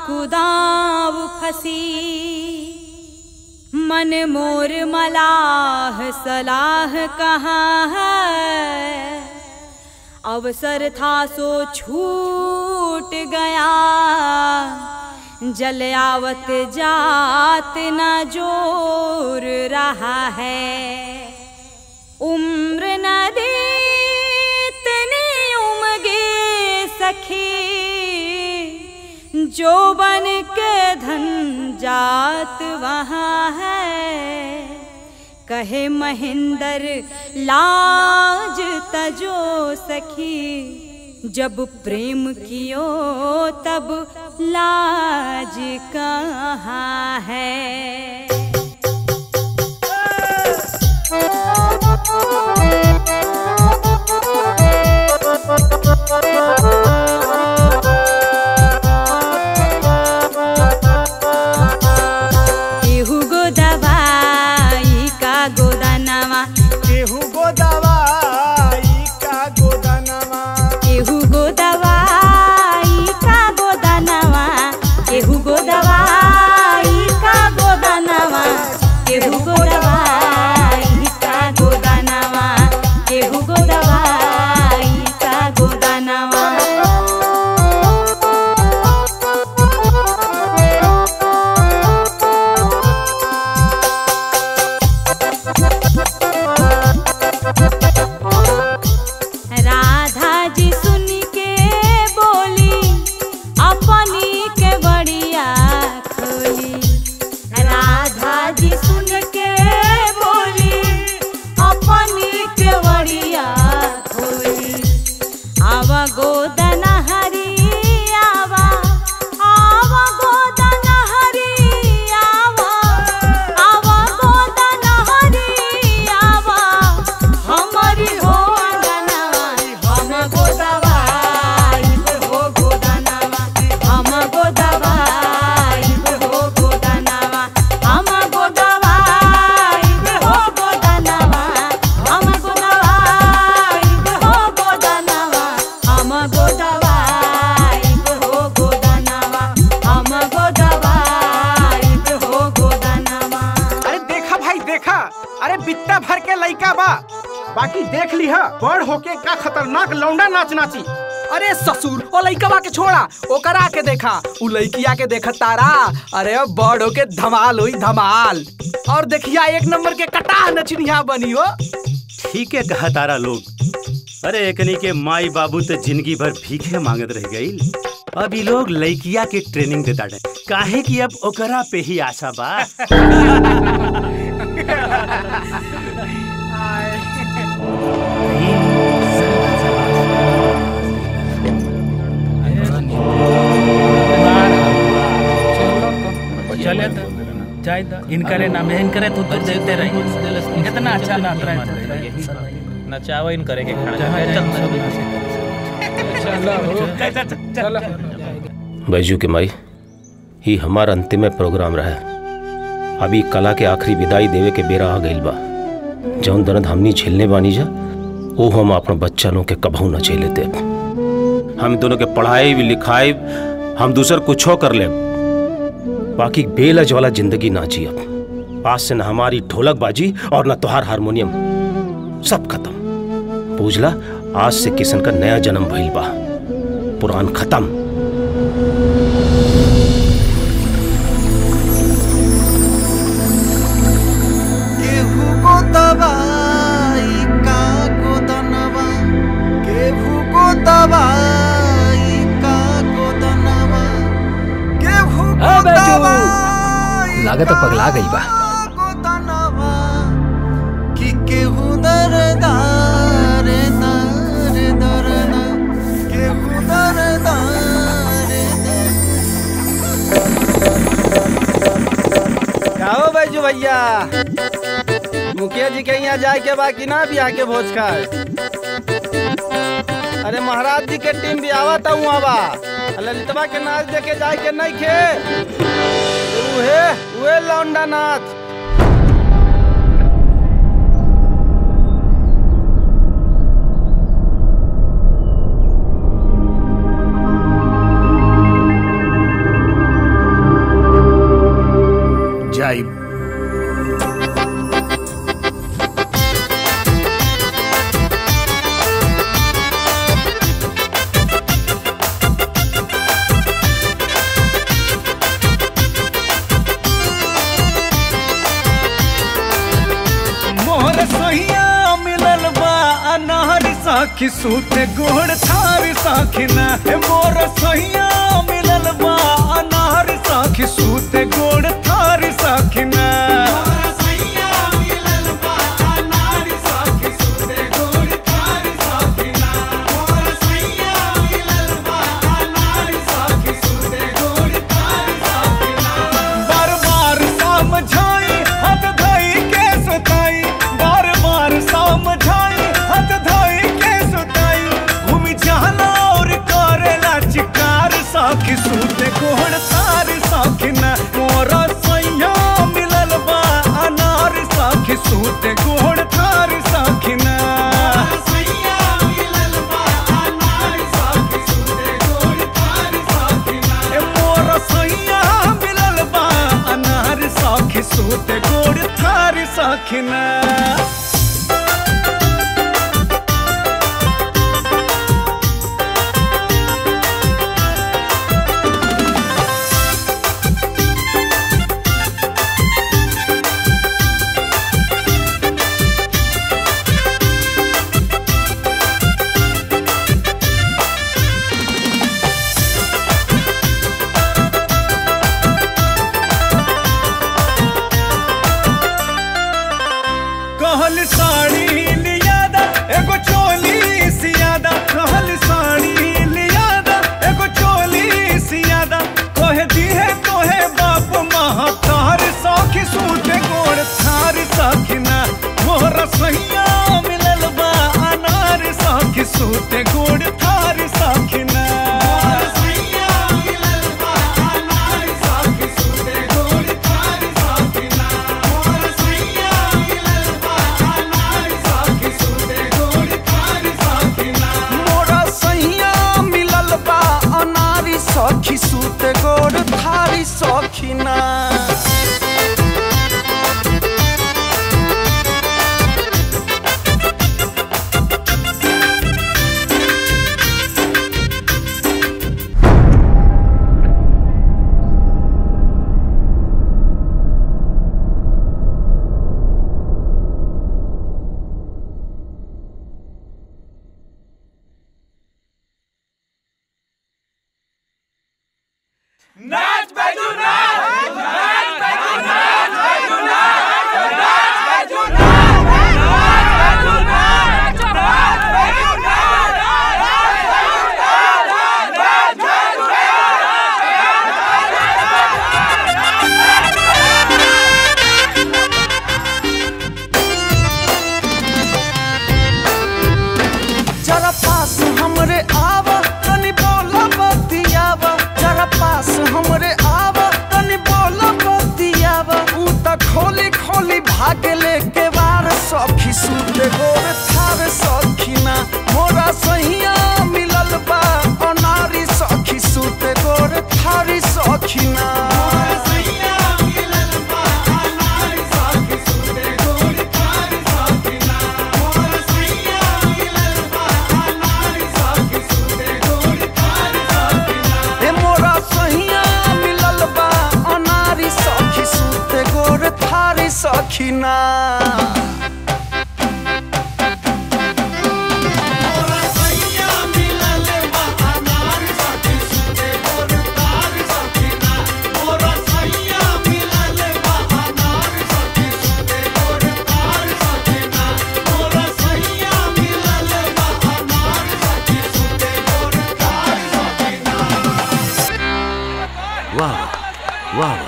कुदाव फसी मन मोर मलाह सलाह कहाँ है अवसर था सो छूट गया जल आवत जात न जोर रहा है उम्र नदी इतनी उमगे सखी जो बन के धन जात वहाँ है कहे महेंद्र लाज तजो सखी जब प्रेम कियो तब लाज कहाँ है केहू गो दवाई का गोदानवा केहू गो दवाई का गोदनवा केहू गो दवाई का गोदानवा केहू गो दवाई का गोदानवा केहू गो दवाई का गोदानवा केहू गो दवाई का गोदानवा राधा जी सुन के बोली अपनी के बढ़िया खोली राधा जी सुन के बोली अपनी के बढ़िया खोली आवा गोदन हरी आवा आवा गोदन हरी आवा आवा गोदन हरी आवा हमारी हो अंगनवा हम गोदवाई हो गोदनवा हम गोदवाई हो गोदनवा हम गोदवाई हो गोदनवा हम गोदवाई हो गोदनवा हम गोदवाई हो गोदनवा हम गोदवाई हो गोदनवा अरे देखा भाई देखा अरे बित्ता भर के लइका बा बाकी देख लिहा बड़ होके का खतरनाक लौंडा नाच नाची अरे ससुर ओ लइकवा के छोड़ा ओकरा के देखा उ लइकिया के देख तारा अरे बड़ होके धमाल हुई धमाल और देखिया एक नंबर के कटा नचनिया बनी हो ठीक है कहा तारा लोग अरे एकनी के माई बाबू तो जिंदगी भर भीखे मांगत रह गई अब ई लोग लइकिया के ट्रेनिंग देता डे काहे कि अब ओकरा पे ही आशा बा चले तो जाए तो इनकरे ना में इनकरे तो तो देते रही कितना अच्छा नाच रहा है नचावा इन करे के खड़ा चलो बैजू के माई ही हमार अंतिम प्रोग्राम रहा अभी कला के आखिरी विदाई देवे के बेरा आ गइल बा जौन दर्द हमनी झेलने बानी जा वो हम अपना बच्चा लोग के कबहू न झेले दे हम दोनों के पढ़ाई भी लिखाई हम दूसर कुछो कर ले बाकी बेलज वाला जिंदगी ना जी अब आज से न हमारी ढोलक बाजी और न तुहार हारमोनियम सब खत्म पूजला आज से किशन का नया जन्म भइल बा पुरान खत्म केहू को दवाई का गोदनवा केहू को दवाई का गोदनवा केहू को हाँ, बैजू। दवाई लागत है पगला गई बा गोदनवा कि केहू दरदार दार दरना केहू दरदार काहो बैजू भैया मुखिया जी के यहाँ जाए के बाकी ना भी आके भोज खाए अरे महाराज जी के टीम भी आवा था वहाँ बा ललितवा के नाच देखे जाए के नहीं खे उहे उहे लौंडा नाच सखी सूते गोड़ थार सखिना ए मोर सैया मिलल बा अनार सखी सूते गोड़ थार सखिना बार बार समझाई हाथ धोई के सुताई बार बार समझाई हाथ धोई के सुताई घूमी जाना और करेला चिकार साखी सूते कोहड़ तार साखिना मोरा सैया मिलल बा अनार साखी सूते कोहड़ तार साखिना ए मोरा सैया मिलल बा अनार साखी सूते गोड़ थार साखिना कहल साड़ी लियादा एगो चोली सियादा कहल साड़ी लियादा एगो चोली सियादा कहे दिहे तोहे बाप महतार सखी सूते गोड़ थार सखिना मोर सैया मिलल बा अनार सखी सूते गोड़ थार सखिना मोरा सैया मिलल बा अनारी सखी सूते गोड़ थारी सखीना जरा पास हमरे आवा तनी बोला बतियावा जरा पास हमरे आवा तनी बोला बतियावा ऊ त खोली खोली भाग लेके वार सखी सूते गोर थार सखीना मोरा सहिया मिलल बा अनारी सखी सूते गोर थारी सखीना ए मोरा सहिया मिलल बा अनारी सखी सूते गोर थारी सखीना वाह वाह वाह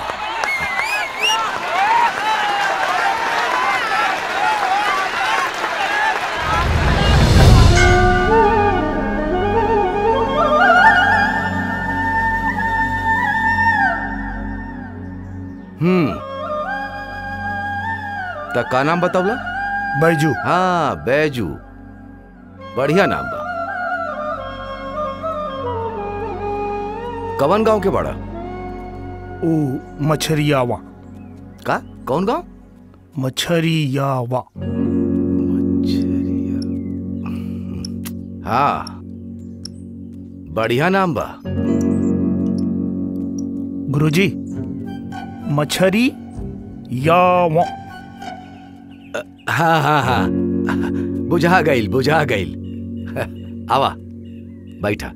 हम्म त का नाम बतावला बैजू हाँ बैजू बढ़िया नाम बा कवन गांव के बड़ा ओ मछरियावा का कौन गांव मछरियावा हाँ बढ़िया नाम बा गुरुजी मछरी यावा हाँ हाँ हाँ बुझा गईल बुझा गईल आवा बैठा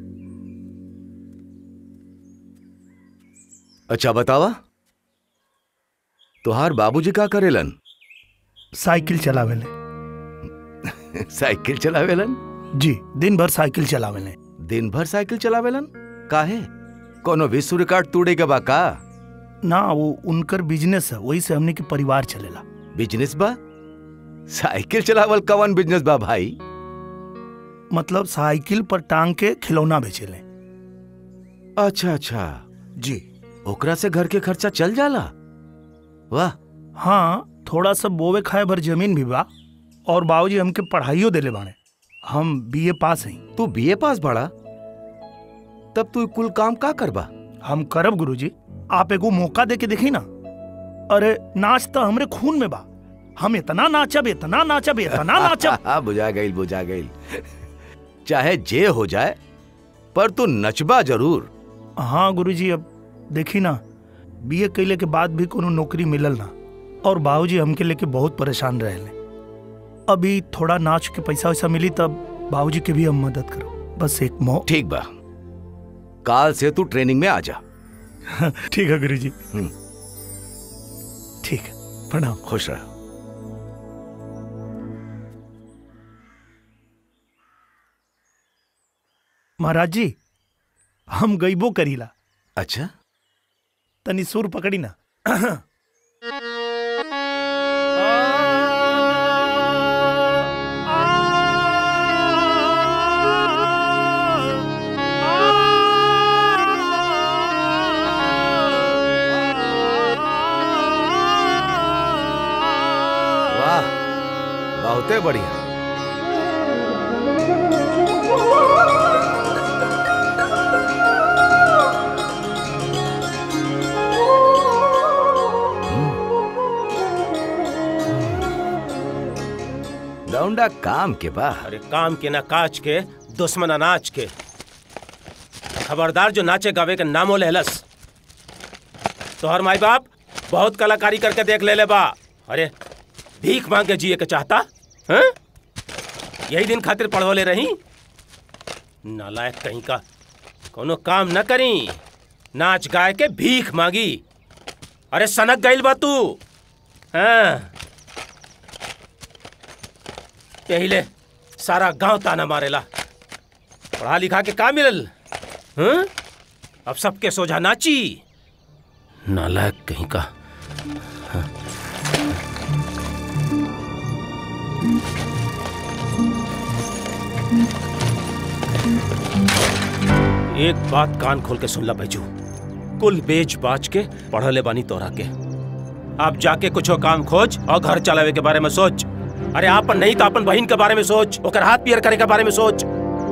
अच्छा बतावा तुहार बाबूजी का करेलन साइकिल चलावेले साइकिल चलावेलन जी दिन भर साइकिल चलावेले दिन भर साइकिल चलावेलन काहे कोनो विश्व रिकॉर्ड तोड़े के बा का ना वो उनकर बिजनेस है वही से हमने के परिवार चलेला बिजनेस बा साइकिल चलावल कवन बिजनेस बा भाई मतलब साइकिल पर टांग के खिलौना बेचेले अच्छा अच्छा जी ओकरा से घर के खर्चा चल जाला वाह हाँ थोड़ा सा बोवे खाए भर जमीन भी बा और बाबूजी हमके पढ़ाइयो देले बाड़े हम बीए पास हैं तू बीए पास बड़ा तब तू कुल काम का करबा हम करब गुरुजी आप एगो मौका दे के देखी ना अरे नाच तो हमरे खून में बा हम इतना नाचब इतना नाचब इतना नाचब बुझा गई बुझा गई चाहे जे हो जाए पर तू नचबा जरूर हाँ गुरुजी अब देखी ना बीए कैले के बाद भी कोनो नौकरी मिलल ना और बाबूजी हमके लेके बहुत परेशान रहे अभी थोड़ा नाच के पैसा वैसा मिली तब बाबूजी के भी हम मदद करो बस एक मौ ठीक बा काल से तू ट्रेनिंग में आ जा ठीक है गुरुजी ठीक है प्रणाम खुश रह महाराज जी हम गईबो करीला अच्छा तनी सुर पकड़ी ना वाह बहुते बढ़िया लौंडा काम के बा अरे काम के ना काज के दुश्मन अनाज के खबरदार जो नाचे गावे के नामो लहलस तोहर माई बाप बहुत कलाकारी करके देख ले ले बा अरे भीख मांग के जिए के चाहता हैं? यही दिन खातिर पढ़वले रही नालायक कहीं का कोनो काम न करी नाच गाय के भीख मांगी अरे सनक गईल बा तू हाँ यही ले सारा गांव ताना मारेला पढ़ा लिखा के का मिलल हं? अब सबके सोझा नाची नालायक कहीं का एक बात कान खोल के सुन ला बैजू कुल बेच बाच के पढ़ले बानी तोरा के आप जाके कुछो काम खोज और घर चलावे के बारे में सोच अरे आपन नहीं तो अपन बहन के बारे में सोच ओकर हाथ पियर करे के बारे में सोच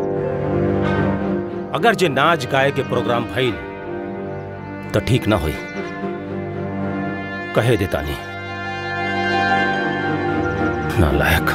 अगर जे नाच गाए के प्रोग्राम भइल तो ठीक ना होई कहे देता नहीं नालायक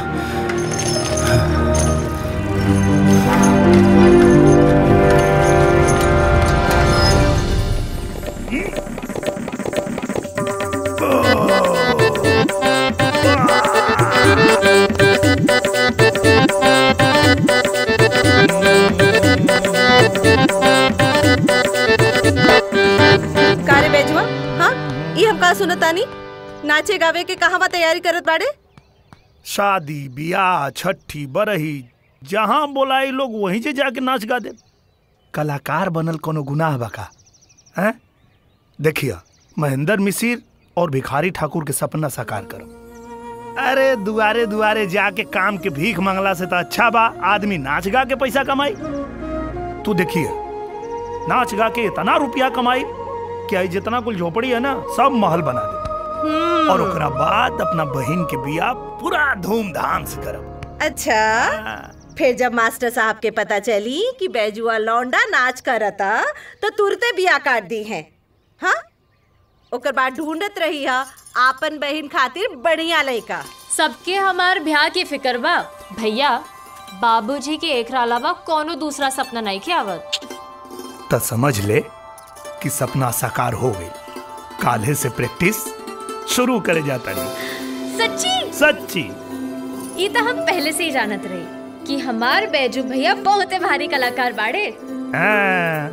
कारे बेजुआ हाँ ई हम का सुनतानी नाचे गावे के कहवा तैयारी करत बाड़े शादी बियाह छठी बरही जहाँ बोलाई लोग वहीं से जाके नाच गा दे कलाकार बनल कोनो गुनाह बका हैं देखिए महेंद्र मिसिर और भिखारी ठाकुर के सपना साकार करो अरे दुआरे दुआरे जाके काम के भीख मांगला से तो अच्छा बा आदमी नाच गा के पैसा कमाई तू देखिए नाच गा के इतना रुपया कमाई कि आई जितना कुल झोपड़ी है ना सब महल बना दे और ओकरा बाद अपना बहन के बियाह पूरा धूमधाम से करब अच्छा फिर जब मास्टर साहब के पता चली कि बैजुआ लौंडा नाच करता तो तुरते बिया काट दी है हाँ ओकर बाद ढूंढत रही है आपन बहन खातिर बढ़िया लड़का सबके हमार ब्याह के फिक्र बा भैया बाबूजी के एकरा अलावा कोनो दूसरा सपना नहीं के आवत तो समझ ले कि सपना साकार हो गई काले से प्रैक्टिस शुरू करे जाता नहीं सच्ची सच्ची ये तो हम पहले से ही जानत रही कि हमार बैजू भैया बहुते भारी कलाकार बाड़े हाँ,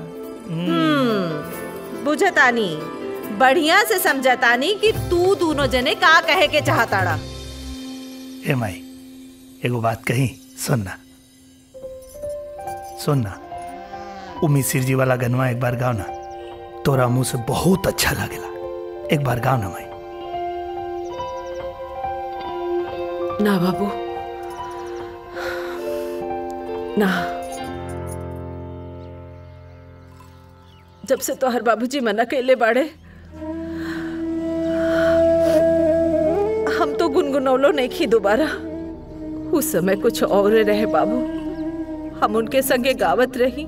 हम्म बुझतानी बढ़िया से समझतानी कि तू दोनों जने का कहे के चाहताड़ा ए माई एगो बात कही सुनना सुनना उ मिसिर जी वाला गनवा एक बार गाओ ना तोरा मुंह से बहुत अच्छा लगेला एक बार गाओ ना माई ना बाबू ना जब से तोहर बाबूजी मना कैले बाड़े हम तो गुनगुनौलो नहीं खी दोबारा उस समय कुछ और रहे बाबू हम उनके संगे गावत रही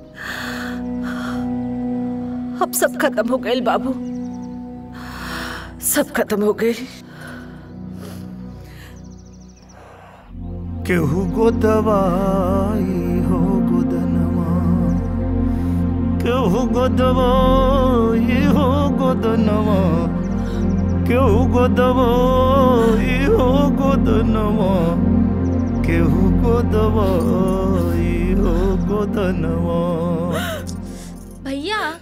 अब सब खत्म हो गए बाबू सब खत्म हो गए केहू गो दवाई हो गोदनवा केहू गो दवाई हो गोदनवा केहू गो दवाई हो गोदनवा केहू गो दवाई हो गोदनवा भैया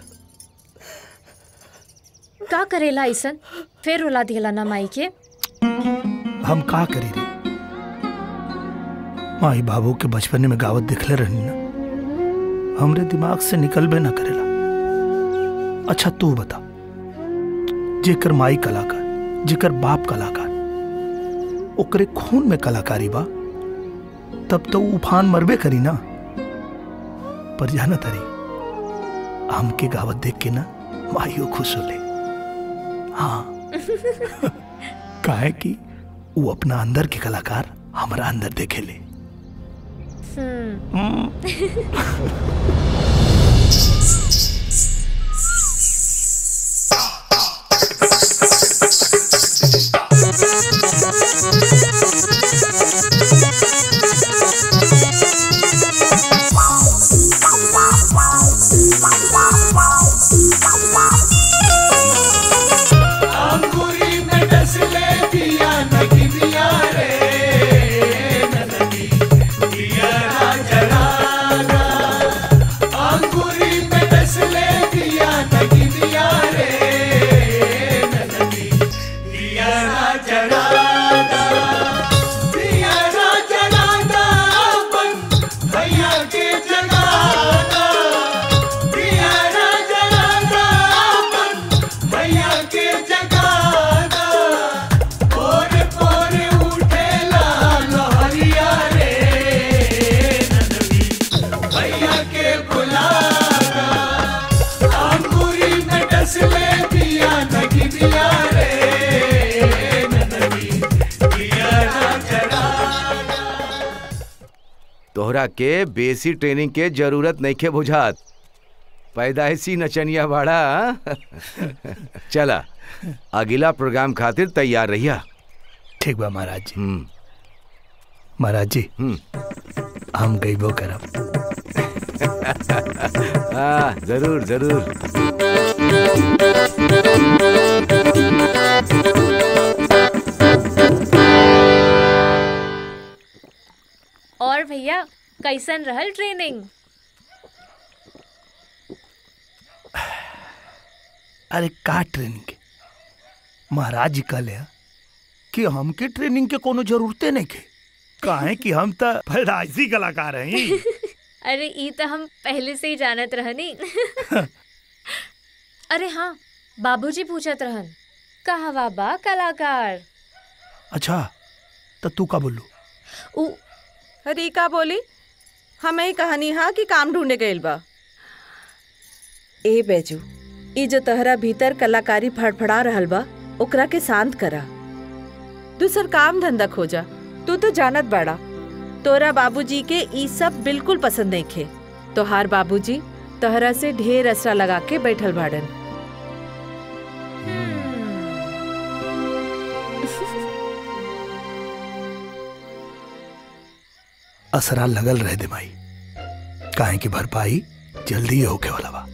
का करेला ऐसन फिर रुला दिला ना माई के हम का करी रे माई बाबू के बचपन में गावत दिखले रहनी ना हमरे दिमाग से निकलबे ना करेला अच्छा तू बता जेकर माई कलाकार जेकर बाप कलाकार ओकरे खून में कलाकारी बा तब तो उ उफान मरबे करी ना पर जाना तरी हमके गावत देख के ना माइयो खुश होले हाँ काहे कि वो अपना अंदर के कलाकार हमारा अंदर देखे ले अंगूरी में डस ले दिया नगी दिया रे नदी दिया ना जलाना अंगूरी में डस ले दिया नगी दिया रे नदी दिया ना जलाना दिया ना जलाना अपन भैया के जगाना दिया ना जलाना अपन भैया के जगाना पोर पोर उठेला लहरिया रे नंदनी भैया के बुलाना अंगूरी में डस ले दिया नगी दिया रे नंदनी दिया ना जलाना तोहरा के बेसी ट्रेनिंग के जरूरत नहीं के बुझात पैदाइशी नचनिया बाड़ा चला अगला प्रोग्राम खातिर तैयार रहिया ठीक बा महाराज जी महाराज जी हम गईबो करब हाँ जरूर जरूर और भैया कैसन रहल ट्रेनिंग अरे का ट्रेनिंग के महाराज जी कहले हैं कि हमके ट्रेनिंग के कोनो जरूरते नहीं के काहे कि हम तो पैदाइशी कलाकार हैं अरे ई तो हम पहले से ही जानत रहनी अरे हाँ बाबूजी पूछत रहन कहवा बा कलाकार अच्छा तो तू का बोलू उ अरे का बोली हमें ही कहानी हा कि काम ढूंढे गइल बा ए बेजू ई जो तहरा भीतर कलाकारी फड़फड़ा रहल बा ओकरा के शांत करा दूसर काम धंधा खोजा तू तो जानत बाड़ा तोरा बाबूजी के ई सब बिल्कुल पसंद नहीं खे तोहार बाबूजी तोहरा से ढेर असरा लगा के बैठल बाड़न असरा लगल रह दे माई काहे की भरपाई जल्दी ही होके वाला बा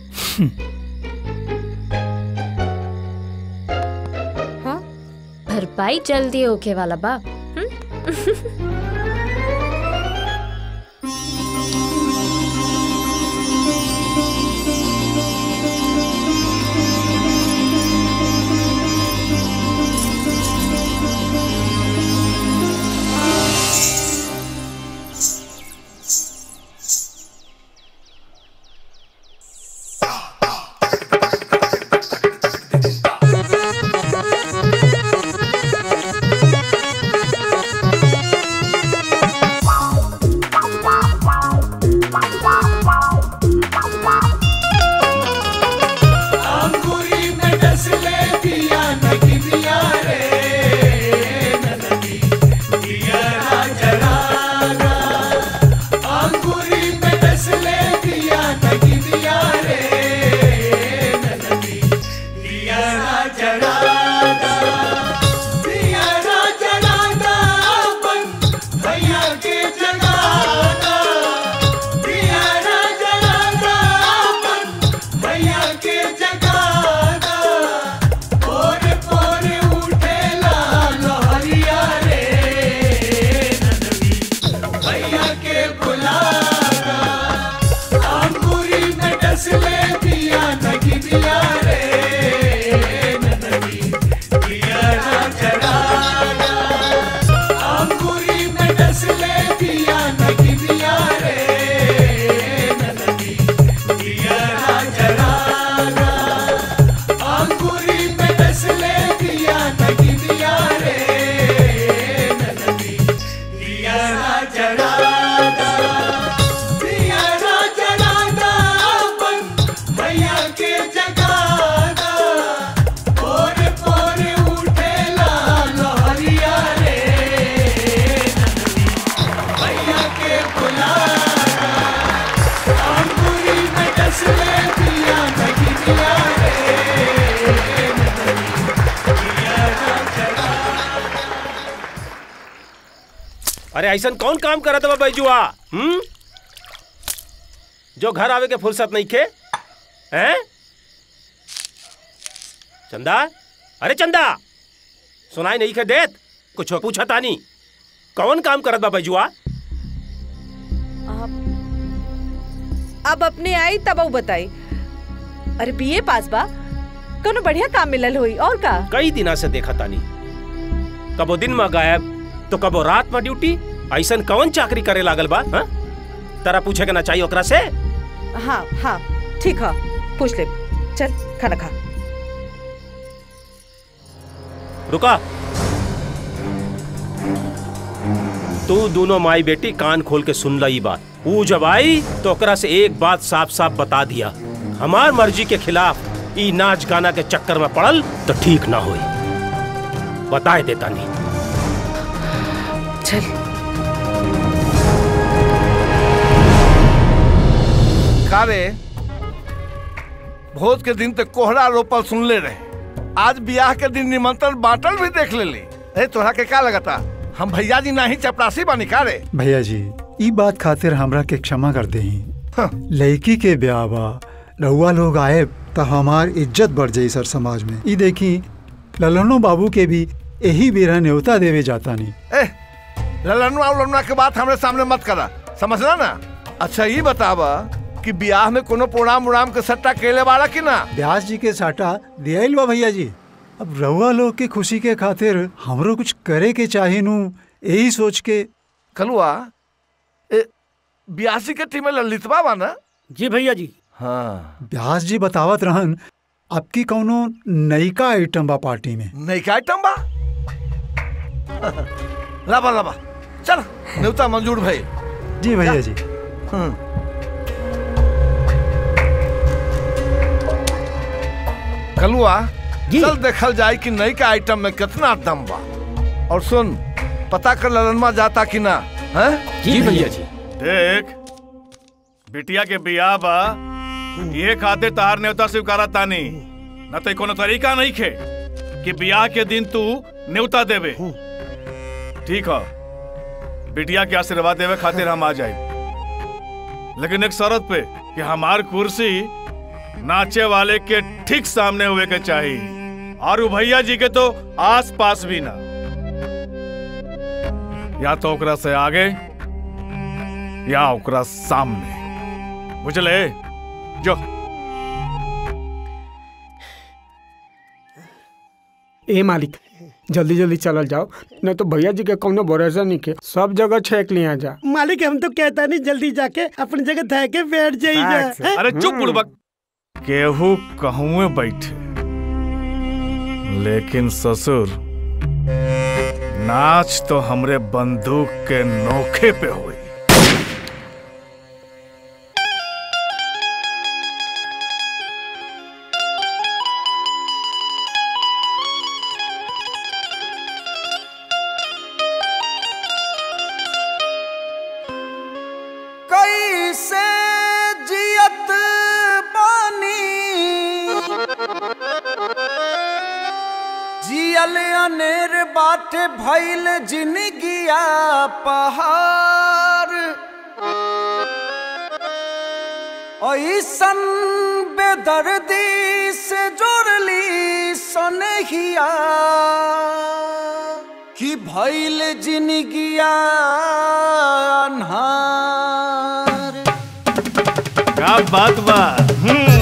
भरपाई जल्दी होके वाला बा अरे ऐसा कौन काम करत बा बैजुआ हम्म जो घर आवे के फुर्सत नहीं खे हैं चंदा अरे चंदा सुनाई नहीं खे देत कुछ पूछा तानी कौन काम करत बा बैजुआ अब अपने आई तब ऊ बताई अरे बीए पास बा कोनो बढ़िया काम मिलल होई और का कई दिना से देखा तानी कबो दिन में गायब तो कबो रात में ड्यूटी ऐसा कौन चाकरी करे लागल बा हाँ? तारा पूछे के ना चाहिए ओकरा से हाँ हाँ ठीक है पूछ ले चल खाना खा रुका तू दोनों माई बेटी कान खोल के सुन ला ई बात ऊ जब आई तो ओकरा से एक बात साफ साफ बता दिया हमार मर्जी के खिलाफ ई नाच गाना के चक्कर में पड़ल तो ठीक ना होई बताए देता नहीं चल का रे भोज के दिन तक कोहरा रोपल सुनले रहे आज ब्याह के दिन निमंत्रण बांटल भी देख लेली अरे तोहरा के का लगता हम भैया जी नहीं चपरासी बानी का रे भैया जी ई बात खातिर हमरा के क्षमा कर दे लड़की के ब्याह बा रहुआ लोग आए तो हमार इज्जत बढ़ जाई सर समाज में ई देखी ललनो बाबू के भी यही बेरा न्योता देवे जाता नहीं ए ललनुआ उलनुआ के बात हमरे सामने मत करा समझला ना अच्छा ये बतावा कि ब्याह में कोनो प्रोग्राम उड़ाम के सट्टा केले वाला कि ना ब्यास जी के साटा दियाइल बा भैया जी अब रहुआ लोग के खुशी के खातिर हमरो कुछ करे के चाहे नू यही सोच के कलुआ ए ब्यासी के टीम में ललितवा बा ना जी भैया जी हाँ ब्यास जी बतावत रहन आपकी कौनो नयका आइटम बा पार्टी में नयका आइटम बा लाबा लाबा चल न्योता मंजूर भाई जी भैया जी कलुआ चल देखल जाए कि नई का आइटम में कितना दम बा और सुन पता कर ललनमा जाता कि ना हैं जी भैया जी देख बिटिया के बियाह बा ये खातिर तार न्योता स्वीकारा तानी न तो कोनो तरीका नहीं खे कि बियाह के दिन तू न्योता देवे ठीक है बिटिया के आशीर्वाद देवे खातिर हम आ जाए लेकिन एक शर्त पे कि हमार कुर्सी नाचे वाले के ठीक सामने हुए के चाहिए और उ भैया जी के तो आस पास भी ना या तो ओकरा से आगे या ओकरा सामने बुझले जो ए मालिक जल्दी जल्दी चलल जाओ नहीं तो भैया जी के कौनो भरोसा नहीं के सब जगह छेक लिया जा मालिक हम तो कहता नहीं जल्दी जाके अपनी जगह धा के बैठ जाइए अरे चुप बुड़बक केहू कहूँ बैठे लेकिन ससुर नाच तो हमरे बंदूक के नोखे पे हुई कैसे जियत बानी जियल अनेर बाटे भइल जिनगिया पहाड़ ऐसन बेदर्दी से जोड़ली सनहिया कि भइल जिनगिया अन्हार क्या बात बा हम्म।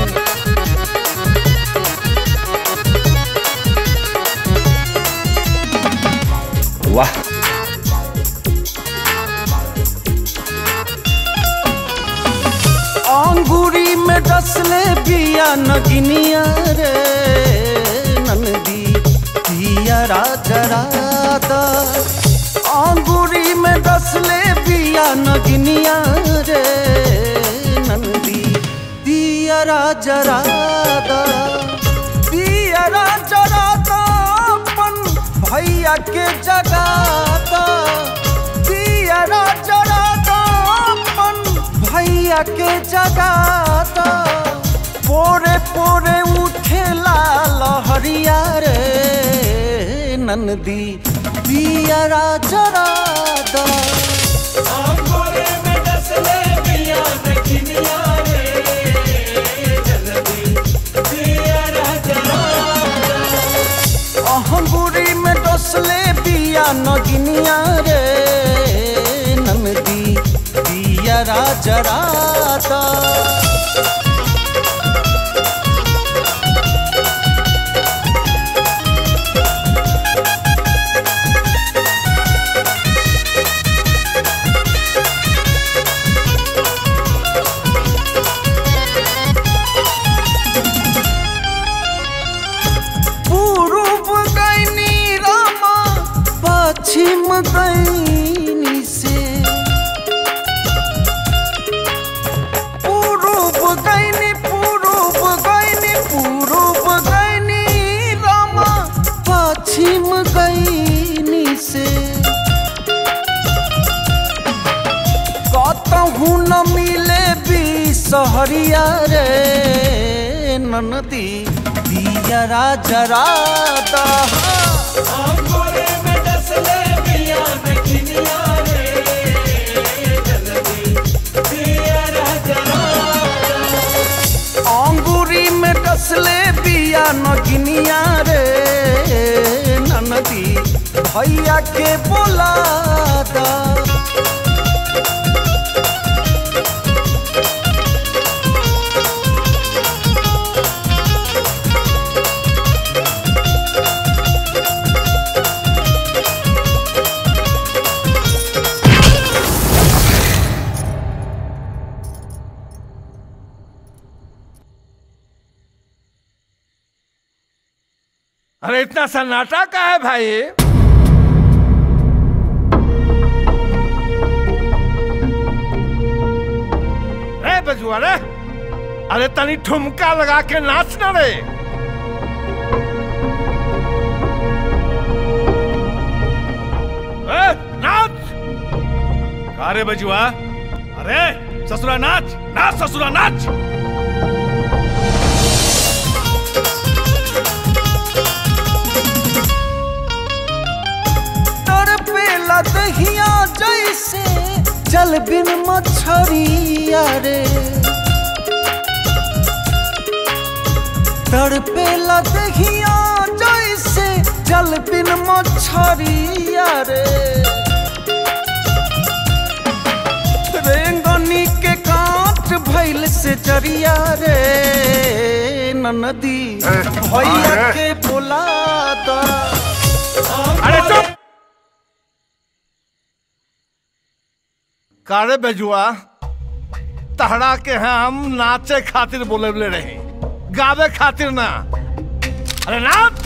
वाह अंगूरी में डसले बिया नगिनिया रे नंदी पिया राजरादा अंगूरी में डसले बिया नगिनिया रे नंदी पिया राजरादा पिया राजरादा अपन भैया के जगाता पिया राजरादा अपन भैया के जगाता पोरे पोरे उठेला लहरिया रे नंदी पियरा जरा दा अहंगुरी में डसले बिया नगिनिया रे नंदी पियरा जरा दा पूर्व गैनी रामा पश्चिम गैनी से पूर्व गैनी पूर्व गैनी पूर्व गैनी रामा पश्चिम गैनी से कतहू न मिले भी सहरिया रे ननदी दियरा जरा दा अंगूरी में डसले बिया नगिनिया रे ननदी भैया के बोला दा अरे इतना सन्नाटा का है भाई रे बजुआ रे अरे तनी ठुमका लगा के नाच ना रे ए, नाच का रे बजुआ अरे ससुरा नाच नाच ससुरा नाच तड़पेला दहिया जैसे जल बिन मछरिया रे तड़पेला दहिया जैसे जल बिन मछरिया रे रेंगनी के काट भैल से चरिया रे ननदी भैया के बोला दा अरे चुप कारे बेजुआ तहरा के हम नाचे खातिर बोले रहे गावे खातिर ना अरे नाच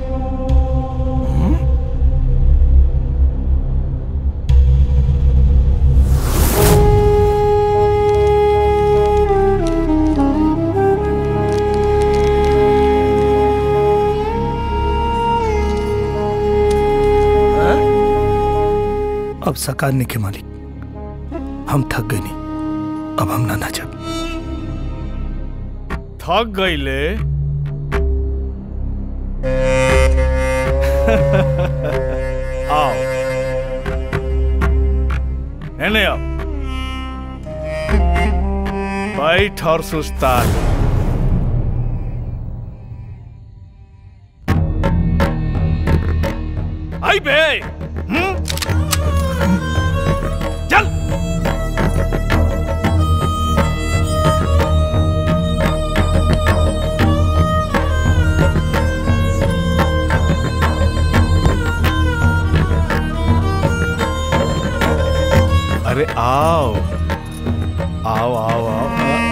अब सकार नहीं के मालिक हम थक गए नहीं अब हम ना नाचब थक गईले आओ एने आओ बैठ और सुस्ता आई बे हम्म? चल अरे आओ आओ आओ आओ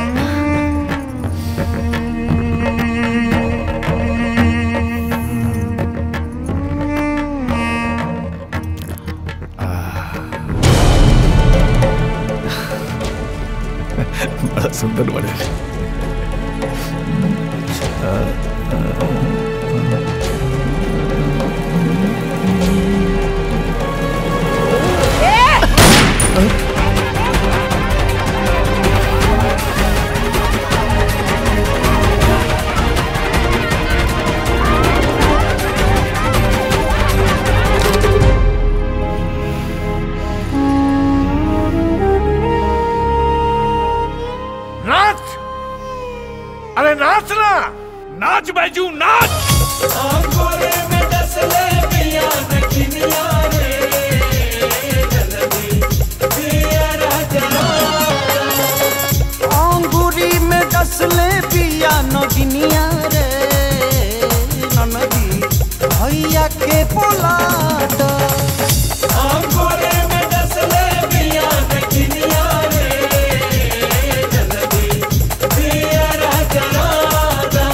बड़ा सुंदर बने अरे नाच ना नाच बैजू नाच अंगूरी में डसले पिया नगिनिया रे ननदी भैया के बोला दो अंगूरी में डसले पिया नगिनिया रे जल्दी पिया राजा राजा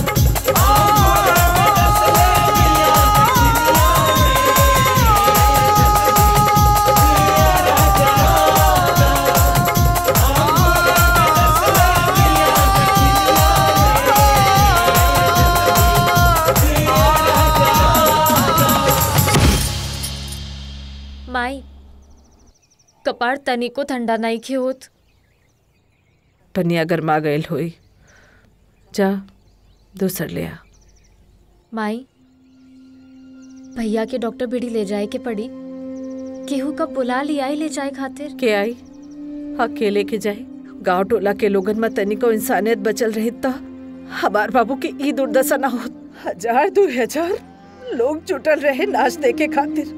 माई कपार तनिको ठंडा नहीं खे होत तनिया गरमा गयल होई जा दूसर ले आ माई भैया के डॉक्टर भिड़ी ले जाए के पड़ी केहू कब बुला लिया ले जाए खातिर के आई अकेले के जाए गांव टोला के लोगन में तनिको इंसानियत बचल रही त हमार बाबू के ई दुर्दशा ना होत हजार दो हजार लोग जुटल रहे नाच देखे खातिर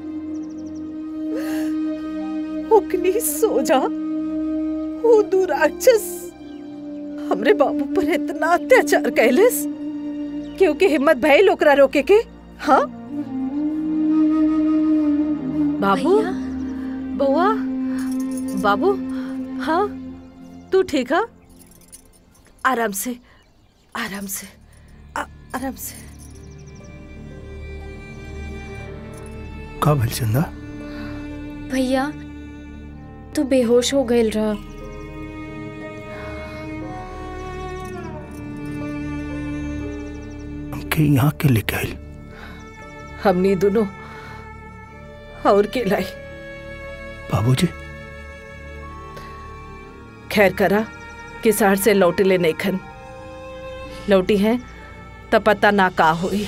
ओकनी सोजा वो दुराक्षस हमरे बाबू पर इतना अत्याचार कैलस क्योंकि हिम्मत भइल ओकरा रोके के हाँ बाबू बउआ बाबू हाँ तू ठीक है आराम से आराम से आ, आराम से का भइल चंदा भैया तू बेहोश हो गए रहा हमके यहाँ के लेके आइल हमनी दोनों और के लाई बाबूजी खैर करा किसार से लौटे ले नहीं खन लौटी है तब पता ना का हुई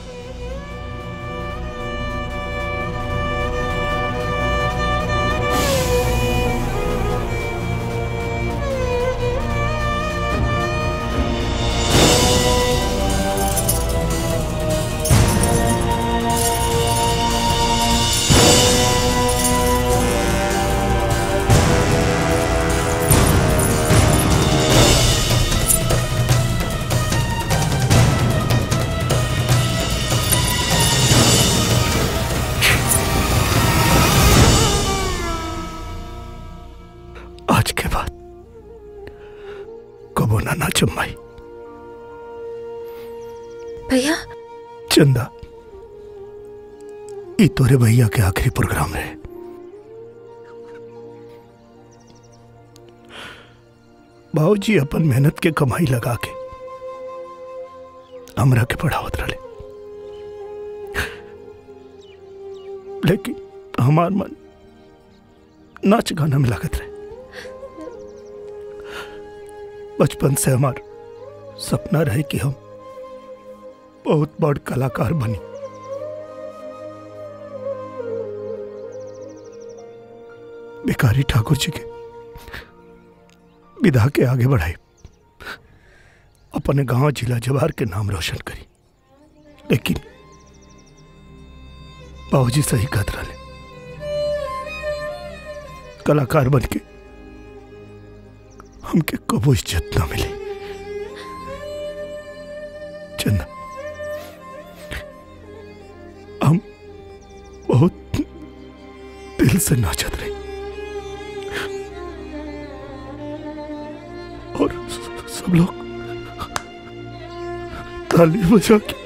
आज के बाद कबो ना नाचम माई भैया चंदा ई तोरे भैया के आखिरी प्रोग्राम रहे बाबूजी अपन मेहनत के कमाई लगा के हमरा के पढ़ावत रहे लेकिन हमार मन नाच गाना में लागत रहे बचपन से हमार सपना रहे कि हम बहुत बड़ कलाकार बनी भिखारी ठाकुर जी के विधा के आगे बढ़ाई अपने गांव जिला जवार के नाम रोशन करी लेकिन बाबूजी सही कहत रहे कलाकार बन के हमके कबो इज्जत ना मिली चंदा हम बहुत दिल से नाचत रहे और स- सब लोग ताली बजा के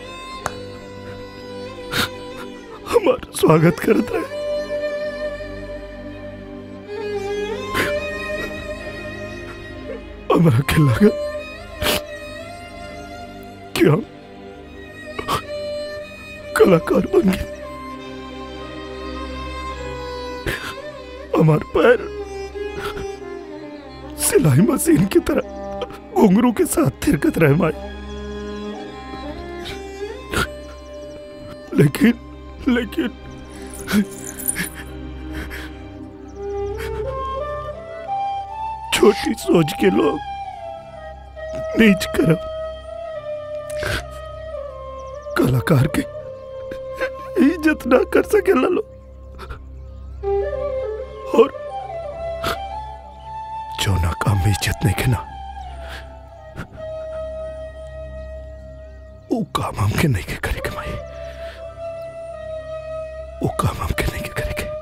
हमारा स्वागत करते रहे हमरा के लगा कि हम कलाकार बन गए हमार पैर सिलाई मशीन की तरह घुंघरू के साथ थिरकत रहे माए लेकिन लेकिन छोटी सोच के लोग नीच करम कलाकार के इज्जत ना कर सके लो और जो ना काम में इज्जत नहीं के ना वो काम हमके नहीं के करे के माई वो काम हमके नहीं के करे के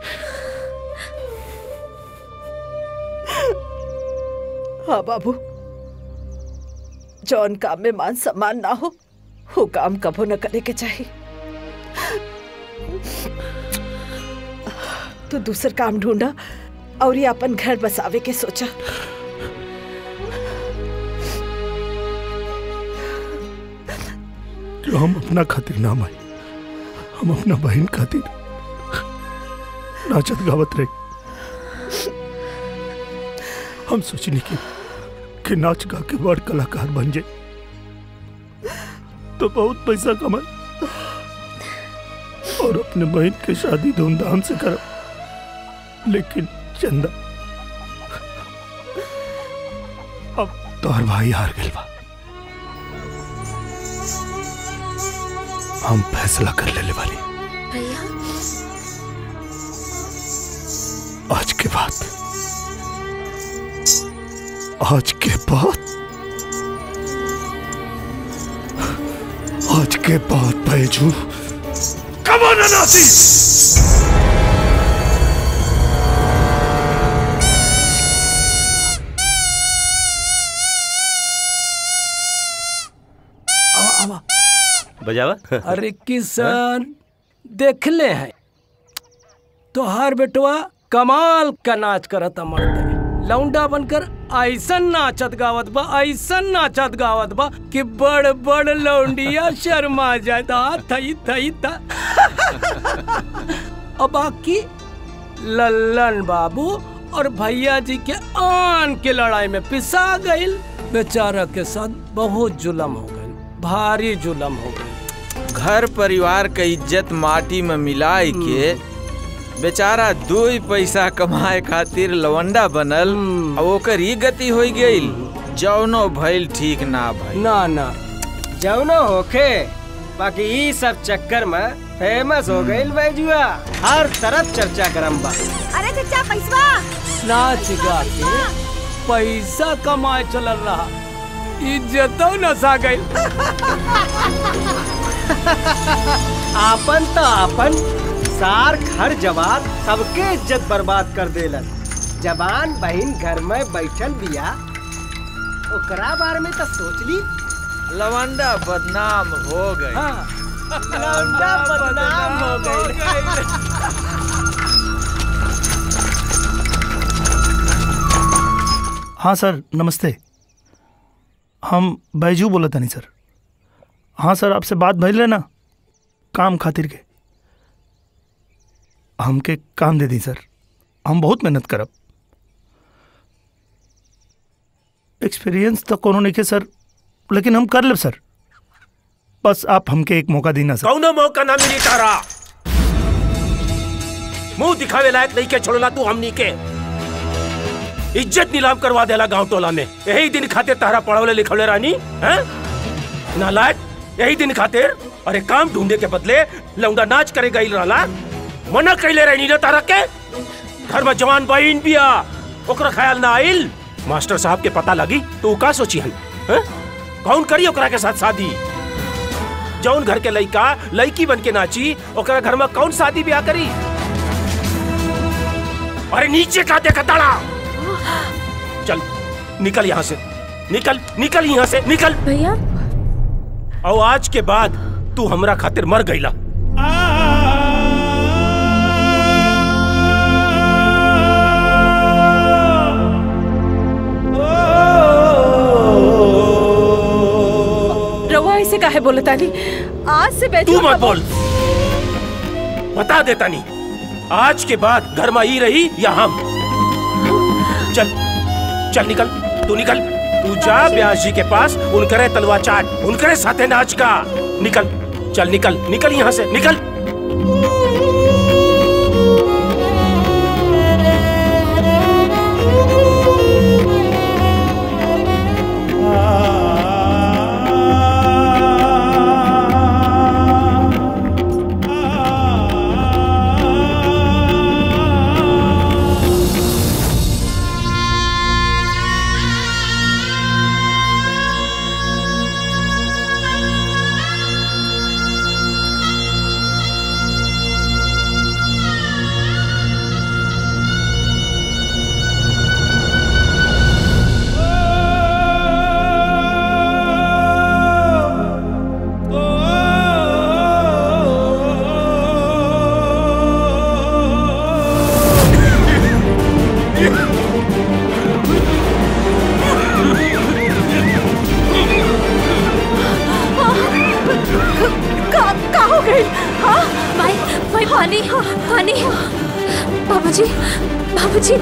हाँ बाबू जौन काम में मान सम्मान ना हो वो काम कबो न करे के चाहिए तो दूसर काम ढूंढा और ये अपन घर बसावे के सोचा जो हम अपना खातिर ना माई हम अपना बहन खातिर नाचत गावत रहे हम सोचनी कि, कि नाच गा के बड़ कलाकार बन जाए तो बहुत पैसा कमाए और अपने बहन की शादी धूमधाम से करब लेकिन चंदा अब तोहर भाई हार गइल बा हम फैसला कर लेने वाली भैया आज के बाद आज के बाद आज के बाद बैजू कमाना नासी बजावा अरे किसान देख ले हैं तो हर बेटवा कमाल का नाच करता मर्द लौंडा बनकर ऐसन नाचत गावत बा ऐसन नाचत गावत बा कि बड़ बड़ लौंडिया शर्मा जाए ता थई थई ता और बाकी लल्लन बाबू और भैया जी के आन के लड़ाई में पिसा गईल बेचारा के साथ बहुत जुलम हो गई भारी जुलम हो गई घर परिवार के इज्जत माटी में मिलाई के बेचारा दो ही पैसा कमाए खातिर लवंडा बनल और ओकर ही गति हो गई जौनो भइल ठीक ना भइल ना ना जौनो होखे बाकी ई सब चक्कर में फेमस हो गई बैजुआ हर तरफ चर्चा करम बा अरे चचा पैसवा नाच गा के पैसा कमाए चलल रहा इज्जतो नसा गई आपन तो आपन सार घर जवान सबके इज्जत बर्बाद कर देलन जवान बहन घर में बैठल बिया ओकरा बारे में तो सोच ली लवंडा बदनाम हो गई हाँ लौंडा बदनाम हो गई हाँ सर नमस्ते हम बैजू बोला था नहीं सर हाँ सर आपसे बात भइल ना काम खातिर के हमके काम दे दी सर हम बहुत मेहनत करब एक्सपीरियंस तो कोनो नहीं के सर लेकिन हम कर लेब सर बस आप हमके एक मौका दी ना सर कौनो मौका ना मिली तारा मुंह दिखावे लायक नहीं के छोड़ला तू हमनी के इज्जत नीलाम करवा देला गांव टोला में यही दिन खातिर तारा पढ़वले लिखवले रानी हैं नालायक यही दिन खातिर अरे काम ढूंढे के बदले लौंडा नाच करे गई रहला मना कैले रहनी ना तारा के घर में जवान बहन बिया ओकरा ख्याल ना आइल मास्टर साहब के पता लगी तो उ का सोची हन हैं? कौन करी ओकरा के साथ शादी जौन घर के लइका लड़की बन के नाची ओकरा घर में कौन शादी ब्याह करी अरे नीचे का देखा ताड़ा चल निकल यहाँ से निकल निकल यहाँ से निकल भैया और आज के बाद तू हमरा खातिर मर गईला रवा ऐसे काहे बोले तानी आज से बैठो तू मत बोल बता देता नहीं आज के बाद घर में ही रही या हम चल चल निकल तू निकल तू जा ब्यास जी के पास उनकरे तलवा चाट उनकरे साथे नाच का निकल चल निकल निकल यहाँ से निकल पानी पानी बाबूजी बाबूजी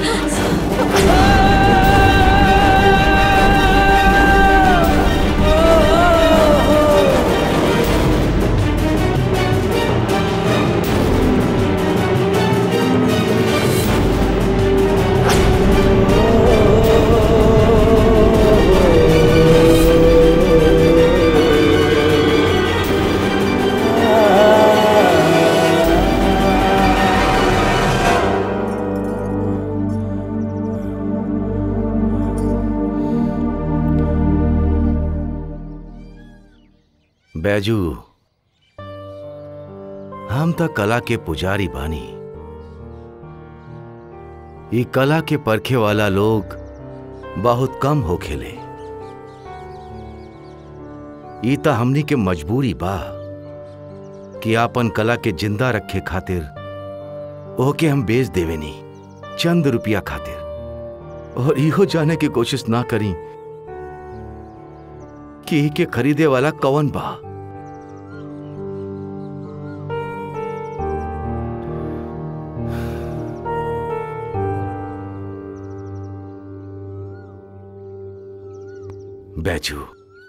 बैजू हम त कला के पुजारी बानी ई कला के परखे वाला लोग बहुत कम हो खेले ई त हमनी के मजबूरी बा कि आपन कला के जिंदा रखे खातिर ओके हम बेच देवेनी चंद रुपया खातिर और इहो जाने की कोशिश ना करी कि ई के खरीदे वाला कौन बा बैजू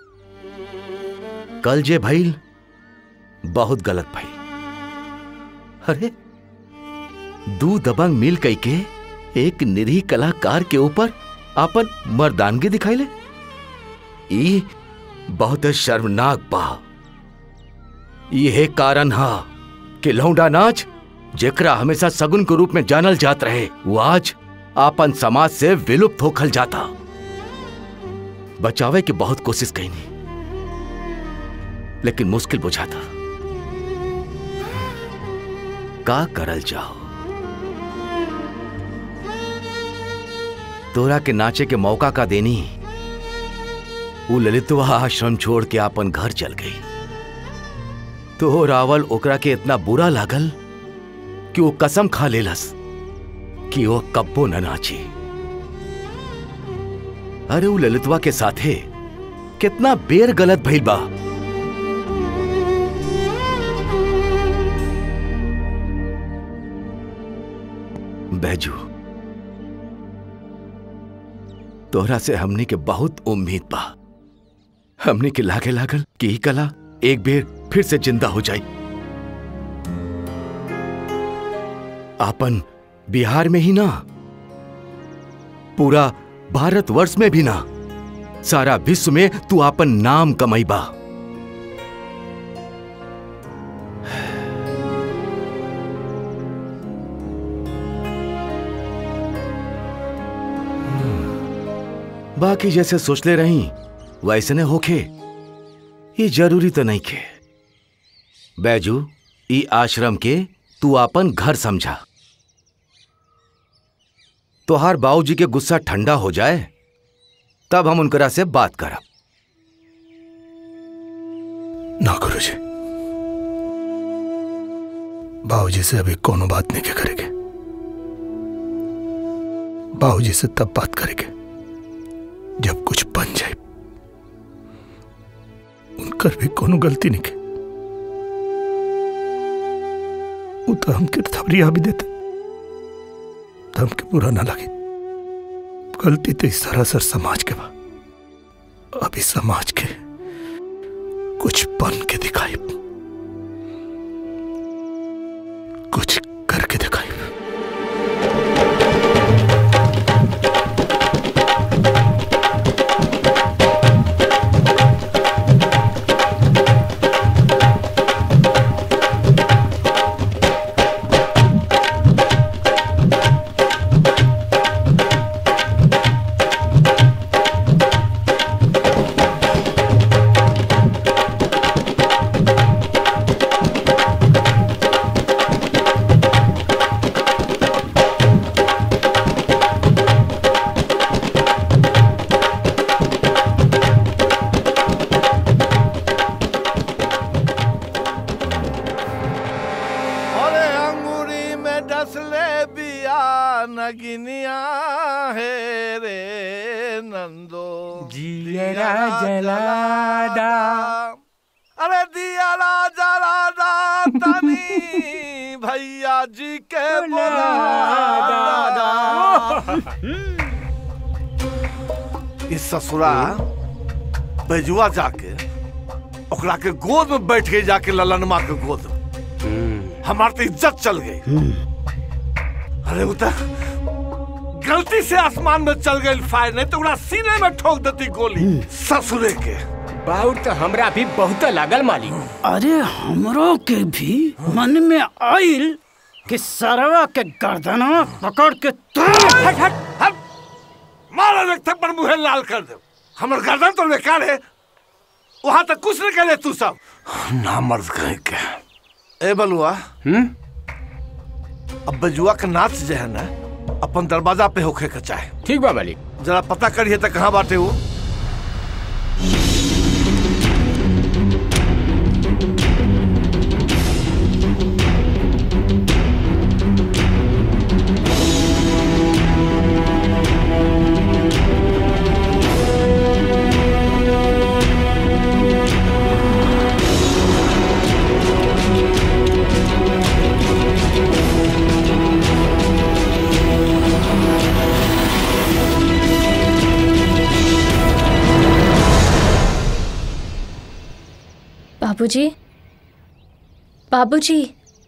कल जे भइल बहुत गलत भइल अरे दू दबंग मिल कई के एक निरीह कलाकार के ऊपर आपन मर्दानगी दिखाइले ई बहुत शर्मनाक बा यह कारण हा कि लौंडा नाच जेकरा हमेशा सगुन के रूप में जानल जात रहे वो आज आपन समाज से विलुप्त होखल जाता बचावे की बहुत कोशिश कईनी लेकिन मुश्किल बुझाता का करल जाओ तोरा के नाचे के मौका का देनी वो ललितवा आश्रम छोड़ के अपन घर चल गई तो रावल ओकरा के इतना बुरा लागल कि वो कसम खा लेलस कि वो कब्बो न नाची अरे वो ललितवा के साथे कितना बेर गलत भइल बा बैजू तोहरा से हमनी के बहुत उम्मीद बा हमनी के लागे लागल कि ई कला एक बेर फिर से जिंदा हो जाई आपन बिहार में ही ना पूरा भारतवर्ष में भी ना सारा विश्व में तू आपन नाम कमाईबा बाकी जैसे सोचले रही वैसे ने होखे ये जरूरी तो नहीं खे बैजू ई आश्रम के तू आपन घर समझा तोहार बाबूजी के गुस्सा ठंडा हो जाए तब हम उनकरा से बात करब ना गुरुजी बाबूजी से अभी कोनो बात नहीं के करेंगे बाबूजी से तब बात करेंगे जब कुछ बन जाए उनकर भी कोनो गलती नहीं के वो तो हमके थबरिया भी देते तो हमके बुरा ना लगे गलती तो इस सरासर समाज के बा अभी समाज के कुछ बन के दिखाई कुछ करके दिखाई अरे अंगूरी में डसले बिया नगिनिया है रे नंदो जियरा जलादा अरे दियाला जलादा तनी मैया जी के बोला इस ससुरा बेजुआ जाके ओकरा के गोद में बैठ गई जाके ललनमा के गोद में हमार तो इज्जत चल गई अरे वो तो गलती से आसमान में चल गई फायर नहीं तो ओकरा सीने में ठोक देती गोली ससुरे के बाउर तो हमरा भी बहुत लागल मालिक अरे हमरो के भी मन में आइल कि सरवा के गर्दना पकड़ के हट हट हट मारा एक थप्पड़ मुंह लाल कर दे हमर गर्दन तो बेकार है वहां तक कुछ नहीं करे तू सब ना मर्द कहीं के ए बलुआ हम्म अब बजुआ के नाच जो है ना अपन दरवाजा पे होखे के चाहे ठीक बा मालिक जरा पता करिए तो कहाँ बाटे वो बाबूजी बाबूजी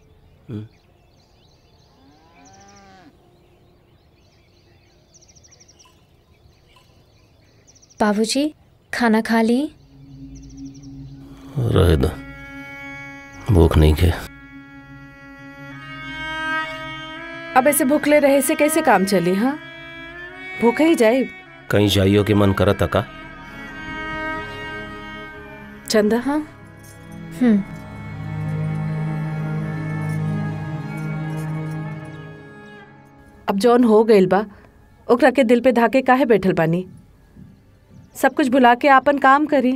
बाबूजी खाना खा ली रहे दो भूख नहीं के अब ऐसे भूखले रहे से कैसे काम चली हाँ भूखे ही जाए कहीं जाइयो के मन करत का चंदा हाँ हम्म अब जौन हो गइल बा ओकरा के दिल पे धाके काहे बैठल बानी सब कुछ भुला के आपन काम करी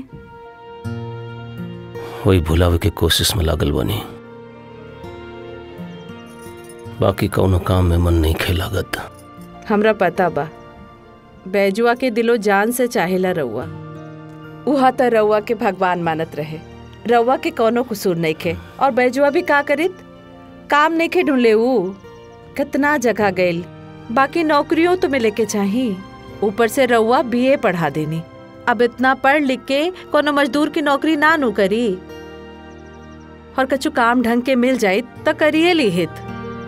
वही भुलावे के कोशिश में लागल बनी बाकी कौनो काम में मन नहीं खे लागत हमरा पता बा बैजुआ के दिलो जान से चाहेला रउआ उहा त रउआ के भगवान मानत रहे रउआ के कौनो कसूर नहीं खे और बैजुआ भी का करित काम नहीं खे ढूंढले ऊ कितना जगह गइल बाकी नौकरियों तो मिले के चाही ऊपर से रउआ बीए पढ़ा देनी अब इतना पढ़ लिख के कोनो मजदूर की नौकरी ना नु करी और कछु काम ढंग के मिल जाई त करिए ली हित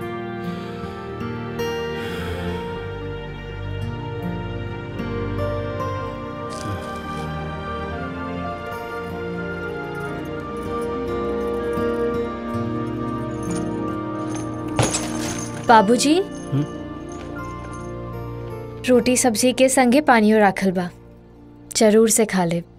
बाबूजी रोटी सब्जी के संगे पानियो राखल बा जरूर से खा ले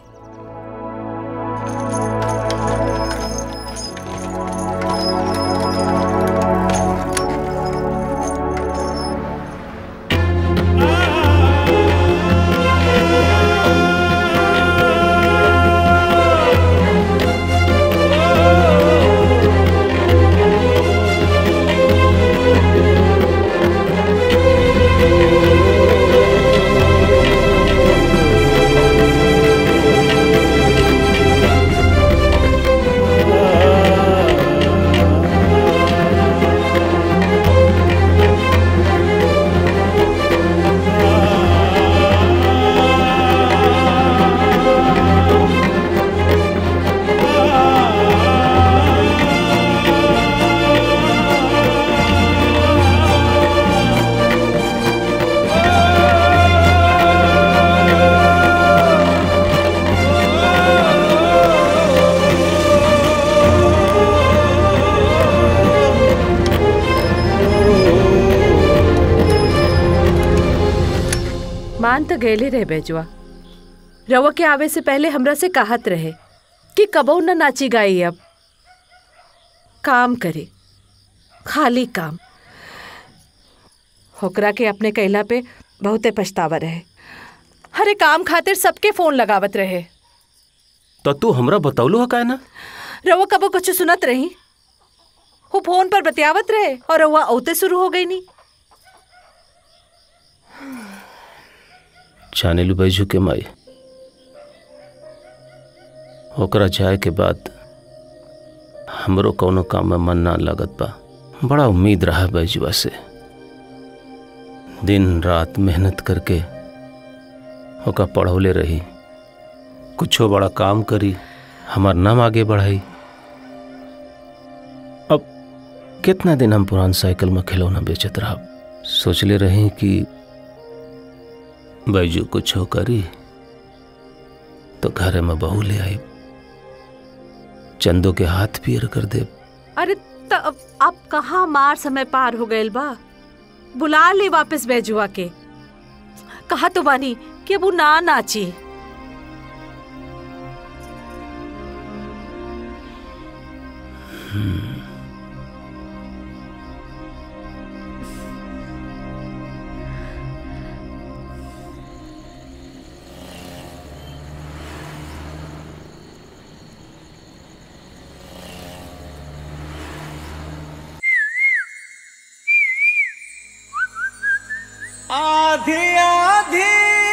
मान तो गैले रहे बेजुआ रवा के आवे से पहले हमरा से कहत रहे कि कबो न नाची गाई अब काम करे खाली काम होकरा के अपने कैला पे बहुते पछतावा रहे हरे काम खातिर सबके फोन लगावत रहे तो तू हमरा बतौलो है का ना रवा कबो कुछ सुनत रही वो फोन पर बतियावत रहे और रवा औते शुरू हो गई नी जाने लू बैजू के माई ओकरा जाए के बाद हमरो कौनो काम में मन ना लगत बा बड़ा उम्मीद रहा बैजुआ से दिन रात मेहनत करके ओका पढ़ौले रही कुछो बड़ा काम करी हमार नाम आगे बढ़ाई अब कितना दिन हम पुरान साइकिल में खिलौना बेचत रहा सोचले रही कि बैजू कुछो करी तो घरे में बहू ले आई चंदो के हाथ पीर कर दे अरे त अब अब कहाँ मार समय पार हो गइल बा बुला ली वापस बैजुआ के कहा तो बानी कि अब उ ना नाची आधी आधी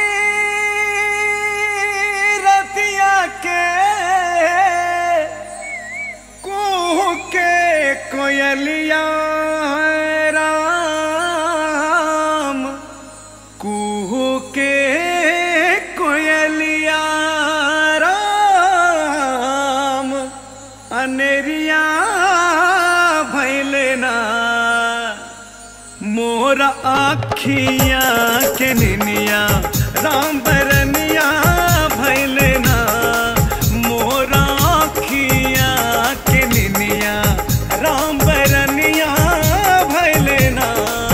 रतिया के कुह के कोयलिया है राम कुह के कोयलिया राम अनेरिया भैले ना मोरा आखिया के निनिया राम बरनिया भैले ना मोरा आखिया के निनिया राम बरनिया भैले ना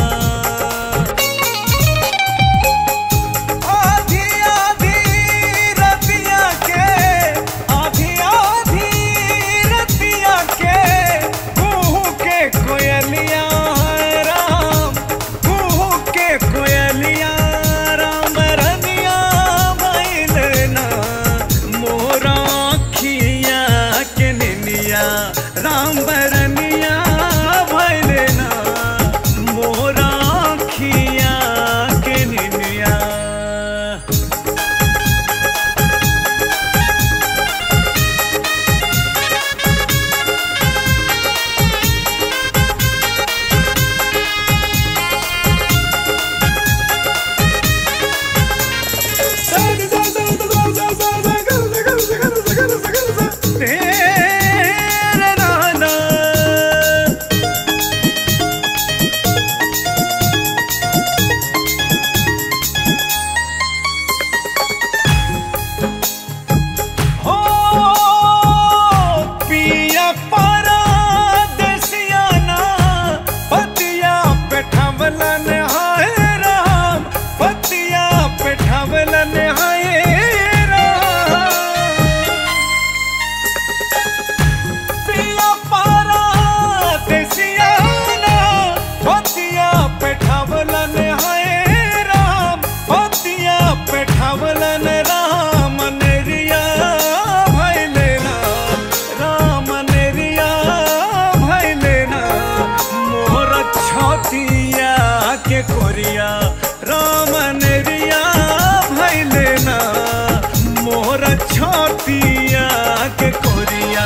आधी आधी रतिया के आधी आधी रतिया के कुहू के कोयलिया है राम कुहू के कोयलिया राम रनिया भैलना मोरा खिया के निनिया राम बरनिया भैलना मोरा खिया के निनिया तेरे नाना हो पिया पारा देसियाना पतिया पेठावलन हाय राम पतिया पेठावलन हाय राम पिया पारा देसियाना पतिया पेठावलन हाय राम पतिया पेठावलन राम नेरिया भैलेना राम नेरिया भैलेना मोर छतिया के कोरिया राम नेरिया भैलेना मोर छतिया के कोरिया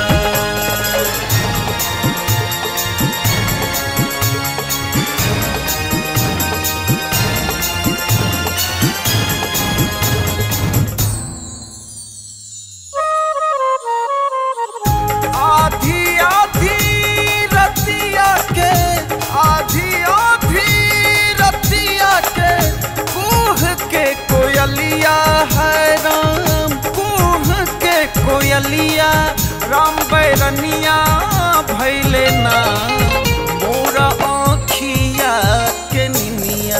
आधी आधी रतिया के आधी आधी रतिया के कुह के कोयलिया है राम कुह के कोयलिया राम बैरनिया भैले ना मोरा आँखिया के निनिया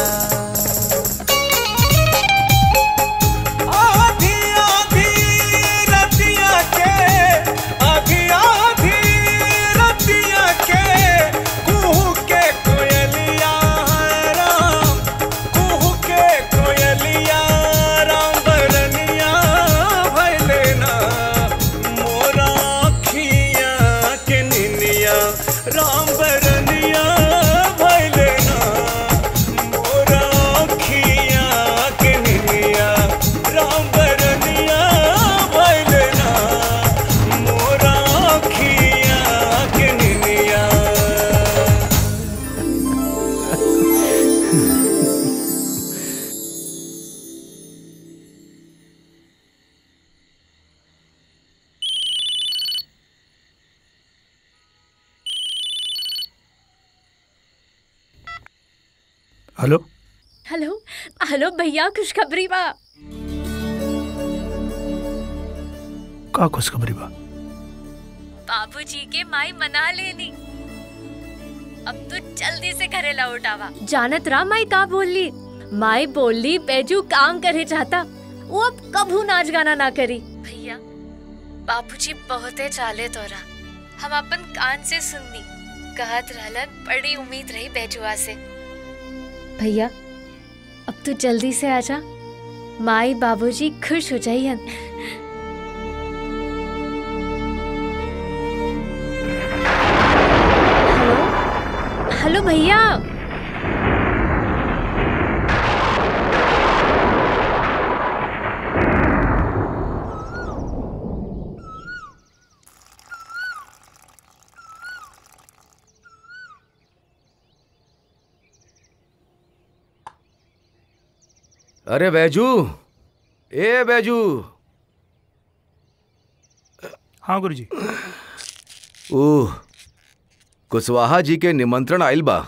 आधी आधी रतिया के आधी आधी रतिया के कुहू के कोयलिया है राम कुहू के कोयलिया राम बरनिया भैलेना मोरा खिया के निनिया राम बरनिया भैलेना हेलो हेलो हेलो भैया खुशखबरी बा का खुशखबरी बा बाबूजी के माई मना लेनी अब तो जल्दी से घरे लौट आवा जानत रहा माई का बोली माई बोली बैजू काम करे चाहता वो अब कभू नाच गाना ना करी भैया बाबूजी बहुते चाले तोरा हम अपन कान से सुननी कहत रहलन बड़ी उम्मीद रही बैजुआ से भैया अब तू जल्दी से आजा माई बाबूजी खुश हो जाइयन हेलो हेलो भैया अरे बैजू ए बैजू हाँ गुरुजी ओह कुशवाहा जी के निमंत्रण आइल बा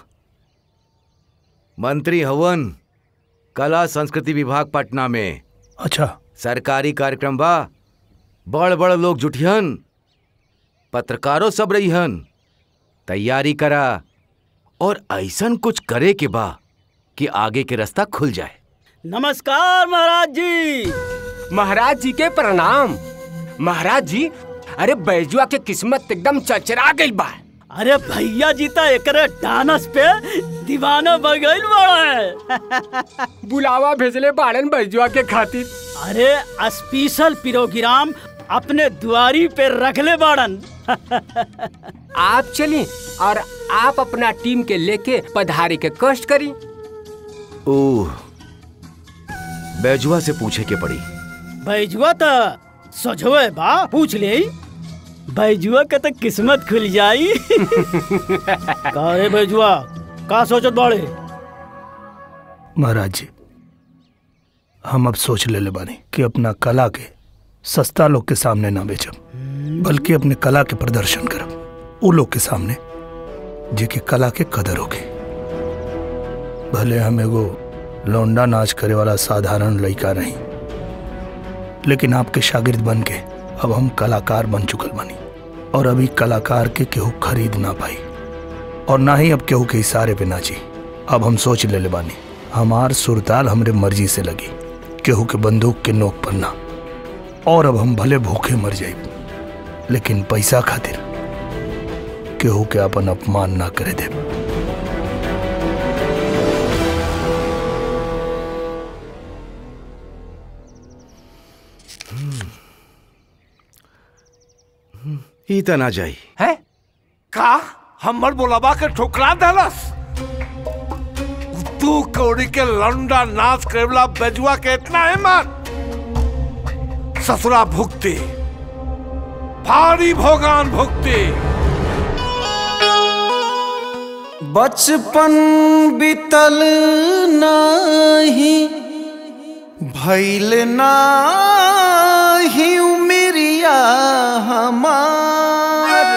मंत्री हवन कला संस्कृति विभाग पटना में अच्छा सरकारी कार्यक्रम बा बड़ बड़ लोग जुटिहन पत्रकारों सब रहीहन तैयारी करा और ऐसन कुछ करे के बा कि आगे के रास्ता खुल जाए नमस्कार महाराज जी महाराज जी के प्रणाम महाराज जी अरे बैजुआ के किस्मत एकदम चचरा गई बा अरे भैया जी तो एकरे डानस पे दीवाना बन गइल बड़ा बुलावा भेजले बाड़न बैजुआ के खातिर अरे स्पेशल प्रोग्राम अपने दुआरी पे रखले बाड़न आप चली और आप अपना टीम के लेके पधारे के कष्ट करी ओह बैजुआ से पूछे के पड़ी बैजुआ तो सजवे बा पूछ ले बैजुआ का तो किस्मत खुल जाई का रे बैजुआ का सोचत बाड़े महाराज जी हम अब सोच ले ले बानी कि अपना कला के सस्ता लोग के सामने ना बेचब बल्कि अपने कला के प्रदर्शन करब वो लोग के सामने जेके कला के कदर होके भले हम एगो लौंडा नाच करे वाला साधारण लड़का नहीं लेकिन आपके शागिर्द बन के अब हम कलाकार बन चुकल बनी और अभी कलाकार के केहू खरीद ना पाई और ना ही अब केहू के इशारे पे नाची अब हम सोच ले ले बानी हमार सुरताल हमरे मर्जी से लगी केहू के बंदूक के नोक पर ना और अब हम भले भूखे मर जाए लेकिन पैसा खातिर केहू के अपन अपमान ना करे दे ई त ना जाई है का हमर बोलाबा के ठोकरा देलस तू कौड़ी के लंडा नाच करेला बेजुआ के इतना हिम्मत ससुरा भुगती भारी भोगान भुगती बचपन बीतल नाही भैल नाही उमरिया हमार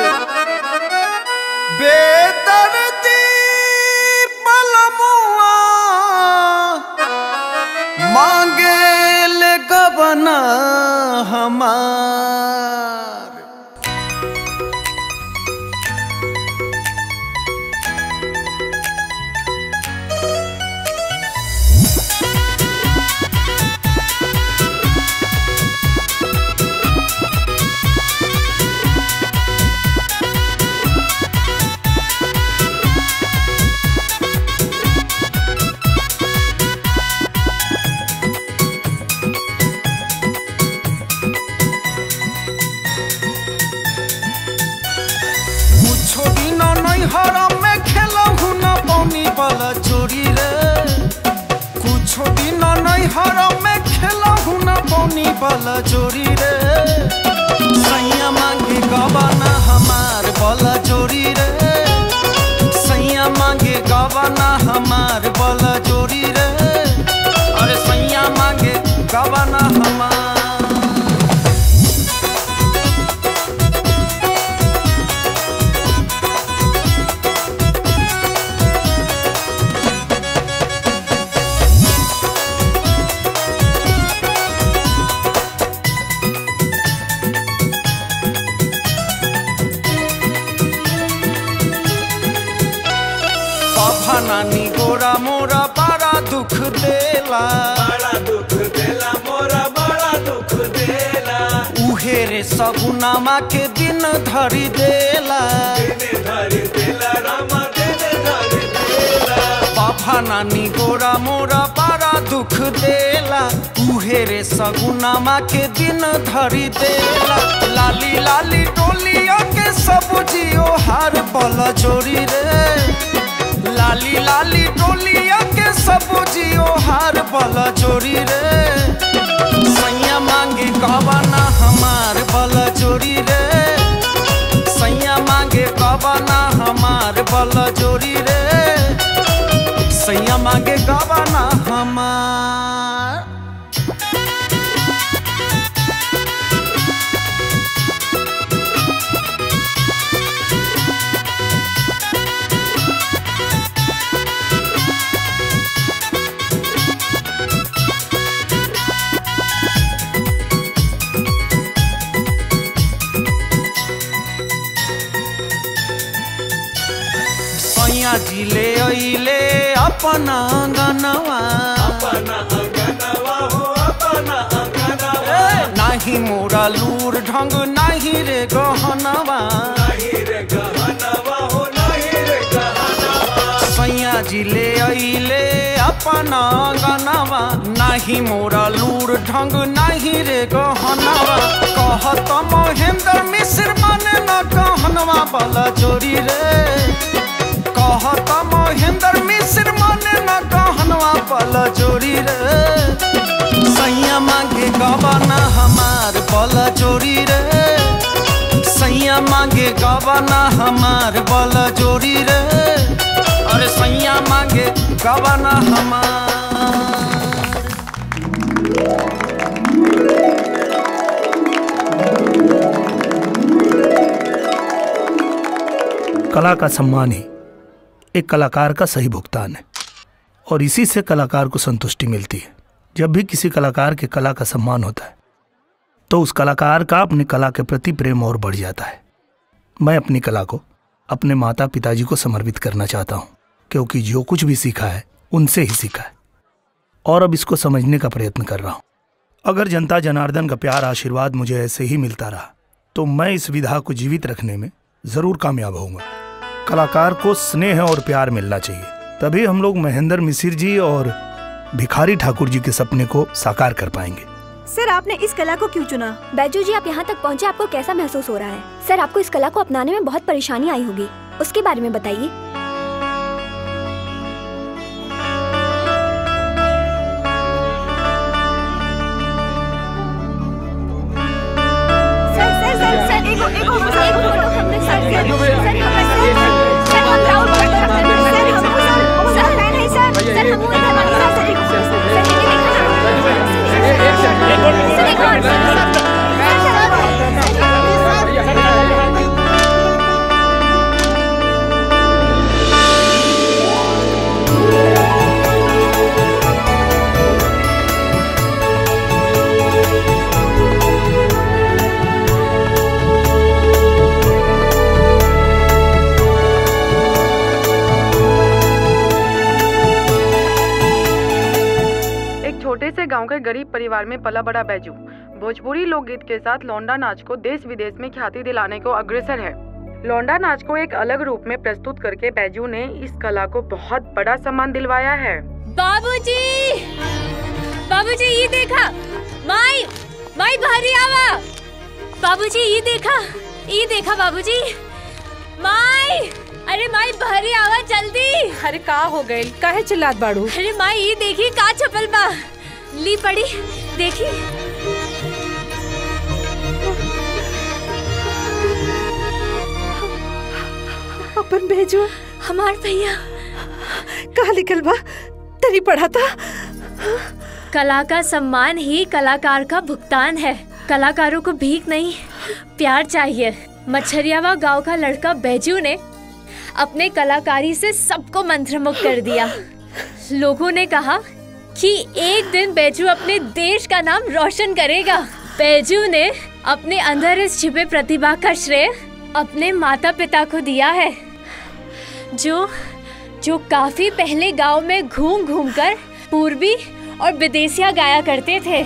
बेदर्दी पलमुआ मांगे ले गबना हमार कुछो दिन नैहर में खेलहु न पौनी वाला चोरी रे कुछो दिन नैहर में खेलहु न पौनी वाला चोरी रे सैया मांगे गवाना हमार वाला चोरी रे सैया मांगे गवाना हमार वाला चोरी रे अरे सैया मांगे गवाना हमार नानी गोरा मोरा बड़ा दुख देला बड़ा दुख देला मोरा बड़ा दुख देला उहे रे सगुनामा के दिन धरी देला दिन धरी देला रामा दिन धरी देला बाबा नानी गोरा मोरा बड़ा दुख देला उहे रे सगुनामा के दिन धरी देला लाली लाली टोलिया के सब जियो हार बल जोरी रे लाली लाली टोलिया के सब जियो हार बल जोरी रे सैया मांगे कबाना हमार बल जोरी रे सैया मांगे कबाना हमार बल जोरी रे सैया मांगे कबाना हमार सैया जी ले अइले अपना गनवा अपना अंगनवा हो अपना अंगनवा नाही मोरा लूर ढंग नाही रे गहनवा नहीं रे गहनवा हो नहीं रे गहनवा सैया जी ले अइले अपना गनवा नाही मोरा लूर ढंग नाही रे गहनवा कहत महेंद्र मिश्र मन न कहनवा बल जोरी रे कहत महेंद्र मिश्र मन न कहनवा बल जोरी रे सैया मांगे गबना हमार बल जोरी रे सैया मांगे गबना हमार बल जोरी रे अरे सैया मांगे गबना हमार कला का सम्मान ही एक कलाकार का सही भुगतान है और इसी से कलाकार को संतुष्टि मिलती है जब भी किसी कलाकार के कला का सम्मान होता है तो उस कलाकार का अपनी कला के प्रति प्रेम और बढ़ जाता है मैं अपनी कला को अपने माता पिताजी को समर्पित करना चाहता हूँ क्योंकि जो कुछ भी सीखा है उनसे ही सीखा है और अब इसको समझने का प्रयत्न कर रहा हूँ अगर जनता जनार्दन का प्यार आशीर्वाद मुझे ऐसे ही मिलता रहा तो मैं इस विधा को जीवित रखने में जरूर कामयाब होऊंगा कलाकार को स्नेह और प्यार मिलना चाहिए तभी हम लोग महेंद्र मिसिर जी और भिखारी ठाकुर जी के सपने को साकार कर पाएंगे सर आपने इस कला को क्यों चुना बैजू जी आप यहाँ तक पहुँचे आपको कैसा महसूस हो रहा है सर आपको इस कला को अपनाने में बहुत परेशानी आई होगी उसके बारे में बताइए सर सर सर सर एगो एगो एगो फोटो हमने सर सर सर हमने सर सर हम राउंड फोटो रखते हैं सर हम सर सर फैन है सर सर हम इधर वाले सर सर एगो सर ये देखा ना सर एक और सर एक छोटे से गांव के गरीब परिवार में पला बड़ा बैजू भोजपुरी लोकगीत के साथ लौंडा नाच को देश विदेश में ख्याति दिलाने को अग्रसर है लौंडा नाच को एक अलग रूप में प्रस्तुत करके बैजू ने इस कला को बहुत बड़ा सम्मान दिलवाया है बाबूजी बाबूजी ये देखा माई माई भारी आवा बाबूजी ये देखा ये देखा बाबूजी माई अरे माई भारी आवा जल्दी अरे का हो गई काहे चिल्लात बाड़ू अरे माई ये देखी का छपल बा ली पड़ी देखी अपन भेजो हमार भैया कहा लिखल बा तरी पढ़ा था कला का सम्मान ही कलाकार का भुगतान है कलाकारों को भीख नहीं प्यार चाहिए मच्छरियावा गांव का लड़का बैजू ने अपने कलाकारी से सबको मंत्रमुग्ध कर दिया लोगों ने कहा कि एक दिन बैजू अपने देश का नाम रोशन करेगा बैजू ने अपने अंदर इस छिपे प्रतिभा का श्रेय अपने माता पिता को दिया है जो जो काफी पहले गांव में घूम घूम कर पूर्वी और विदेशिया गाया करते थे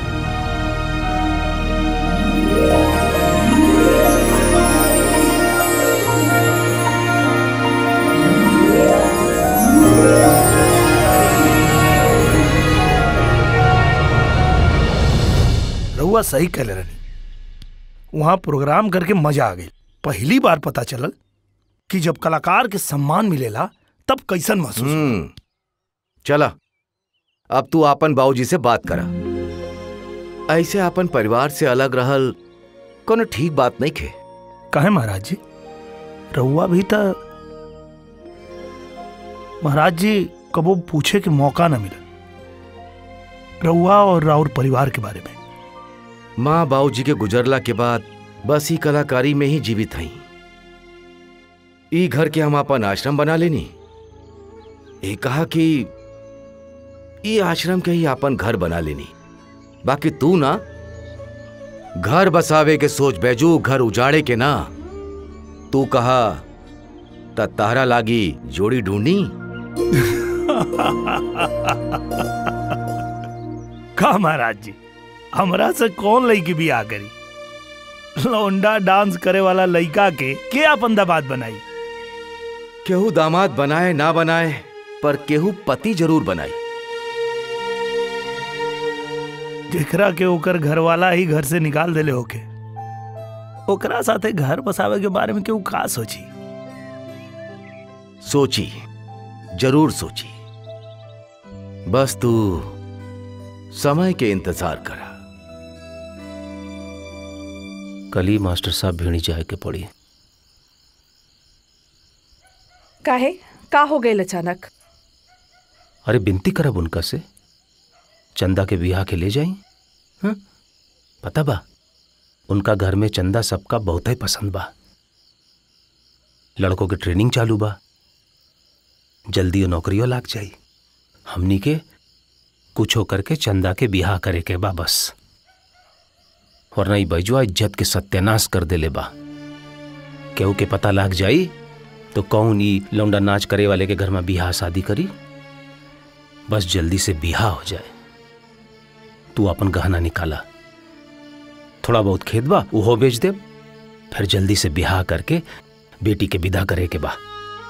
रहुआ सही कह ले रही वहाँ प्रोग्राम करके मजा आ गई पहली बार पता चलल कि जब कलाकार के सम्मान मिलेला तब कैसन महसूस होला। हम्म चला अब तू आपन बाबूजी से बात करा ऐसे अपन परिवार से अलग रहल कोनो ठीक बात नहीं खे कहे महाराज जी रहुआ भी था महाराज जी कबो पूछे के मौका न मिला रहुआ और राउर परिवार के बारे में माँ बाबूजी के गुजरला के बाद बस ही कलाकारी में ही जीवित हई ई घर के हम अपन आश्रम बना लेनी ये कहा कि ई आश्रम के ही अपन घर बना लेनी बाकी तू ना घर बसावे के सोच बैजू घर उजाड़े के ना तू कहा त तारा लागी जोड़ी ढूंढी का महाराज जी हमरा से कौन लड़की भी आ करी लौंडा डांस करे वाला लड़का के के अपन दामाद बनाई केहू दामाद बनाए ना बनाए पर केहू पति जरूर बनाई जेकरा के ओकर घर वाला ही घर से निकाल देले होके ओकरा साथे घर बसावे के बारे में केहू का सोची सोची जरूर सोची बस तू समय के इंतजार करा कल ही मास्टर साहब भिड़ी जाए के पड़ी काहे का हो गए अचानक अरे बिनती करब उनका से चंदा के बियाह के ले जाई हाँ? पता बा उनका घर में चंदा सबका बहुत ही पसंद बा लड़कों के ट्रेनिंग चालू बा जल्दी वो नौकरियों लाग जाई हमनी के कुछ होकर के चंदा के बियाह करे के बा बस वरना ई बैजुआ इज्जत के सत्यानाश कर देले बा केहू के पता लाग जाई तो कौन ई लौंडा नाच करे वाले के घर में बियाह शादी करी बस जल्दी से बियाह हो जाए तू अपन गहना निकाला थोड़ा बहुत खेत बा उहो बेच दे फिर जल्दी से बियाह करके बेटी के विदा करे के बा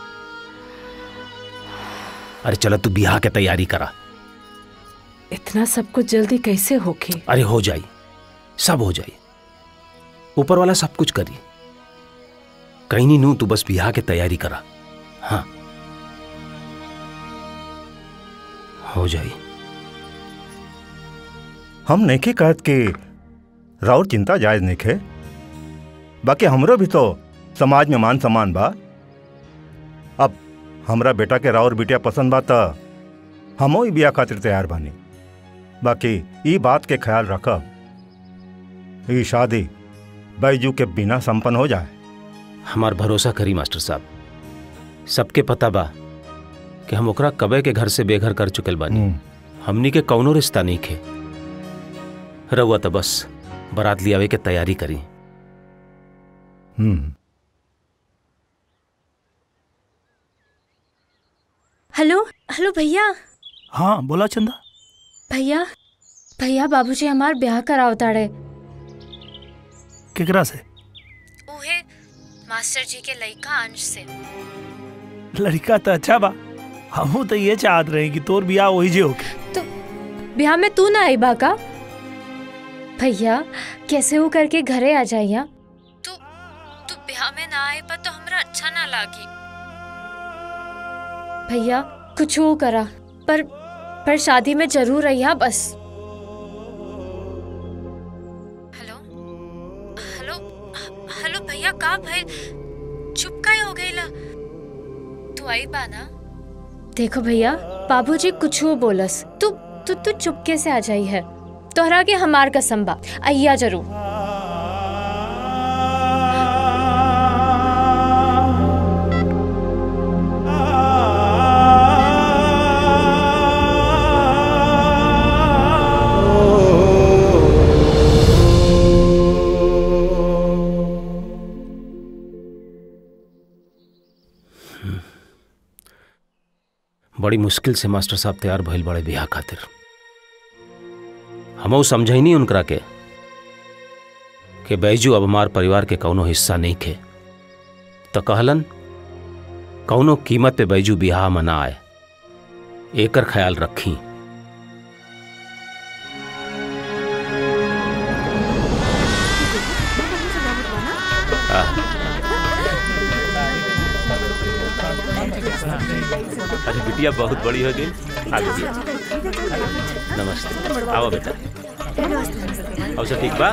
अरे चलो तू बियाह के तैयारी करा इतना सब कुछ जल्दी कैसे होके अरे हो जाई सब हो जाई ऊपर वाला सब कुछ करी कहीं नहीं नू तू बस बियाह के तैयारी करा हाँ हो जाई हम नइखे कहत कि राउर चिंता जायज नइखे बाकी हमरो भी तो समाज में मान सम्मान बा अब हमरा बेटा के राउर बिटिया पसंद बा त हमो ई बिया खातिर तैयार बानी बाकी ई बात के ख्याल रखब ई शादी बैजू के बिना संपन्न हो जाए हमार भरोसा करी मास्टर साहब सबके पता बा कि हम ओकरा कबे के घर से बेघर कर चुकल बानी हमनी के कौनो रिश्ता नहीं खे रहुआ तो बस बारात लियावे के तैयारी करी हम्म हेलो हेलो भैया हाँ बोला चंदा भैया भैया बाबूजी हमार ब्याह कराव ताड़े केकरा से उहे मास्टर जी के लइका अंश से लड़का तो अच्छा बा हमू तो ये चाहत रहे कि तोर बियाह वही जे होके ब्याह में तू ना आई बा का भैया कैसे हो करके घरे आ जाइया तू तू ब्याह में ना आए पर तो हमरा अच्छा ना लागी भैया कुछ हो करा पर पर शादी में जरूर रहिया बस हेलो हेलो हेलो भैया का भइल चुप काहे हो गईला तू आई बा ना देखो भैया बाबूजी कुछ हो बोलस तू तू तू चुपके से आ जाई है तोहरा के हमार कसम बा अइया जरूर बड़ी मुश्किल से मास्टर साहब तैयार भइल बड़े बियाह खातिर हमऊ समझई नहीं उनकरा के कि बैजू अब हमार परिवार के कौनो हिस्सा नहीं खे तो कहलन कौनो कीमत पे बैजू बियाह में ना आए एकर ख्याल रखी अरे बिटिया बहुत बड़ी हो गई आ बिटिया नमस्ते आओ बेटा और सब ठीक बा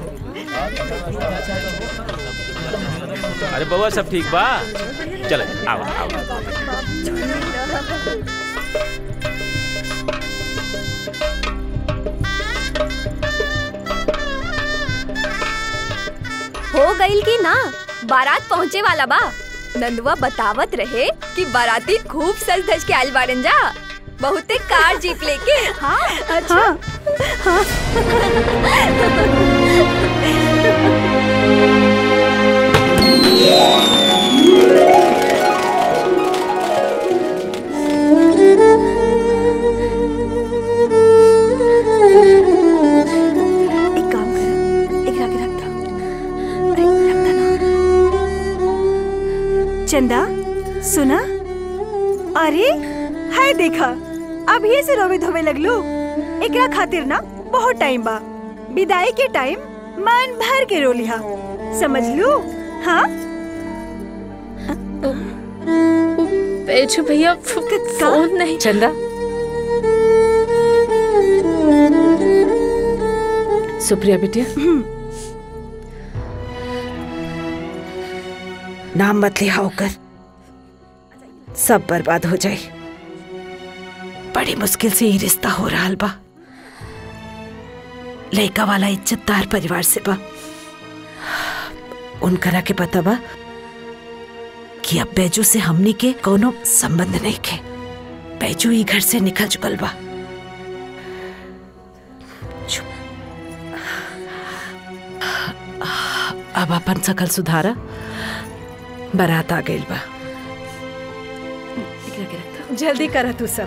अरे बउआ सब ठीक बा चलो आओ आओ हो गईल की ना बारात पहुँचे वाला बा नंदुआ बतावत रहे कि बाराती खूब सज धज के आयल बाड़न जा बहुते कार जीप लेके हाँ अच्छा एक काम कर एक रख रख अरे रखता ना चंदा सुना अरे हाय देखा अभी से रोवे धोवे लगलो एकरा खातिर ना बहुत टाइम बा विदाई के टाइम मन भर के रो लिहा समझ लो हाँ बेचू भैया फोन नहीं चंदा सुप्रिया बिटिया नाम मत लिया होकर सब बर्बाद हो जाए बड़ी मुश्किल से ये रिश्ता हो रहा बा लड़का वाला इज्जतदार परिवार से बा उनकरा के पता बा कि अब बैजू से हमनी के कोनो संबंध नहीं के बैजू ही घर से निकल चुकल बा अब अपन सकल सुधारा बारात आ गइल बा जल्दी करा तू सब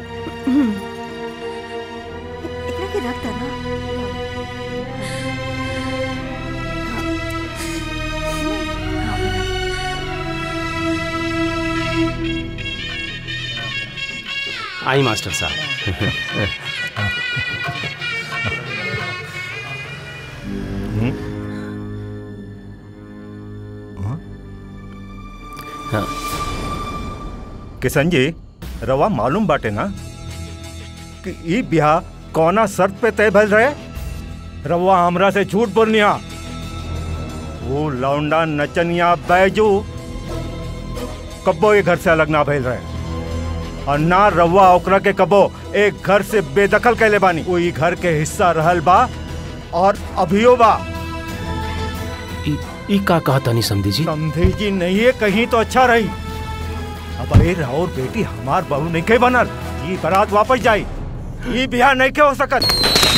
एकरा के रखता ना आई मास्टर साहब हाँ किशन जी रवा मालूम बाटे ना कि ई ब्याह कौना शर्त पे तय भइल रहे रवा हमरा से झूठ बोलनिया वो लौंडा नचनिया बैजू कब्बो ये घर से अलग ना भइल रहे और ना रवा ओकरा के कबो एक घर से बेदखल कैले बानी वो ई घर के हिस्सा रहल बा और अभियो बा ई का कहा तानी समधी जी समधी जी नहीं है कहीं तो अच्छा रही अब अरे राउर बेटी हमार बहू नहीं के बनल ये बारात वापस जाई ये बिहार नहीं के हो सकत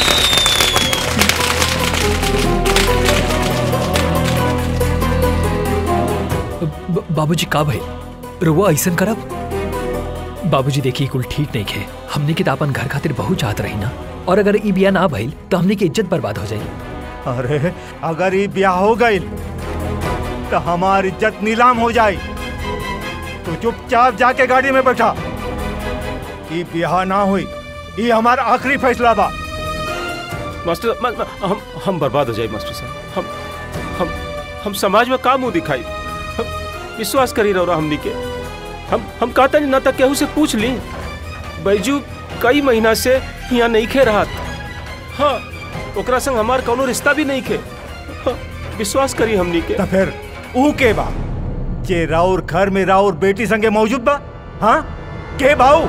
ब- बाबूजी का भई रुआ ऐसन करब बाबूजी देखिए कुल ठीक नहीं खे हमने के तो अपन घर खातिर बहुत चाहत रही ना और अगर ई बिया ना भइल तो हमने की इज्जत बर्बाद हो जाई अरे अगर ये ब्याह हो गई तो हमार इज्जत नीलाम हो जाए तो चुपचाप जाके गाड़ी में बैठा ये ब्याह ना हुई ये हमारा आखिरी फैसला बा मास्टर म, म, हम हम बर्बाद हो जाए मास्टर साहब हम हम हम समाज में का मुंह दिखाई हम विश्वास करी रहो हमनी के हम हम कहता नहीं ना तक केहू से पूछ ली बैजू कई महीना से यहाँ नहीं खे रहा हाँ ओकरा संग हमार कोनो रिश्ता भी नहीं खे हाँ, विश्वास करी हमनी के तो फिर ऊ के बा जे राउर घर में राउर बेटी संगे मौजूद बा हाँ के भाऊ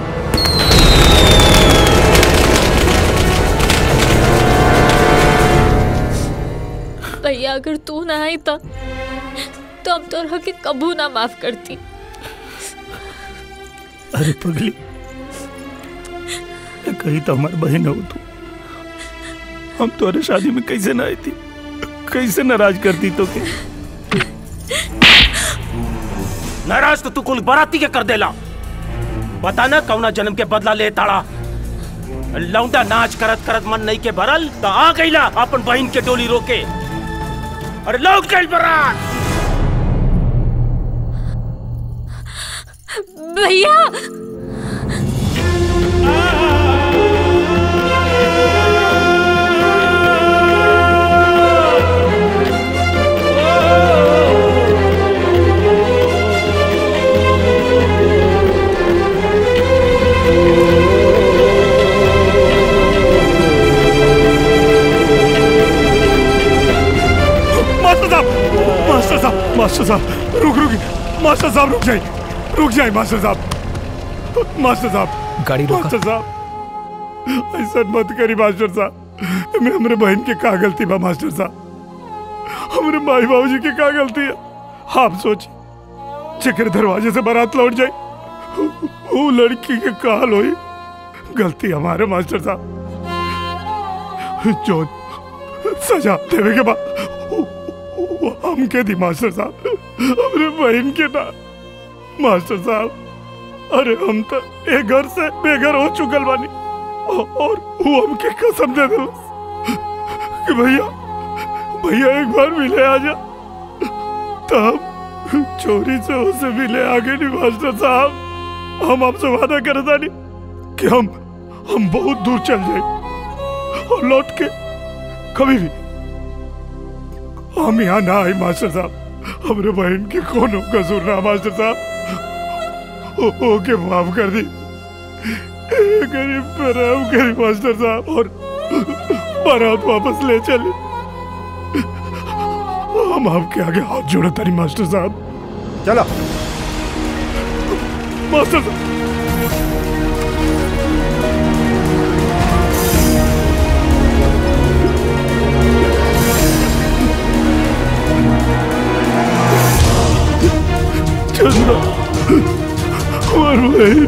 भैया अगर तू ना आई तो तो अब तो के कबू ना माफ करती अरे पगली कहीं तो हमारी बहन हो तू हम तुम्हारे शादी में कैसे ना आई थी कैसे नाराज करती तो के नाराज तो तू कुल बाराती के कर देला बता ना कौना जन्म के बदला ले ताड़ा लौंडा नाच करत करत मन नहीं के भरल तो आ गईला अपन बहन के डोली रोके अरे लौट गई बरात भैया मास्टर साहब मास्टर साहब मास्टर साहब रुक रुक मास्टर साहब रुक जाइए रुक जाइए मास्टर साहब मास्टर साहब गाड़ी रोका। मास्टर साहब ऐसा मत करी मास्टर साहब मैं हमरे बहन के का गलती बा मास्टर साहब हमरे माई बाबूजी के का गलती है आप सोचिए चक्कर दरवाजे से बारात लौट जाए वो लड़की के काल हुई गलती हमारे मास्टर साहब जॉन सजा देवे के बाद वो हम के दी मास्टर साहब हमरे बहन के ना मास्टर साहब अरे हम तो एक घर से बेघर हो चुकल बानी औ- और वो हमके कसम दे दिल कि भैया भैया एक बार मिले आजा तब चोरी से उसे मिले आगे नहीं मास्टर साहब हम आपसे वादा करे था नहीं कि हम हम बहुत दूर चल जाए और लौट के कभी भी हम यहाँ ना आए मास्टर साहब हमरे बहन के कोनो कसूर ना मास्टर साहब ओ- ओके माफ कर दी ए, गरीब पे रहम करी मास्टर साहब और बारात वापस ले चले हम आपके आगे हाथ जोड़े तारी मास्टर साहब चलो मास्टर साहब चंद्रा हमार बहन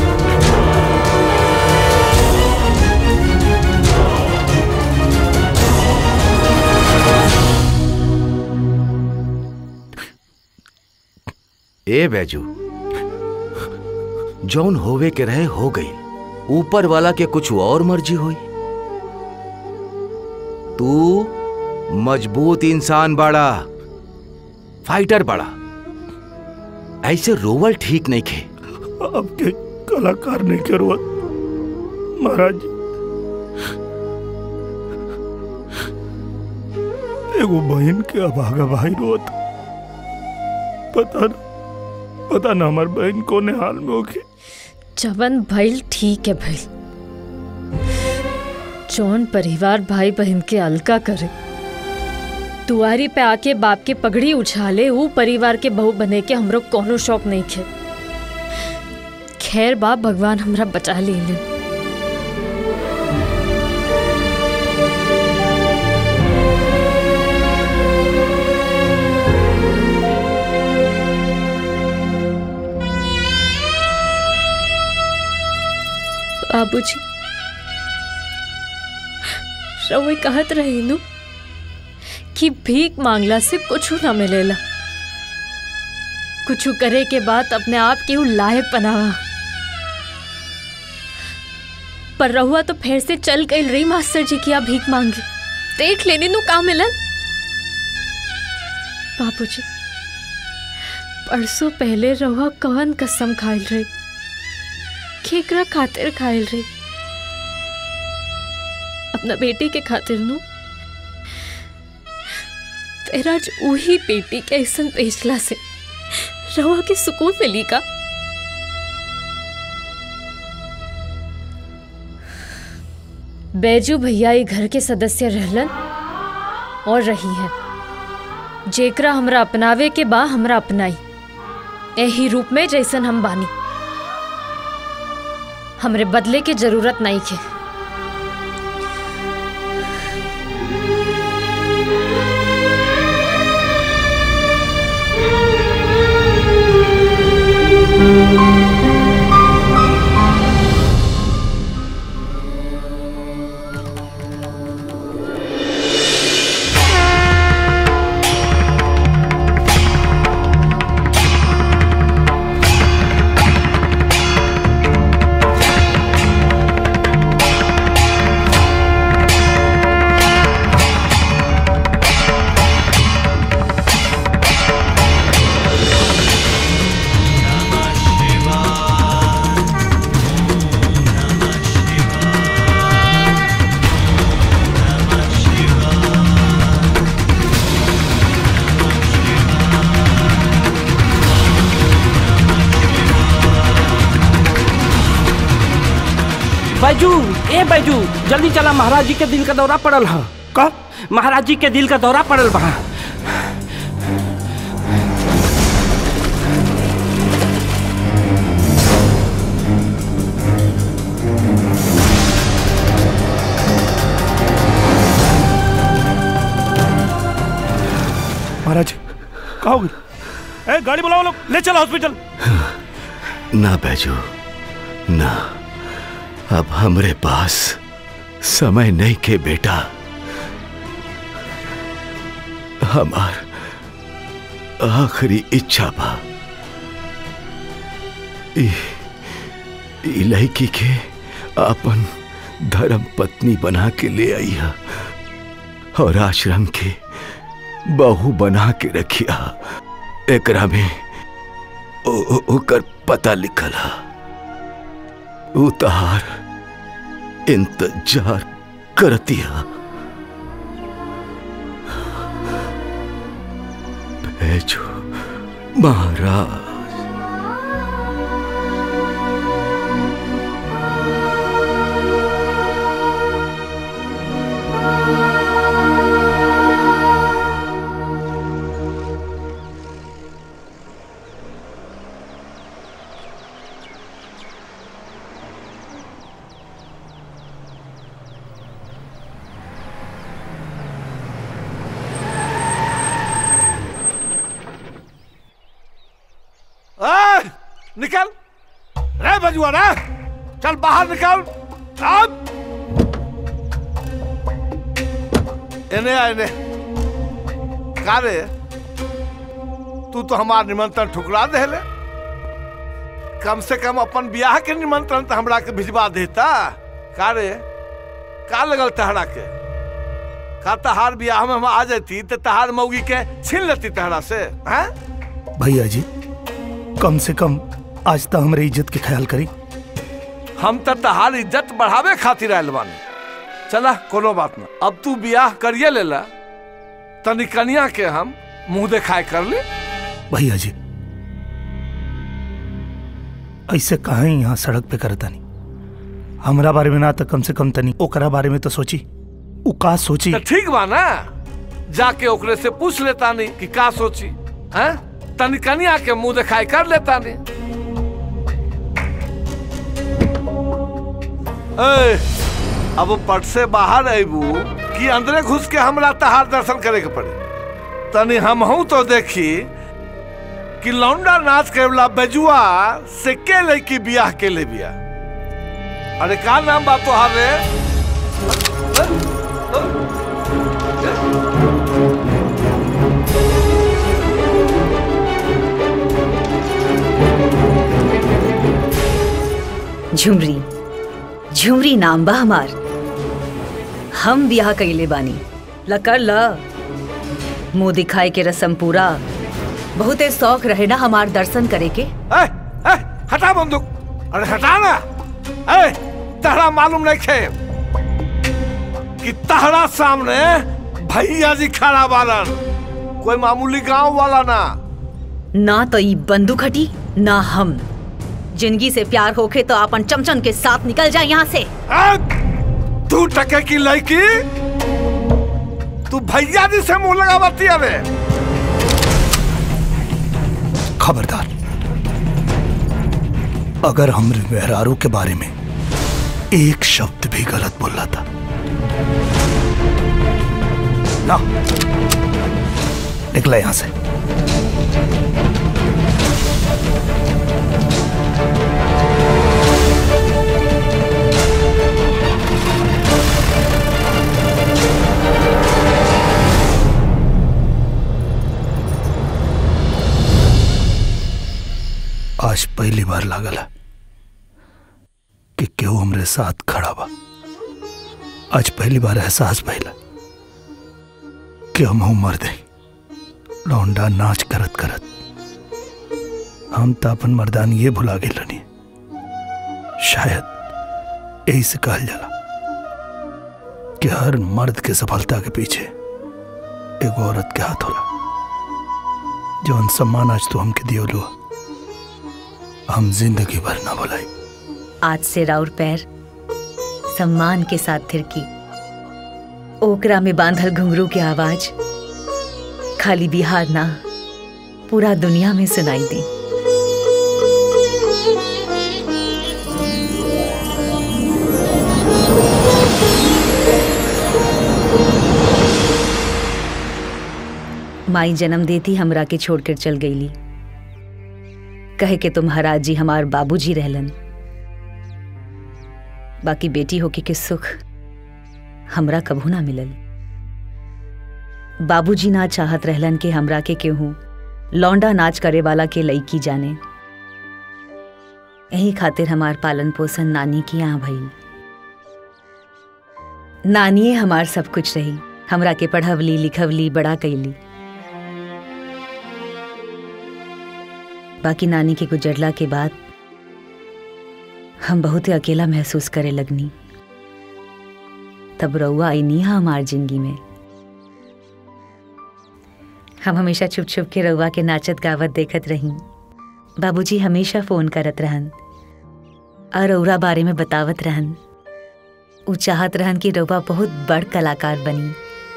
ए बैजू जौन होवे के रहे हो गई ऊपर वाला के कुछ और मर्जी हुई तू मजबूत इंसान बड़ा फाइटर बड़ा ऐसे रोवल ठीक नहीं खे आपके कलाकार नहीं के रोवत महाराज जी एगो बहन के अभागा भाई रोवत पता ना पता ना हमार बहन कोने हाल में होगी जवन भइल ठीक है भइल जौन परिवार भाई बहन के अलका करे दुआरी पे आके बाप के पगड़ी उछाले वो परिवार के बहू बने के हमरो कोनो शौक नहीं खे खैर बाप भगवान हमरा बचा ले ले बाबूजी रउए कहत रही नु कि भीख मांगला से कुछ ना मिलेला कुछ करे के बाद अपने आप के लायक बनावा पर रहुआ तो फिर से चल गई रही मास्टर जी की आप भीख मांगी देख लेने नु का मिलन बाबूजी परसों पहले रहुआ कवन कसम खाइल रही केकरा खातिर खाइल रही अपना बेटी के खातिर नु तेरा आज वही बेटी के ऐसन बेचला से रहुआ के सुकून मिली का बैजू भैया ये घर के सदस्य रहलन और रही हैं जेकरा हमरा अपनावे के बा हमरा अपनाई एही रूप में जैसन हम बानी हमरे बदले के जरूरत नहीं के बैजू ए बैजू जल्दी चला महाराज जी के दिल का दौरा पड़ल है का महाराज जी के दिल का दौरा पड़ल बा महाराज कहा हो गई ए गाड़ी बुलाओ लोग ले चलो हॉस्पिटल ना बैजू ना अब हमरे पास समय नहीं के बेटा हमार आखिरी इच्छा बा ई ई लड़की के अपन धर्म पत्नी बना के ले आई है और आश्रम के बहू बना के रखिया एकरा में ओ- ओ- ओकर पता लिखल है उतार इंतजार करतिया भेजो महाराज ए, निकल रे बजुआ रे चल बाहर निकल अब एने आ एने का रे तू तो हमार निमंत्रण ठुकरा देले कम से कम अपन ब्याह के निमंत्रण तो हमरा के भिजवा देता का रे का लगल तहरा के का तहार ब्याह में हम आ जाती तो तहार मौगी के छीन लेती तहरा से हैं भैया जी कम से कम आज तक हमरे इज्जत के ख्याल करी हम तो तहार इज्जत बढ़ावे खातिर आयल बानी चला कोनो बात ना अब तू बियाह करिए लेला तनी कनिया के हम मुंह दिखाए कर ले भैया जी ऐसे कहा ही यहाँ सड़क पे करता नहीं हमरा बारे में ना तो कम से कम तनी ओकरा बारे में तो सोची उ का सोची तो ठीक बा ना जाके ओकरे से पूछ लेता नहीं कि का सोची हैं तनी कनिया के मुंह दिखाई कर लेता नहीं ए, अब पट से बाहर अबू कि अंदरे घुस के हमरा तहार दर्शन करे के पड़े तनी हम हूं तो देखी कि लौंडा नाच के वाला बेजुआ से के लड़की बियाह के ले बिया अरे का नाम बा तोहार रे झुमरी झुमरी नाम बा हमार हम ब्याह कइले बानी ल कर ल मुंह दिखाए के रसम पूरा बहुते शौक रहे ना हमार दर्शन करे के ए, ए, हटा बंदूक अरे हटा ना ए, तहरा मालूम नहीं खे कि तहरा सामने भैया जी खड़ा बालन कोई मामूली गांव वाला ना ना तो ई बंदूक हटी ना हम जिंदगी से प्यार होके तो अपन चमचन के साथ निकल जाए यहाँ से तू टके की लड़की तू भैया जी से मुंह लगावती अबे खबरदार अगर हमरे मेहरारू के बारे में एक शब्द भी गलत बोला था ना निकला यहां से आज पहली बार लागल है कि केहू हमरे साथ खड़ा बा आज पहली बार एहसास भइला कि हम मर दे लौंडा नाच करत करत हम तो अपन मर्दान ये भुला गए रनी शायद यही से कहल जाला कि हर मर्द के सफलता के पीछे एगो औरत के हाथ होला जौन सम्मान आज तू हमके दियो हम जिंदगी भर ना भुलाई आज से राउर पैर सम्मान के साथ थिरकी ओकरा में बांधल घुंघरू के आवाज खाली बिहार ना पूरा दुनिया में सुनाई दी माई जन्म देती हमरा के छोड़कर चल गईली कहे के तुम्हारा जी हमार बाबूजी रहलन बाकी बेटी होके के सुख हमरा कभू ना मिलल बाबूजी ना चाहत रहलन के हमरा के केहू लौंडा नाच करे वाला के लईकी जाने यही खातिर हमार पालन पोषण नानी की यहाँ भइल नानिए हमार सब कुछ रही हमरा के पढ़वली लिखवली बड़ा कैली बाकी नानी के गुजरला के बाद हम बहुत ही अकेला महसूस करे लगनी तब रउआ आई नहीं हमार जिंदगी में हम हमेशा छुप छुप के रउआ के नाचत गावत देखत रही बाबूजी हमेशा फोन करत रहन और रउरा बारे में बतावत रहन उ चाहत रहन कि रउआ बहुत बड़ कलाकार बनी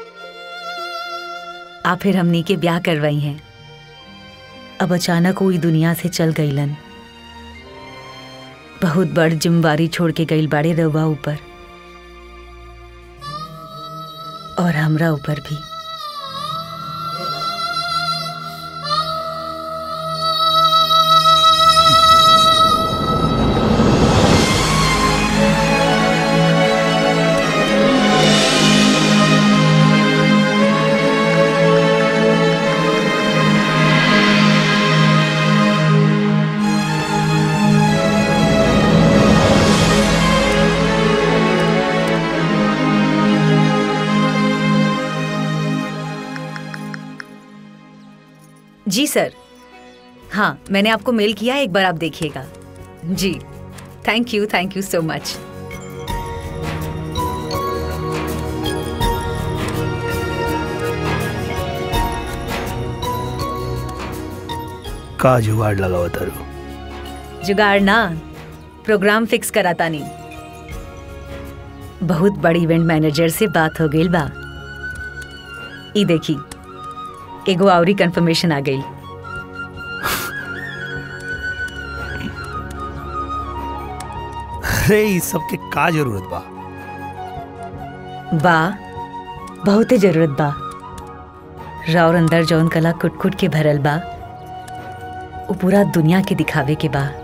आ फिर हमनी के ब्याह करवाई हैं अब अचानक वो ई दुनिया से चल गईलन बहुत बड़ जिम्मेवारी छोड़ के गईल बाड़े रउआ ऊपर और हमरा ऊपर भी जी सर हाँ मैंने आपको मेल किया है एक बार आप देखिएगा जी thank you thank you so much का जुगाड़ लगावा तारू जुगाड़ ना प्रोग्राम फिक्स कराता नहीं बहुत बड़ी इवेंट मैनेजर से बात हो गई बा ई देखी एगो आवरी कंफर्मेशन आ गई अरे इस सब के का जरूरत बा बा बहुते जरूरत बा राउर अंदर जौन कला कुट कुट के भरल बा वो पूरा दुनिया के दिखावे के बा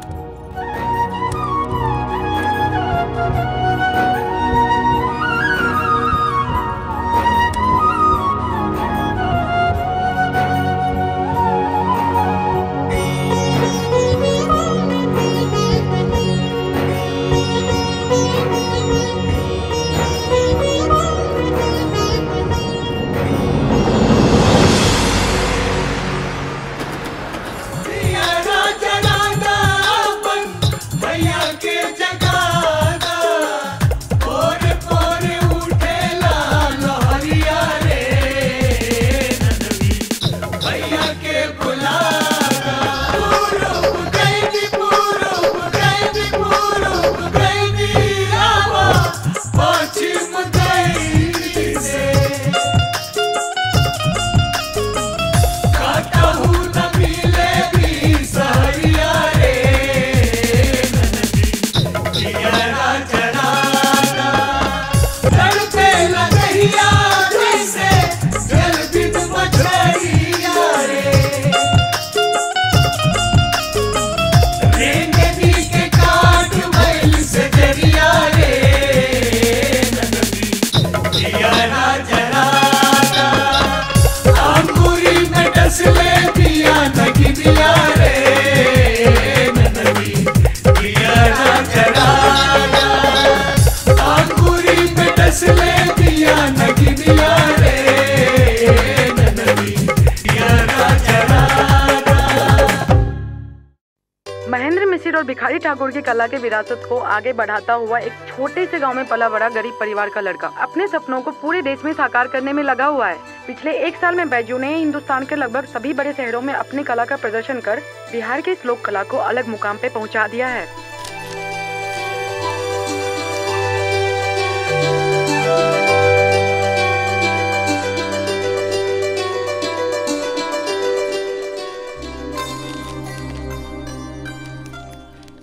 महेंद्र मिसिर और भिखारी ठाकुर की कला के विरासत को आगे बढ़ाता हुआ एक छोटे से गांव में पला बड़ा गरीब परिवार का लड़का अपने सपनों को पूरे देश में साकार करने में लगा हुआ है पिछले एक साल में बैजू ने हिंदुस्तान के लगभग सभी बड़े शहरों में अपनी कला का प्रदर्शन कर बिहार की इस लोक कला को अलग मुकाम पे पहुंचा दिया है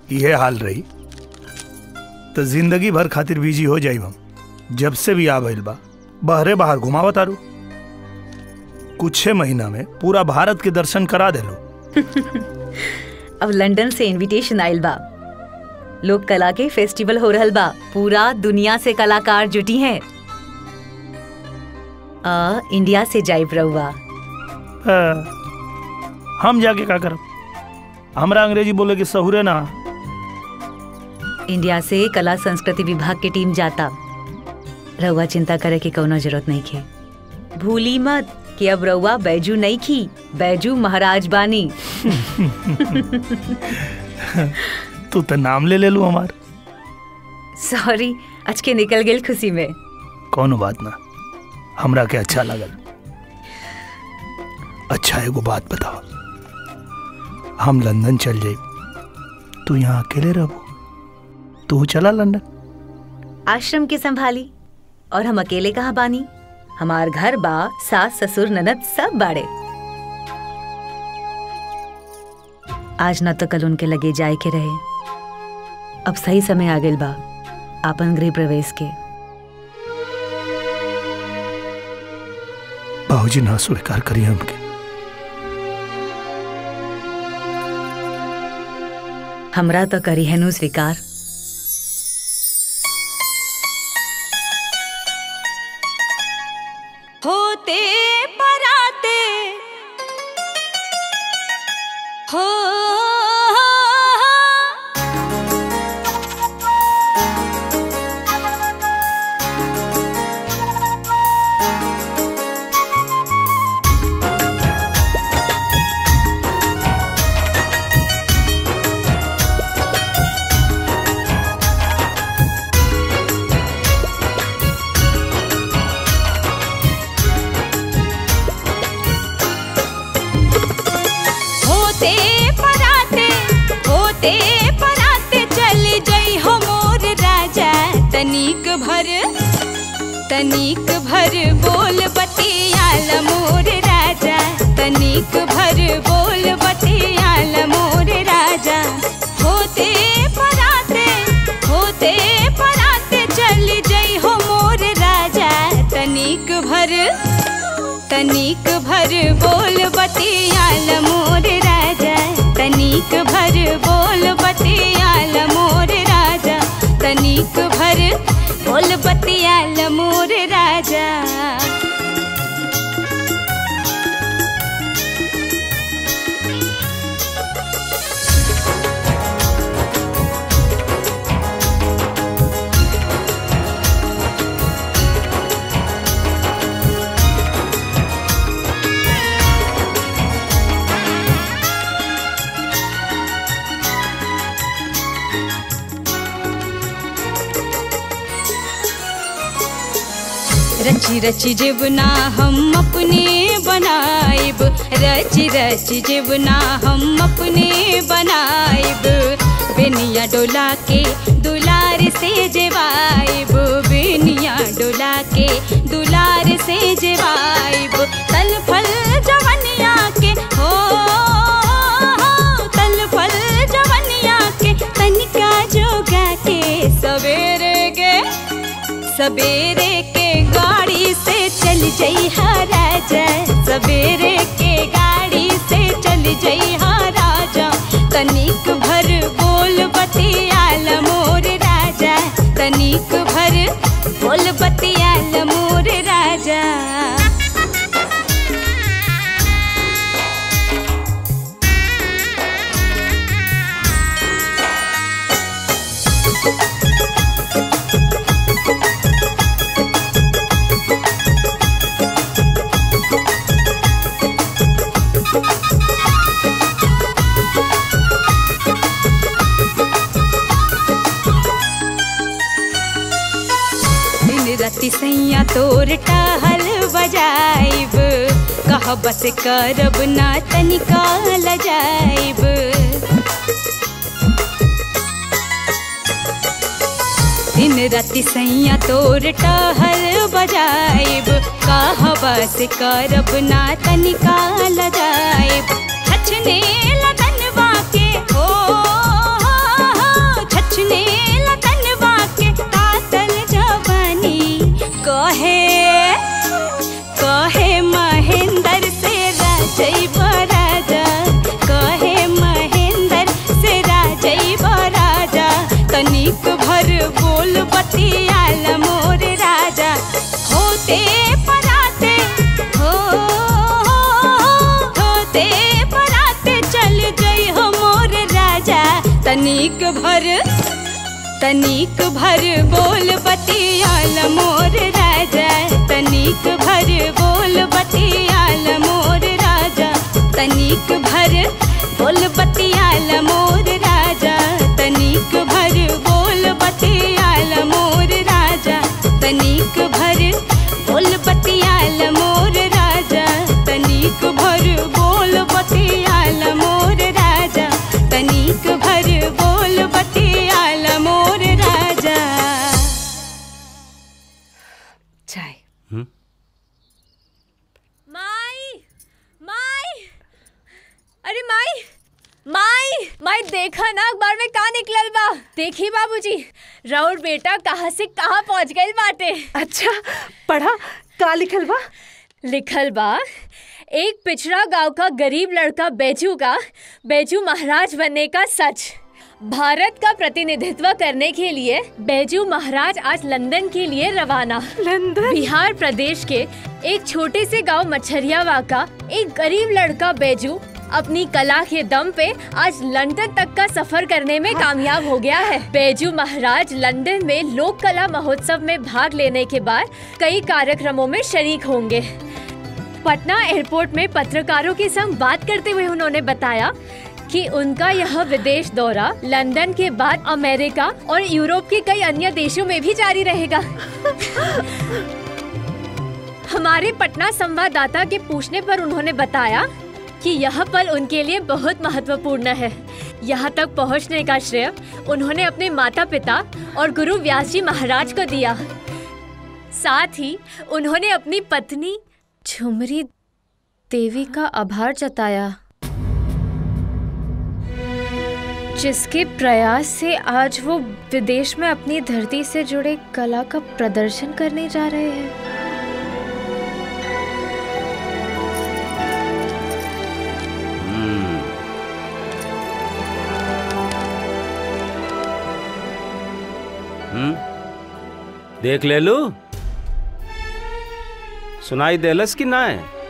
ये हाल रही तो जिंदगी भर खातिर बिजी हो जाई हम जब से भी आ भइल बा बहरे बाहर घुमावा तारू कुछ महीना में पूरा भारत के दर्शन करा देलो अब लंदन से इनविटेशन आइल बा लोक कला के फेस्टिवल हो रहल बा पूरा दुनिया से कलाकार जुटी हैं आ, इंडिया से जाइब रहुआ हाँ, हम जाके का करब हमरा अंग्रेजी बोले के सहुरे ना इंडिया से कला संस्कृति विभाग की टीम जाता रहुआ चिंता करे की कोनो जरूरत नहीं खे भूली मत कि अब रहुआ बैजू नहीं खी बैजू महाराज बानी तू तो नाम ले ले लू हमार सॉरी आज के निकल गेल खुशी में कोनो बात ना हमरा के अच्छा लगल अच्छा एगो बात बताओ हम लंदन चल जाई तू यहाँ अकेले रहो तू चला लंदन आश्रम के संभाली और हम अकेले कहाँ बानी हमार घर बा सास ससुर ननद सब बाड़े आज न तो कल उनके लगे जाए के रहे अब सही समय आ गेल बा आपन गृह प्रवेश के बाबूजी ना स्वीकार करिए हमके हमरा तो करी है नु स्वीकार होते पराते हो होते पराते होते पराते चल जई हो मोर राजा तनिक भर तनिक भर बोल बतियाल मोर राजा तनिक भर बोल बतियाल मोर राजा होते पराते होते पराते चल जई हो मोर राजा तनिक भर तनिक भर बोल बतियाल मोर राजा तनिक भर बोल बतियाल मोर राजा तनिक भर बोल बतियाल मोर राजा रची रची जीवना हम अपने बनाइब रची रची जीवना हम अपने बनाइब बेनिया डोला के दुलार से जेवाइब बेनिया डोला के दुलार से जेवाइब तल फल जवनिया के हो तल फल जवनिया के तनिका जोगा के सवेरे के सवेरे के गाड़ी से चल जई हा राजा सवेरे के गाड़ी से चल जई हा राजा तनिक भर बोल बतियाल मोर राजा तनिक भर बोल बतियाल मोर राजा दिन राति सैया तोर टहल बजाइब कह बस करब ना तनिका लजाइब दिन राति सैया तोर टहल बजाइब कह बस करब ना तनिका लजाइब छछने लगनवा के हो तनिक भर तनिक भर बोल बतियाल मोर राजा तनिक भर बोल बतियाल मोर राजा तनिक भर बोल बतियाल मोर राजा तनिक भर बोल बतियाल मोर राजा तनिक भर बोल बतियाल मोर राजा तनिक भर बोल बतियाल मोर राजा तनिक भर बोल बतियाल मोर राजा चाय माई माई अरे माई माई माई देखा ना अखबार में का निकलल बा देखी बाबूजी राउर बेटा कहाँ से कहाँ पहुँच गई बाटे अच्छा पढ़ा का लिखल बा लिखल बा एक पिछड़ा गांव का गरीब लड़का बैजू का बैजू महाराज बनने का सच भारत का प्रतिनिधित्व करने के लिए बैजू महाराज आज लंदन के लिए रवाना लंदन बिहार प्रदेश के एक छोटे से गांव मच्छरियावा का एक गरीब लड़का बैजू अपनी कला के दम पे आज लंदन तक का सफर करने में कामयाब हो गया है बैजू महाराज लंदन में लोक कला महोत्सव में भाग लेने के बाद कई कार्यक्रमों में शरीक होंगे पटना एयरपोर्ट में पत्रकारों के संग बात करते हुए उन्होंने बताया कि उनका यह विदेश दौरा लंदन के बाद अमेरिका और यूरोप के कई अन्य देशों में भी जारी रहेगा हमारे पटना संवाददाता के पूछने पर उन्होंने बताया कि यह पल उनके लिए बहुत महत्वपूर्ण है यहाँ तक पहुँचने का श्रेय उन्होंने अपने माता पिता और गुरु व्यास जी महाराज को दिया साथ ही उन्होंने अपनी पत्नी झुमरी देवी का आभार जताया जिसके प्रयास से आज वो विदेश में अपनी धरती से जुड़े कला का प्रदर्शन करने जा रहे हैं हम्म देख ले लू सुनाई देलस कि ना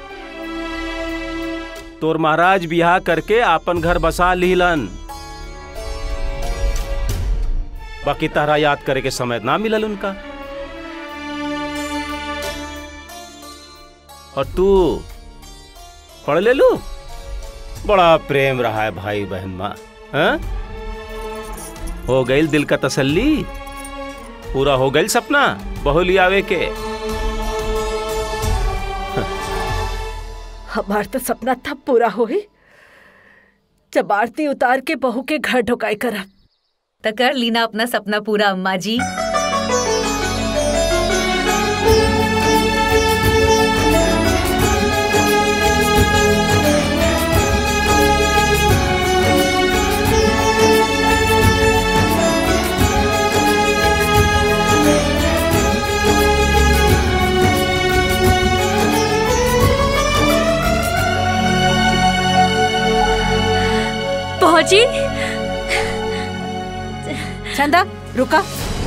तोर महाराज बियाह करके आपन घर बसा लीलन बाकी तारा याद करे के समय ना मिलल उनका और तू पढ़ ले लू बड़ा प्रेम रहा है भाई बहन माँ हाँ? हो गई दिल का तसल्ली पूरा हो गई सपना बहु लियावे के हमार तो सपना था पूरा होई जब आरती उतार के बहू के घर ढुकाई करब तो कर लीना अपना सपना पूरा अम्मा जी पहुंची चंदा रुका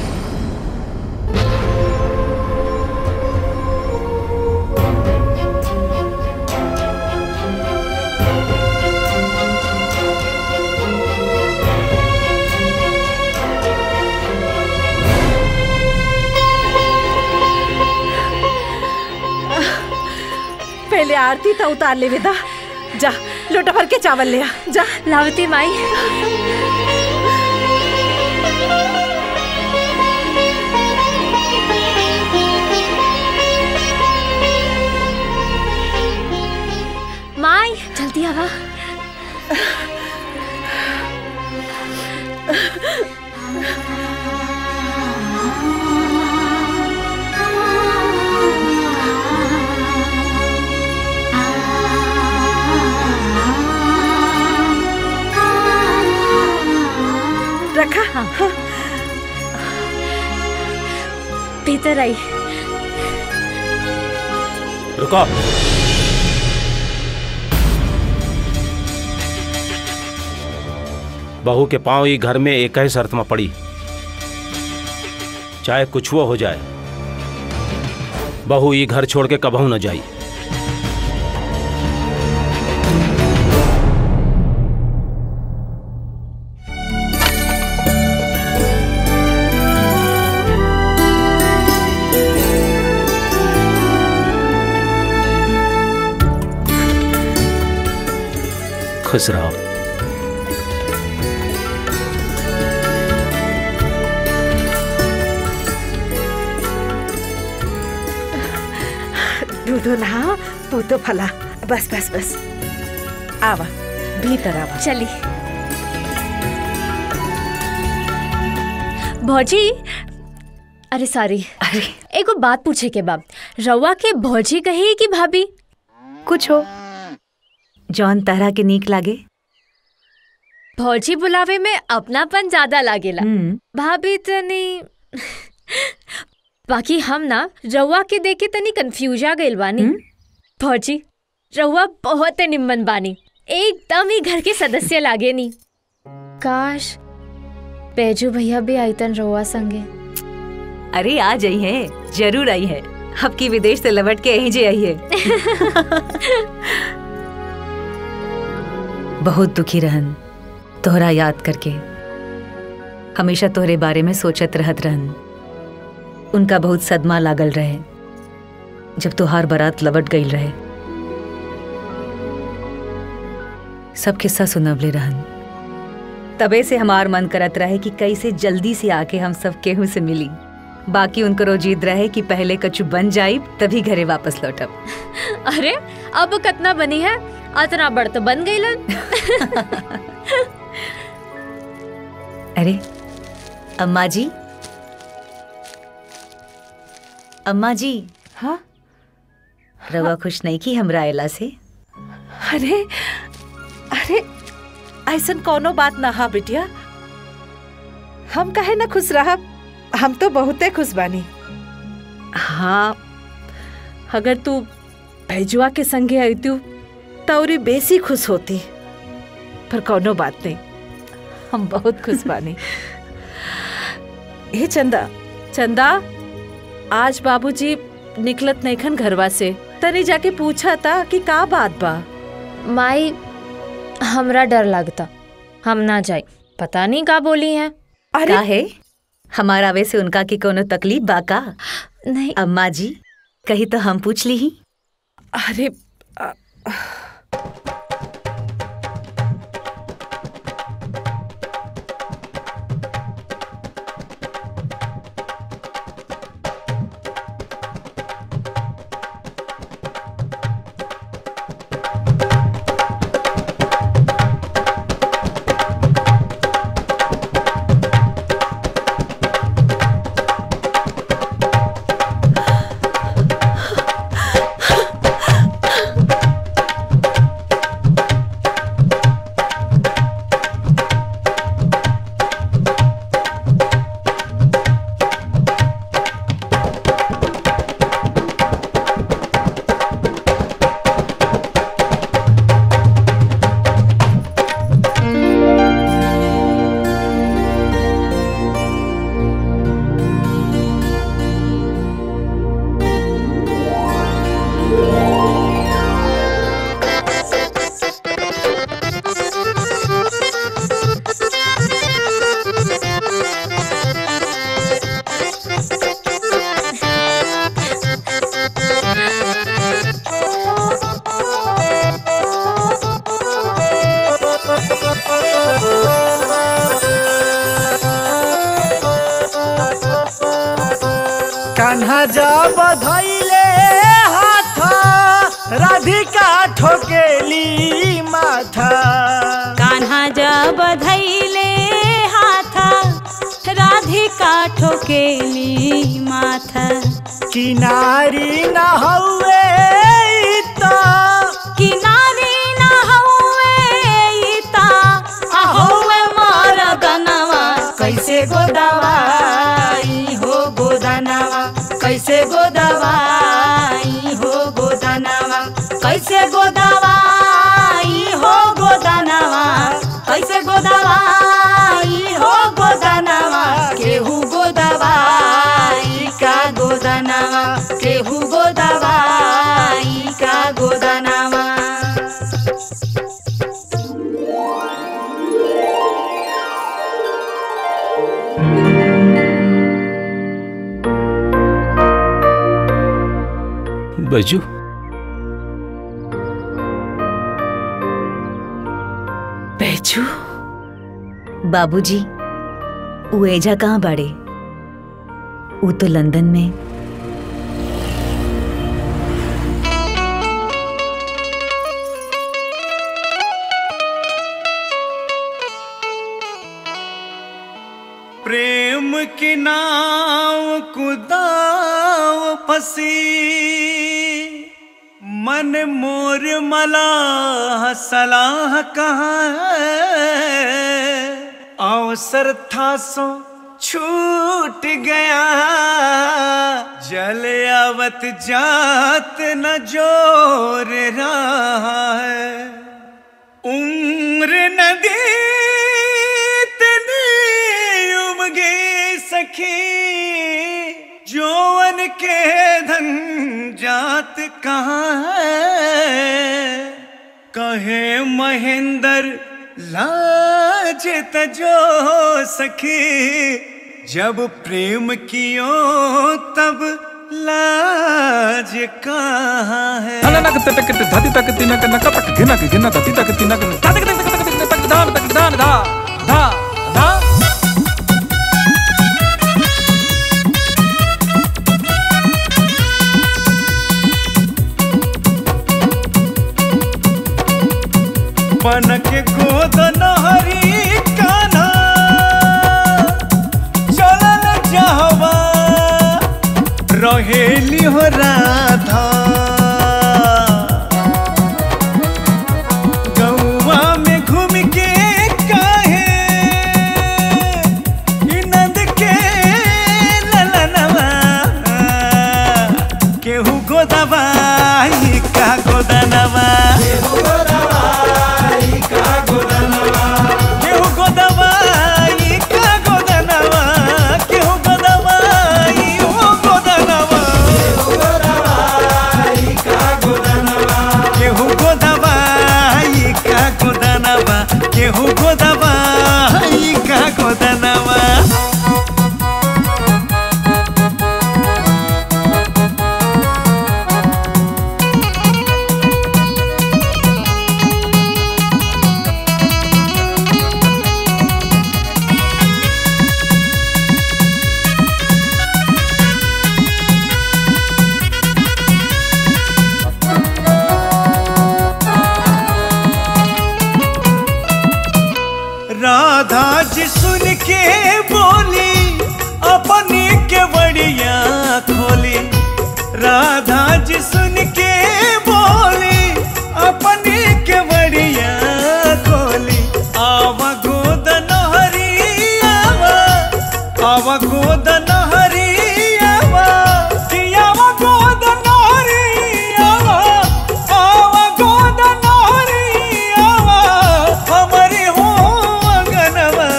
पहले आरती तो उतार ले विदा जा लोटा भर के चावल ले आ जा लावती माई माई जल्दी आवा रखा हाँ। भीतर आई रुको बहू के पांव ही घर में एक ही शर्त में पड़ी चाहे कुछ वो हो जाए बहू ये घर छोड़ के कबहू न जाई खुश रहो दूधो नहा तू तो फला बस बस बस आवा भीतर आवा चली भौजी अरे सॉरी अरे एगो बात पूछे के बाब रउआ के भौजी कही कि भाभी कुछ हो जौन तरह के नीक लागे भौजी बुलावे में अपनापन ज्यादा लागेला भाभी तनी बाकी हम ना रउआ के देखे तनी कंफ्यूज आ गइल बानी भौजी रउआ बहुत निम्मन बानी एकदम ही घर के सदस्य लागे नी काश पेजू भैया भी आईतन रउआ संगे अरे आ जाई है जरूर आई है आपकी विदेश से लौट के यहीं जे आई है बहुत दुखी रहन तोहरा याद करके हमेशा तोहरे बारे में सोचत रहत रहन उनका बहुत सदमा लागल रहे जब तोहार बारात लवट गई रहे सब किस्सा सुनवले रहन तबे से हमार मन करत रहे कि कैसे जल्दी से आके हम सब केहू से मिली बाकी उनको जिद रहे कि पहले कछु बन जाई तभी घरे वापस लौटब अरे अब कतना बनी है अतना बड़ तो बन गई अरे अम्मा जी अम्मा जी हाँ रवा खुश नहीं की हमरा अयला से अरे अरे ऐसन कोनो बात ना हा बिटिया हम कहे ना खुश रहा हम तो बहुते खुश बानी हाँ अगर तू भैजुआ के संगे आईतू तौरी बेसी खुश होती पर कोनो बात नहीं हम बहुत खुश बानी हे चंदा चंदा आज बाबूजी निकलत नईखन घरवा से तनी जाके पूछा था कि का बात बा माई हमरा डर लगता हम ना जाए पता नहीं का बोली है का है हमारा वे से उनका की कोनो तकलीफ बा का नहीं अम्मा जी कही तो हम पूछ ली ही अरे कान्हा जा बधैले हाथ राधिका ठोकेली माथा कान्हा जा बधैले हाथा राधिका ठोकेली माथा किनारी न हौवे त किनारी न हौवे ता अहौवे मोर गनवा कैसे गोदवाई हो गोदनवा कैसे गोदवाई हो गोदनवा कैसे गोदवाई हो गोदनवा कैसे गोदवाई हो गोदनवा केहू गोदवाई का गोदनवा केहू गोदवाई का गोदनवा बजू बैचू बाबूजी वो एजा कहाँ बाड़े वो तो लंदन में प्रेम की नाव कुदाव फसी मन मोर मलाह सलाह कहाँ है अवसर था सो छूट गया जल आवत जात न जोर रहा है उम्र नदी इतनी उमगे सखी जोवन के धन जात कहाँ है कहे महेंद्र लाज तजो सखी जब प्रेम कियो तब लाज कहाँ है नक तक धति तक तिनक नक तक घिनक घिन धति तक तिनक तक तक तक तक तक दान तक दान धा धा धा पनक गोद नहरी काना चलल जहवा रहेली हो राधा गौवा में घूम के काहे ई नंद के ललनवा केहू गोदवाई का गोदनवा केहू गोदवाई का गोदनवा केहू गोदवाई का गोदनवा केहू गोदवाई ओ गोदनवा केहू गोदवाई का गोदनवा केहू गोदवाई का गोदनवा राधा जी सुन के बोली अपनी के बड़िया खोली राधा जी सुन के बोली अपनी के बड़िया खोली आवा गोद नहरी आवा आवा गोद नहरी आवा कि आवा गोद नहरी आवा आवा गोद नहरी आवा हमारी हो अगनवा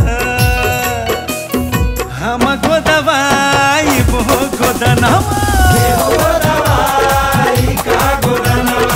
हम गोदवाई बो गोदनवा गोदवाई का गोदनवा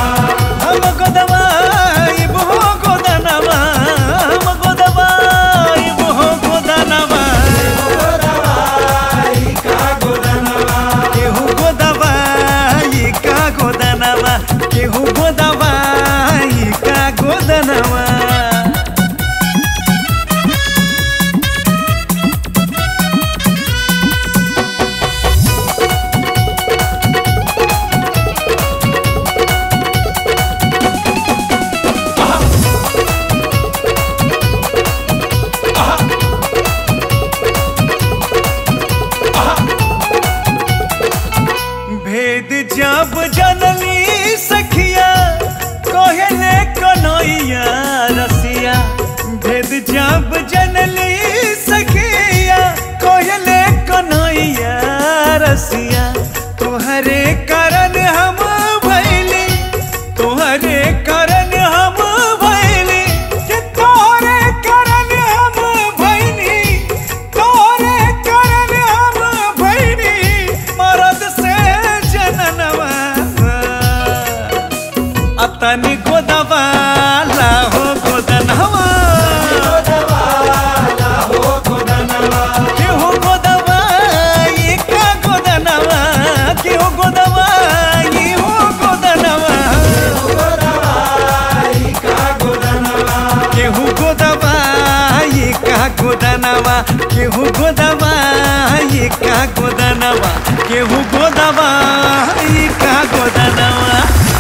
गोदनवा केहू गोदवा ये का गोदनवा केहू गोदवा ये का गोदनवा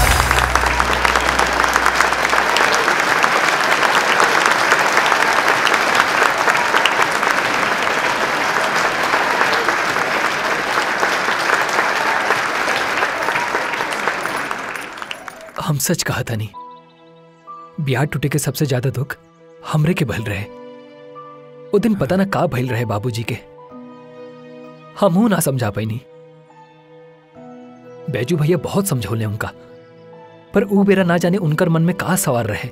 हम सच कहा था नहीं ब्याह टूटे के सबसे ज्यादा दुख हमरे के भल रहे वो दिन पता ना का भइल रहे बाबूजी के हमहू ना समझा पैनी बैजू भैया बहुत समझौले उनका पर ऊ बेरा ना जाने उनकर मन में का सवार रहे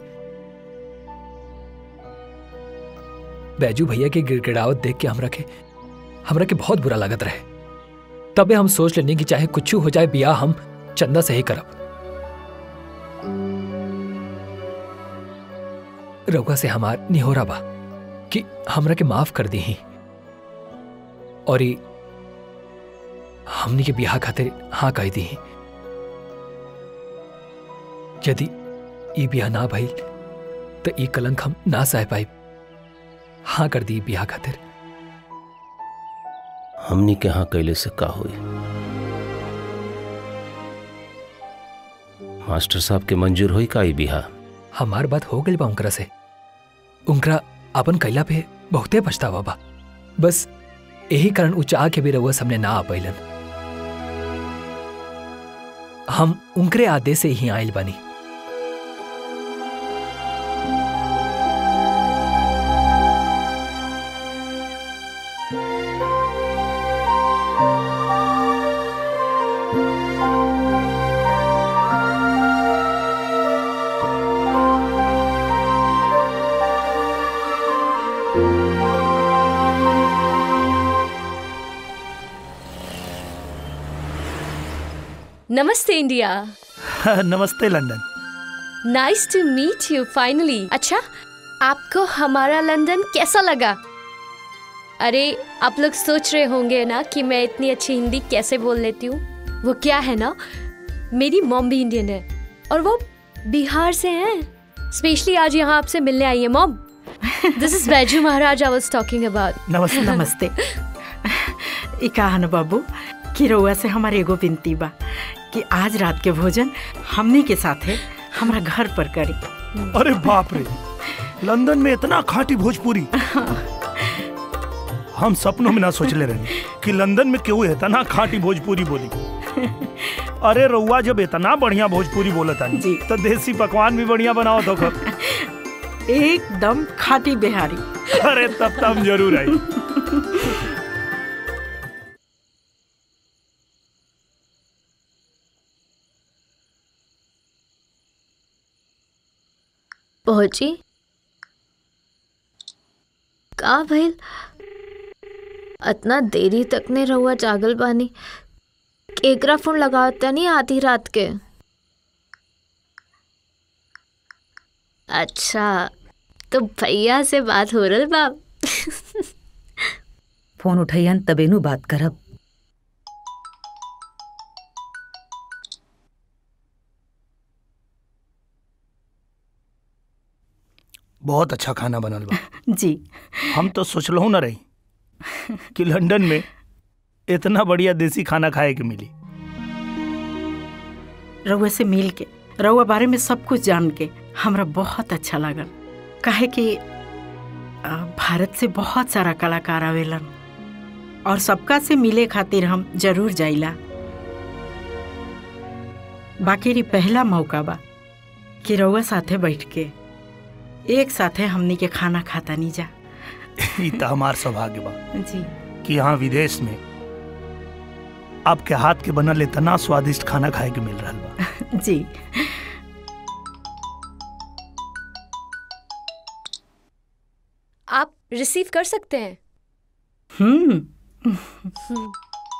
बैजू भैया के गिड़गिड़ावत देख के हमरा के हमरा के बहुत बुरा लागत रहे तबे हम सोच लेने की चाहे कुछ हो जाए बियाह हम चंदा से ही करब रउआ से हमार निहोरा बा कि हमरा के माफ कर दी और ई हमनी के बियाह खातिर हाँ कह दी यदि ई बियाह ना भइल तो ई कलंक हम ना सह पाई हाँ कर दी बियाह खातिर हमनी के यहाँ कैले से का हुई मास्टर साहब के मंजूर हुई का ई बिहा हमार बात हो गई बा उनकरा से उनकरा अपन कैला पे बहुते पछतावा बा बस यही कारण उ चाह के भी रउआ सामने ना आ पैलन हम उनकरे आदेश से ही आयल बानी नमस्ते इंडिया नमस्ते London nice to meet you finally अच्छा आपको हमारा लंदन कैसा लगा अरे आप लोग सोच रहे होंगे ना कि मैं इतनी अच्छी हिंदी कैसे बोल लेती हूँ वो क्या है ना मेरी मॉम भी इंडियन है और वो बिहार से हैं स्पेशली आज यहाँ आपसे मिलने आई है मॉम दिस इज बैजू महाराज आई वाज टॉकिंग अबाउट नमस्ते नमस्ते ई कहा न बाबू कि रउआ से हमारे एगो विनती बा कि आज रात के भोजन हमनी के साथे हमरा घर पर करी अरे बाप रे लंदन में इतना खाटी भोजपुरी हम सपनों में ना सोचले रहे कि लंदन में केहू इतना खाटी भोजपुरी बोली अरे रउआ जब इतना बढ़िया भोजपुरी बोलता जी तो देसी पकवान भी बढ़िया बनाओ तो खब एकदम खाटी बिहारी अरे तब तब हम जरूर आई पहुंची का भइल इतना देरी तक ने रहुआ जागल बानी केकरा फोन लगावता नहीं आधी रात के अच्छा तो भैया से बात हो रही बाप फोन उठैयन तबे नु बात करब बहुत अच्छा खाना बनल बा जी हम तो सोचलहु न रही कि लंदन में इतना बढ़िया देसी खाना खाए के मिली रउआ से मिल के रउआ बारे में सब कुछ जान के हमरा बहुत अच्छा लागल काहे कि अ, भारत से बहुत सारा कलाकार आवेलन और सबका से मिले खातिर हम जरूर जाइला बाकी री पहला मौका बा कि रउआ साथे बैठ के एक साथे हमनी के खाना खाता नहीं जा ई तो हमार सौभाग्य बा जी कि यहाँ विदेश में आपके हाथ के बनल इतना स्वादिष्ट खाना खाए के मिल रहा बा जी आप रिसीव कर सकते हैं हम्म हम्म।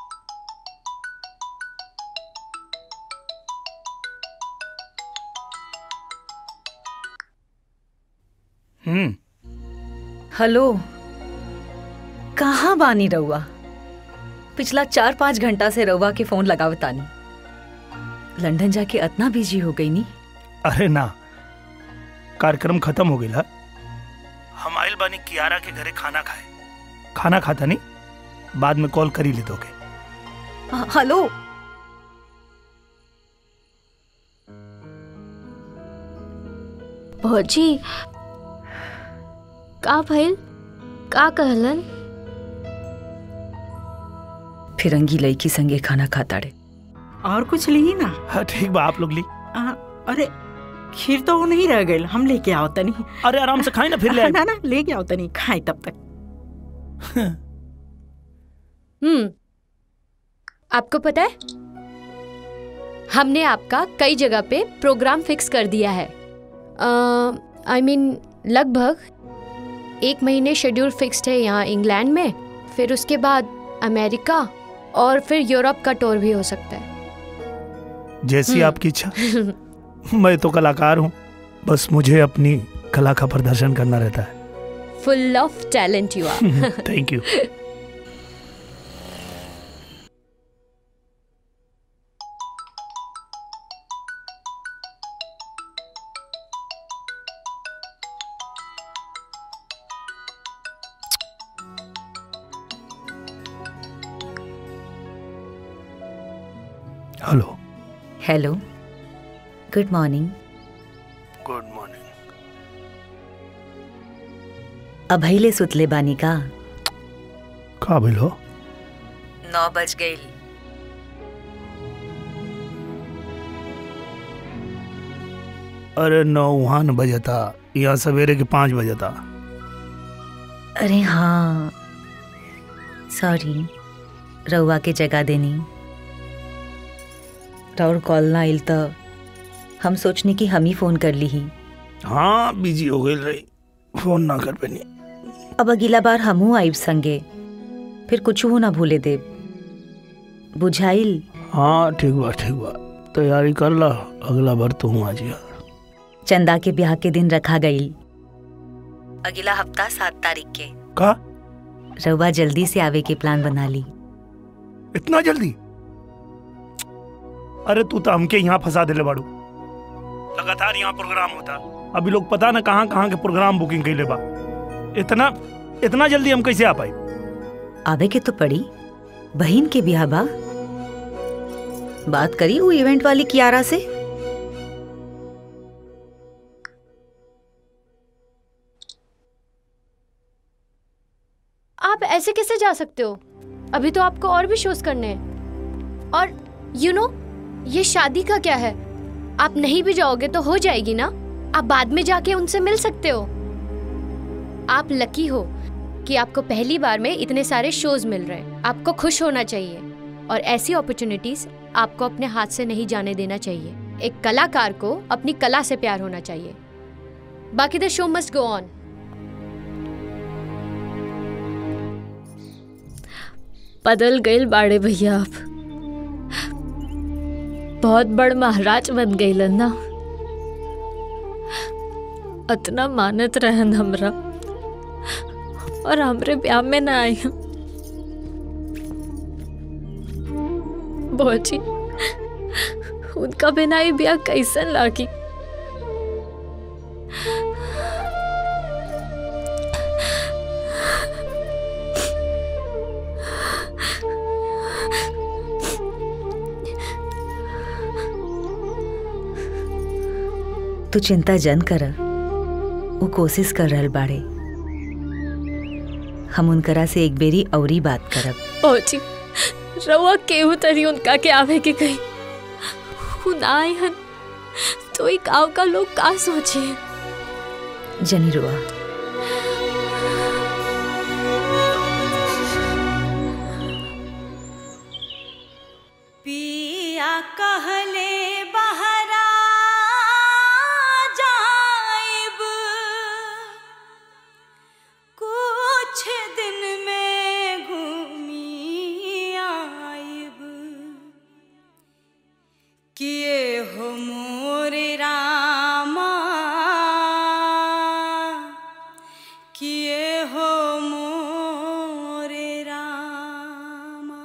हम्म हेलो कहाँ बानी रउआ पिछला चार पाँच घंटा से रउआ के फोन लगावतानी लंदन जाके इतना बिजी हो गई नी अरे ना कार्यक्रम खत्म हो गया हम आइल बानी कियारा के घरे खाना खाए खाना खाता नहीं बाद में कॉल कर ही ले दोगे हेलो भौजी का भइल का कहलन फिरंगी लड़की संगे खाना खाता रे और कुछ ली ना हाँ ठीक बा आप लोग ली आ, अरे खीर तो वो नहीं रह गई हम लेके आओ तनी अरे आराम से खाई ना फिर ले आए। ना ना लेके आओ तनी खाए तब तक हम्म आपको पता है हमने आपका कई जगह पे प्रोग्राम फिक्स कर दिया है आई मीन लगभग एक महीने शेड्यूल फिक्स्ड है यहाँ इंग्लैंड में फिर उसके बाद अमेरिका और फिर यूरोप का टूर भी हो सकता है जैसी हम्म। आपकी इच्छा मैं तो कलाकार हूँ बस मुझे अपनी कला का प्रदर्शन करना रहता है full of talent you are thank you hello hello good morning good morning अभैले सुतले बानी का का भइल हो नौ बज गई अरे नौ वहाँ न बजता यहाँ सवेरे के पाँच बजता अरे हाँ सॉरी रउआ के जगह देनी राउर कॉल ना आइल तो हम सोचनी कि हम ही फोन कर ली ही हाँ बिजी हो गई रही फोन ना कर पेनी अब अगला बार हमहू आइब संगे फिर कुछ हो ना भूले देव बुझाइल हाँ ठीक बा ठीक बा तैयारी कर ला अगला बार तो हूँ आज यार चंदा के ब्याह के दिन रखा गई अगला हफ्ता सात तारीख के का रउआ जल्दी से आवे के प्लान बना ली इतना जल्दी अरे तू तो हमके यहाँ फंसा दिले बाड़ू लगातार यहाँ प्रोग्राम होता अभी लोग पता ना कहाँ कहाँ के प्रोग्राम बुकिंग कैले बा इतना इतना जल्दी हम कैसे आ पाए आवे के तो पड़ी बहन के ब्याह बा बात करी वो इवेंट वाली कियारा से आप ऐसे कैसे जा सकते हो अभी तो आपको और भी शोज करने हैं और यू you नो know, ये शादी का क्या है आप नहीं भी जाओगे तो हो जाएगी ना आप बाद में जाके उनसे मिल सकते हो आप लकी हो कि आपको पहली बार में इतने सारे शोज मिल रहे हैं आपको खुश होना चाहिए और ऐसी अपॉर्चुनिटीज आपको अपने हाथ से नहीं जाने देना चाहिए एक कलाकार को अपनी कला से प्यार होना चाहिए बाकी द शो मस्ट गो ऑन बदल गए बाड़े भैया आप बहुत बड़ महाराज बन गए ना अतना मानत रहन हमरा और हमरे ब्याह में ना आई बोची उनका बिना ही ब्याह कैसन लागी तू चिंता जन कर वो कोशिश कर रहल बाड़े हम उनकरा से एक बेरी औरी बात करब पहुंची रवा केहू तरी उनका के आवे के कही उन आए हन तो ही गांव का लोग का सोचे जनी रुआ पिया कहले बहरा जाइब कुछ दिन में घूमी आइब किए हो मोरे रामा किए हो मोरे रामा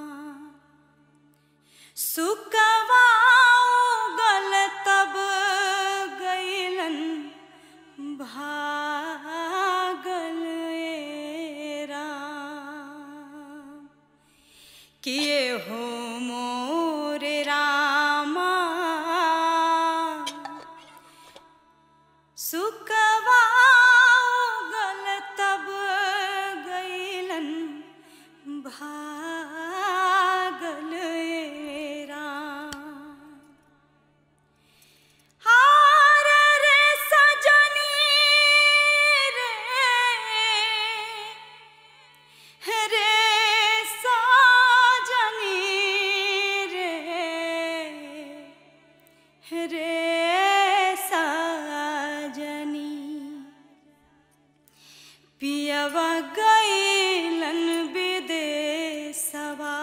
सुकवाओ गल तब गईलन भागल ए राम पियवा गईलन विदेशवा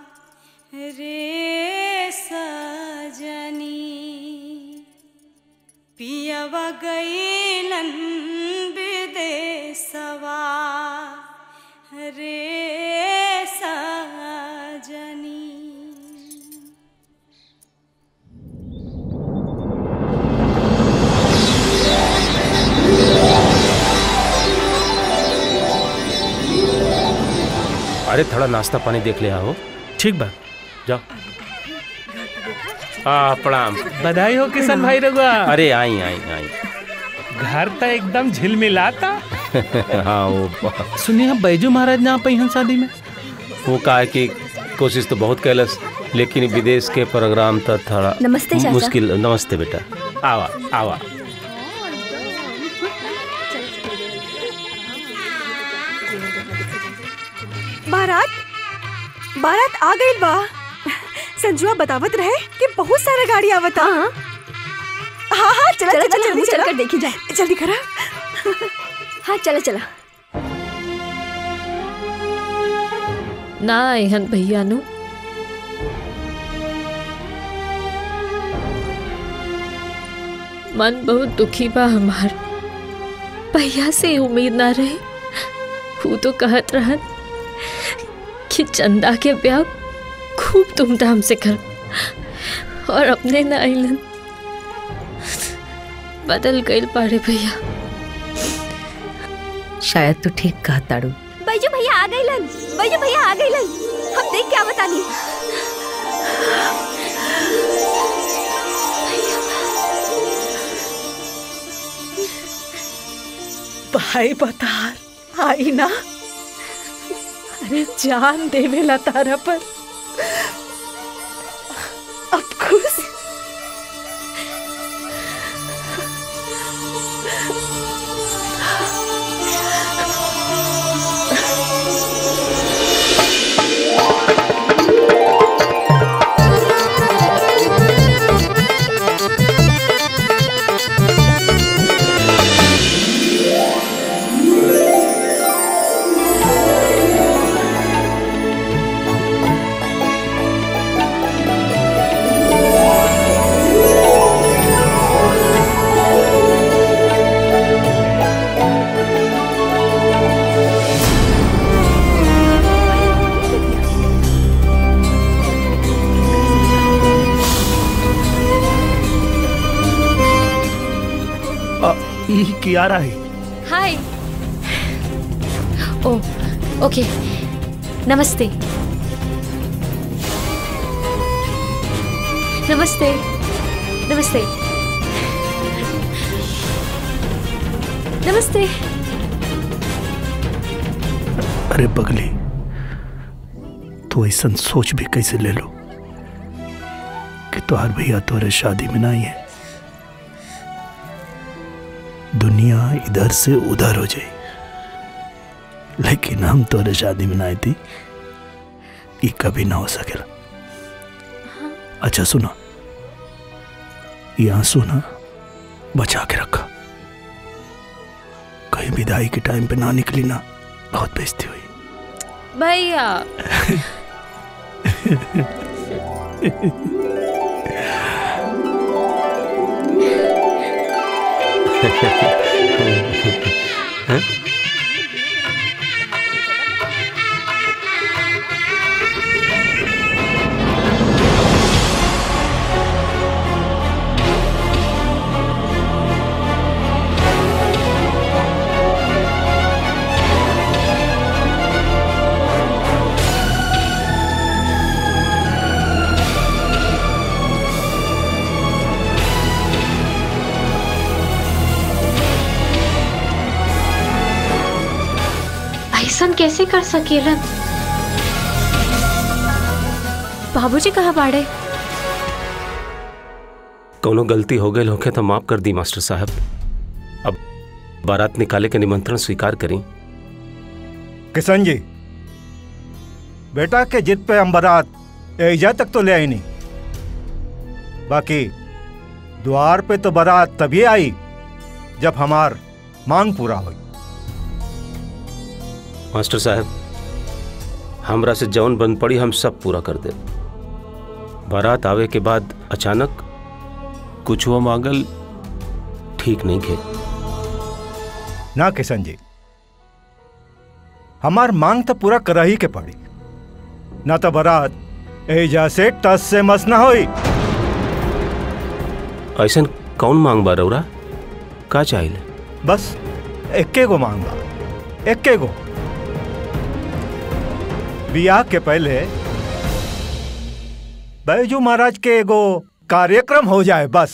रे सजनी पियवा गईलन विदेशवा रे सजनी अरे थोड़ा नाश्ता पानी देख ले आओ ठीक बा जाओ हाँ प्रणाम बधाई हो किशन भाई रघुआ अरे आई आई आई घर तो एकदम झिलमिलाता हाँ वो सुनिए बैजू महाराज ना पहिन शादी में वो कहा है कि कोशिश तो बहुत कैलस लेकिन विदेश के प्रोग्राम तो थोड़ा नमस्ते चाचा। मुश्किल नमस्ते बेटा आवा आवा बारात बारात आ गई बा संजुआ बतावत रहे कि बहुत सारा गाड़ी आवता हाँ हाँ हाँ चला चला, चला चला, जल्दी हमहूँ चला चलकर देखी जाए। जल्दी करा हाँ चला चला ना एहन भैया नु मन बहुत दुखी बा हमार भैया से उम्मीद ना रहे वो तो कहत रहन कि चंदा के ब्याह खूब धूमधाम से कर और अपने ना आइलन बदल गई पारे भैया शायद तू ठीक कहा ताड़ू बैजू भैया आ गई लन बैजू भैया आ गई लन हम देख क्या बतानी भाई बतार आई ना अरे जान देवेला तारा पर अब खुश आ, ई कियारा है हाय ओ ओके नमस्ते नमस्ते नमस्ते नमस्ते अरे बगली तू ऐसा सोच भी कैसे ले लो कि तुहार भैया तोरे शादी में ना आई है दुनिया इधर से उधर हो जाए लेकिन हम तोरे शादी में ना आई थी ये कभी ना हो सकेला अच्छा सुना ये आंसू ना बचा के रखा कहीं विदाई के टाइम पे ना निकली ना बहुत बेइज्जती हुई भैया हैं? ऐसा कैसे कर सकेलन बाबूजी कहाँ बाड़े कोनो गलती हो गई होके तो माफ कर दी मास्टर साहब अब बारात निकाले के निमंत्रण स्वीकार करी किशन जी बेटा के जिद पे हम बारात एजा तक तो ले आई नहीं बाकी द्वार पे तो बारात तभी आई जब हमार मांग पूरा हुई मास्टर साहब हमरा से जौन बंद पड़ी हम सब पूरा कर दे बारात आवे के बाद अचानक कुछ हुआ मांगल ठीक नहीं खे ना किशन जी हमार मांग तो पूरा कर ही के पड़ी ना तो बारात एजा से टस से मस ना होई ऐसा कौन मांग बा रौरा का चाहिए बस एक्के गो मांग बा एक्के गो बियाह के पहले बैजू महाराज के एगो कार्यक्रम हो जाए बस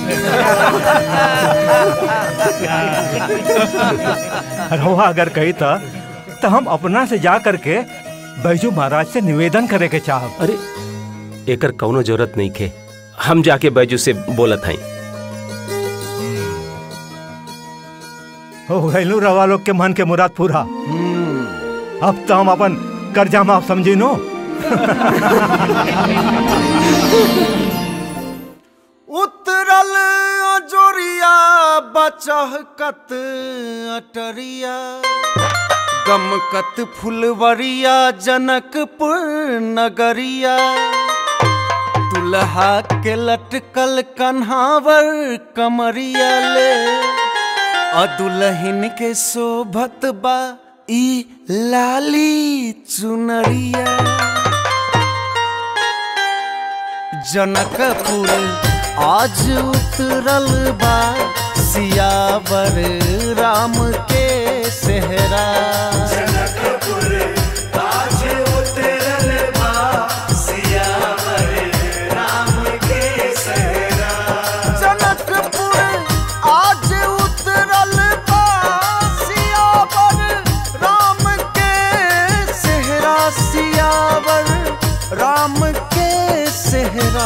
रहुआ अगर कही था तो हम अपना से जा करके बैजू महाराज से निवेदन करे के चाहब अरे एकर कौनो जरूरत नहीं खे हम जाके बैजू से बोलत हई हो गैलू रवा लोग के मन के मुराद पूरा अब तो हम अपन कर्जा माफ समझी नो उतरल अजोरिया बचहकत अटरिया गमकत फुलवरिया जनकपुर नगरिया दुल्हा के लटकल कन्हावर कमरिया ले अदुलहिन के शोभत बा ई लाली चुनरिया जनकपुर आज उतरल बा सियावर राम के सेहरा जनकपुर आज उतरल बा सियावर राम के सेहरा जनकपुर आज उतरल बा सियावर राम के सेहरा सियावर राम के सेहरा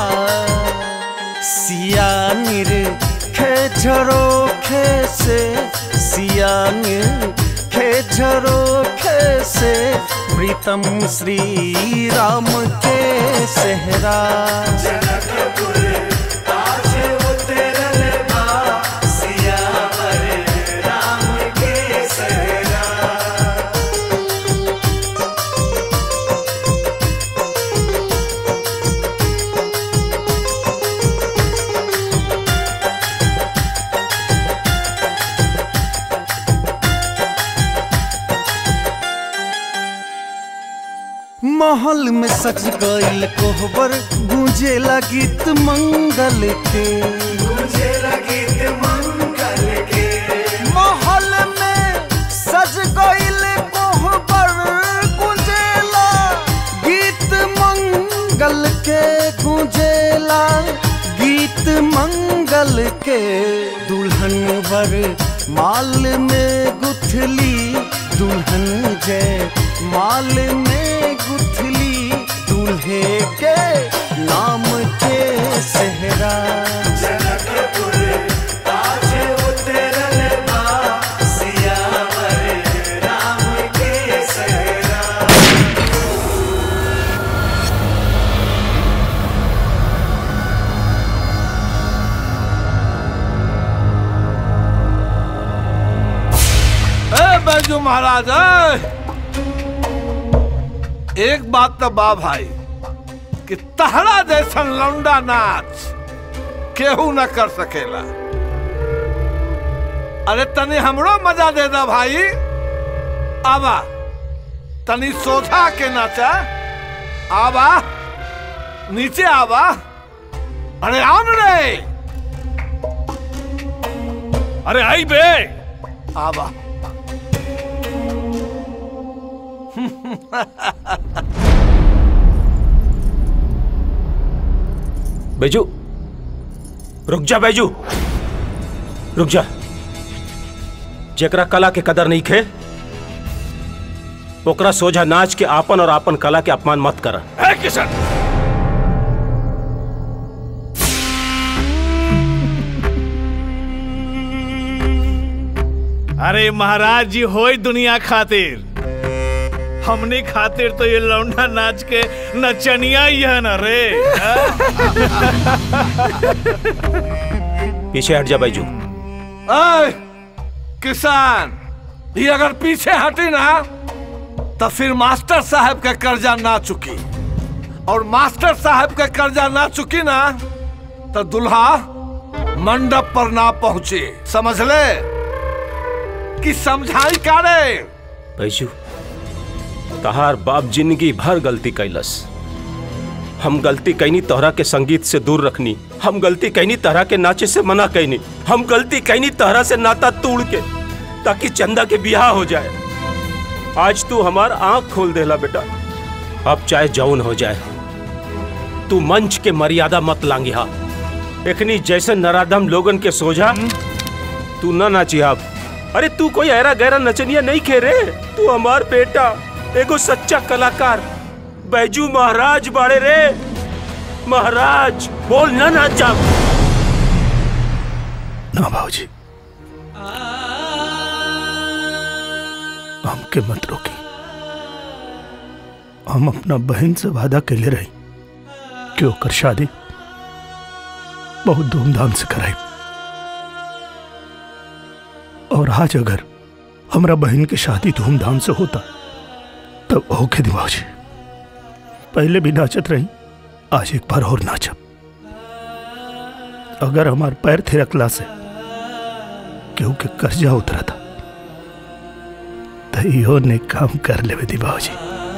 सियानिर खेझरो खे से सियानिर खेझरो खे से प्रीतम श्री राम के सेहरा जनकपुर आज उतरल बा सियावर राम के सेहरा महल में सज गईल कोहबर गूंजे गीत मंगल के गूंजे गीत मंगल के महल में सज गईल कोहबर गूंजेला गीत मंगल के गूंजेला गीत मंगल के दुल्हन वर माल में गुथली दुल्हन जय माल में गुथली दूल्हे के नाम के सेहरा जनकपुर आज उतरल बा सियावर राम के सेहरा ए बैजू महाराज ए! एक बात तो बा भाई कि तहरा जैसन लौंडा नाच केहू न कर सकेला अरे तनी हमरो मजा दे दा भाई आवा तनी सोझा के नाचा आवा नीचे आवा अरे आन रे अरे आई बे आवा बैजू रुक जा बैजू रुक जा जेकरा कला के कदर नहीं खे ओकरा सोझा नाच के आपन और आपन कला के अपमान मत कर है किशन अरे महाराज जी होई दुनिया खातिर हमने खातिर तो ये लौंडा नाच के नचनिया ही है ना रे पीछे हट जा बैजू ए, किसान ये अगर पीछे हटी ना तो फिर मास्टर साहब का कर्जा ना चुकी और मास्टर साहब का कर्जा ना चुकी ना तो दुल्हा मंडप पर ना पहुंचे समझ ले कि समझाई का रे बैजू तहार बाप जिंदगी भर गलती कैलस हम गलती कैनी तोहरा के संगीत से दूर रखनी हम गलती कैनी तहरा के नाचे से मना कैनी हम गलती कैनी तहरा से नाता तोड़ के ताकि चंदा के बियाह हो जाए आज तू हमार आंख खोल देला बेटा अब चाहे जौन हो जाए तू मंच के मर्यादा मत लांगी हा एखनी जैसे नराधम लोगन के सोझा तू ना नाची अब अरे तू कोई ऐरा गहरा नचनिया नहीं खे रे तू हमार बेटा एगो सच्चा कलाकार बैजू महाराज बाड़े रे महाराज बोल ना नाचा ना भाजी हमके मत रोकी हम अपना बहन से वादा कैले रही कि ओकर शादी बहुत धूमधाम से कराई और आज अगर हमरा बहन की शादी धूमधाम से होता तब होके दिमाग जी पहले भी नाचत रही आज एक बार और नाचब अगर हमार पैर थिरकला से केहू के कर्जा उतरा था तो इहो ने काम कर लेवे दी बाबूजी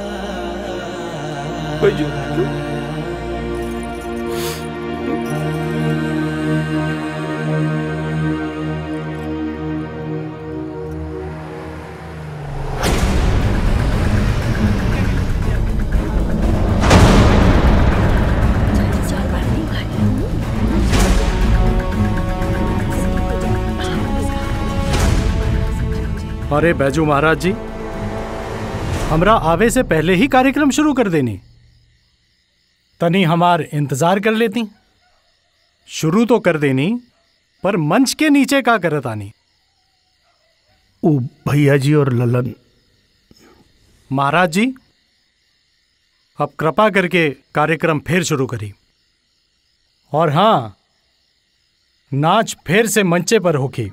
अरे बैजू महाराज जी हमरा आवे से पहले ही कार्यक्रम शुरू कर देनी तनी हमार इंतजार कर लेती शुरू तो कर देनी पर मंच के नीचे का करत आनी वो भैया जी और ललन महाराज जी अब कृपा करके कार्यक्रम फिर शुरू करी और हाँ नाच फिर से मंचे पर होके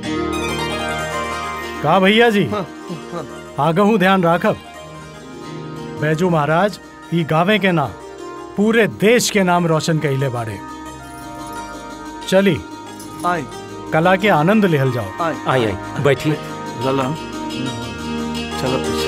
का भैया जी आगहू ध्यान राखब बैजू महाराज ई गावे के ना पूरे देश के नाम रोशन कैले बाड़े चली आई कला के आनंद लेहल जाओ आई आई आई बैठी ललन चलो पीछे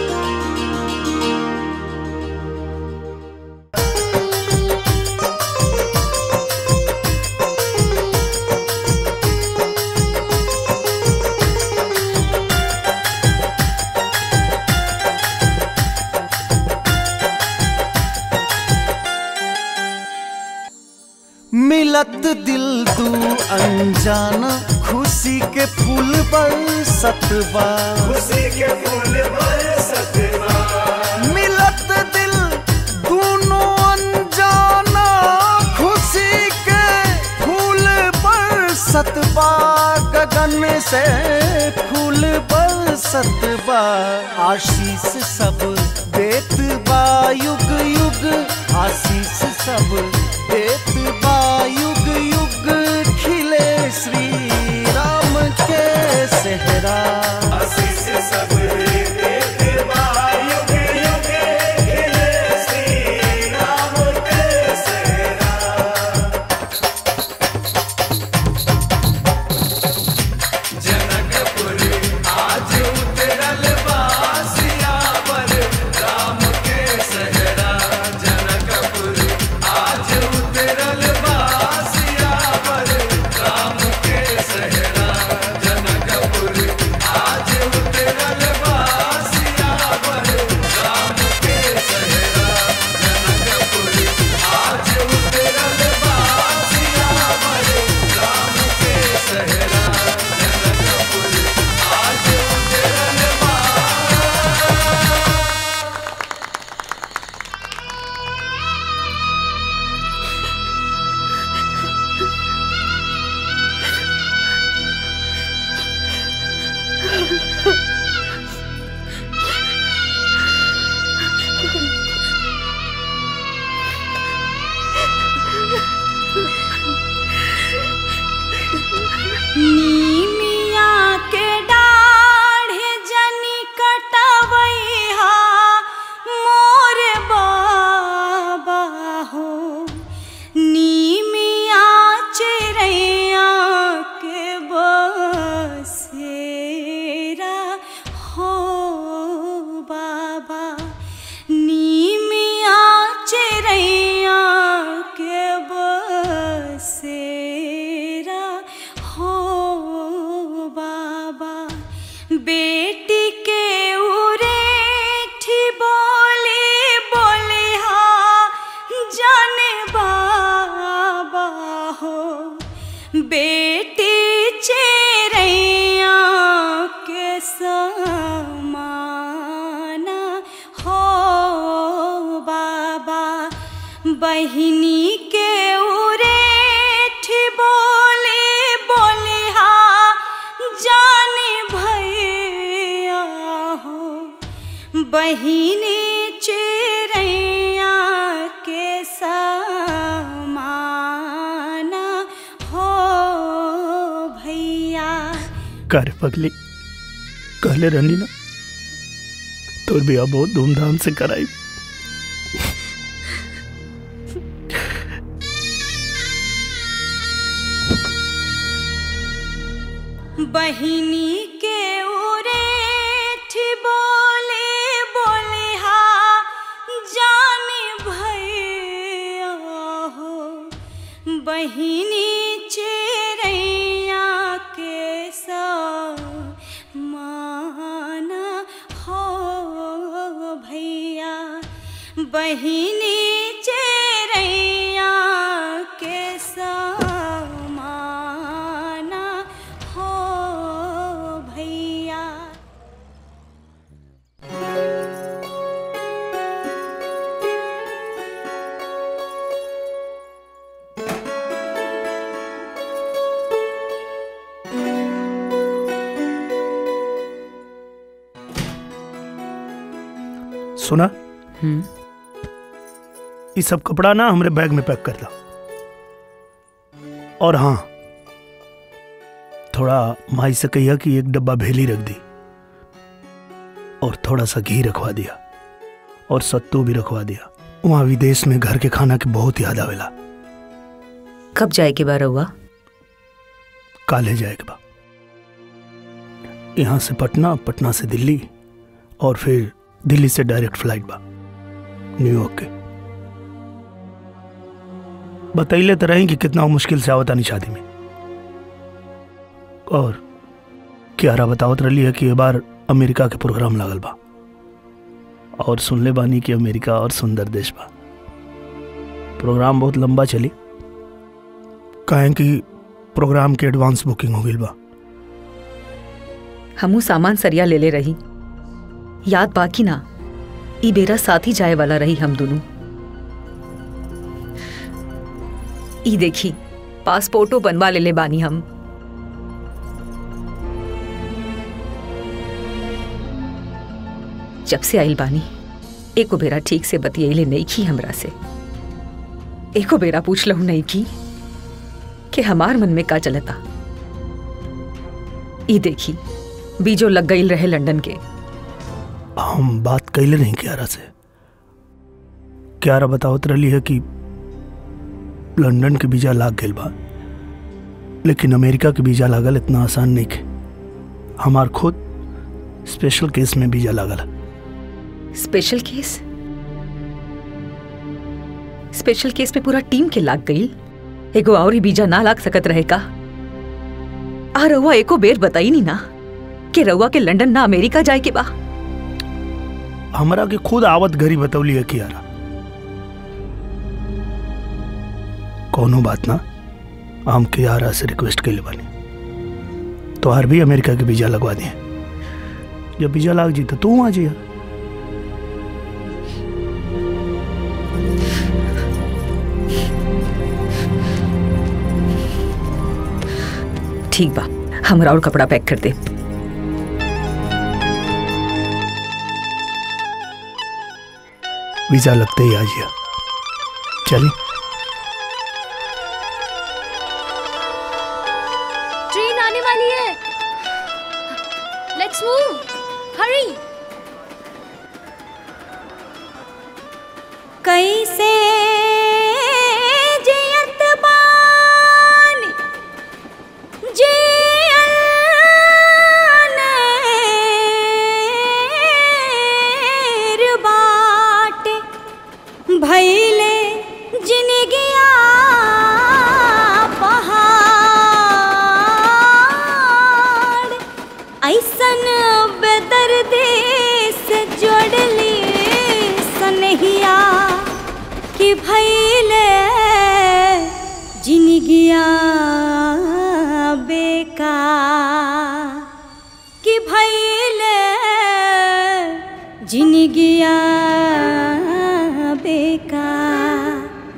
मिलत दिल दू अनजाना खुशी के फूल बरसत बा खुशी के फूल बरसत बा मिलत दिल दोनों अनजाना खुशी के फूल बरसत बा गगन से फूल बरसत बा आशीष सब देत बा युग युग आशीष सब देत बा युग युग खिले श्री राम के सेहरा आशीष सब देत बा युग युग खिले श्री राम के सेहरा जनकपुर आज उतरल बासिया पर राम बहिनी के उरेठ बोले बोले हा जाने भैया हो बहिनी चिड़ैया के समाना हो भैया कर पगली कहले रहनी ना तोर बिया बहुत धूमधाम से कराई बहिनी के उरेठ बोले बोले हा जाने भैया हो बहिनी चिड़ैया के माना हो भैया बहिनी चिड़ैया के समाना हो भैया सुना ये सब कपड़ा ना हमरे बैग में पैक कर दा और हाँ थोड़ा माई से कहिया कि एक डब्बा भेली रख दी और थोड़ा सा घी रखवा दिया और सत्तू भी रखवा दिया वहाँ विदेश में घर के खाना की बहुत याद आवेला कब जाए के बार हुआ काले जाएगा यहाँ से पटना पटना से दिल्ली और फिर दिल्ली से डायरेक्ट फ्लाइट बा न्यूयॉर्क के बतैले तो रही कि कितना मुश्किल से आवता नहीं शादी में और क्यारा बतावत रही है कि ये बार अमेरिका के प्रोग्राम लागल बा और सुनले बानी कि अमेरिका और सुंदर देश बा प्रोग्राम बहुत लंबा चली काहे कि प्रोग्राम के एडवांस बुकिंग हो गई बा हमू सामान सरिया ले ले रही याद बाकी ना ई बेरा साथ ही जाए वाला रही हम दोनों ई देखी पासपोर्टो बनवा ले ले बानी हम जब से आइल बानी एको बेरा ठीक से बतियले नहीं की हमरा से एको बेरा पूछ लहू नहीं की कि हमार मन में का चलता ई देखी बीजो लग गई रहे लंदन के हम बात कैले नहीं क्यारा से क्यारा बतावत रही है कि लंदन के वीजा लाग गई बा लेकिन अमेरिका के वीजा लागल इतना आसान नहीं के हमार खुद स्पेशल केस में वीजा लागल स्पेशल केस स्पेशल केस में पूरा टीम के लाग गई एगो और ही बीजा ना लाग सकत रहे का आ रउआ एको बेर बताई नहीं ना कि रउआ के लंदन ना अमेरिका जाए के बा हमरा के खुद आवत घरी बतौली है कियारा कोनो बात ना हम कियारा से रिक्वेस्ट के लिए बनी तो हर भी अमेरिका के वीजा लगवा दिए जब वीजा लाग जी तो तू आ जिया ठीक बा हमरा और कपड़ा पैक कर दे वीजा लगते ही आ जिया चली ट्रेन आने वाली है लेट्स मूव हरी कैसे जियत बानी जियनेर बाटे भैले जिनगिया पहाड़ ऐसन बेदर्दी से जोड़ली सनहिया कि भैले जिनगिया बेका कि भैले जिनगिया बेका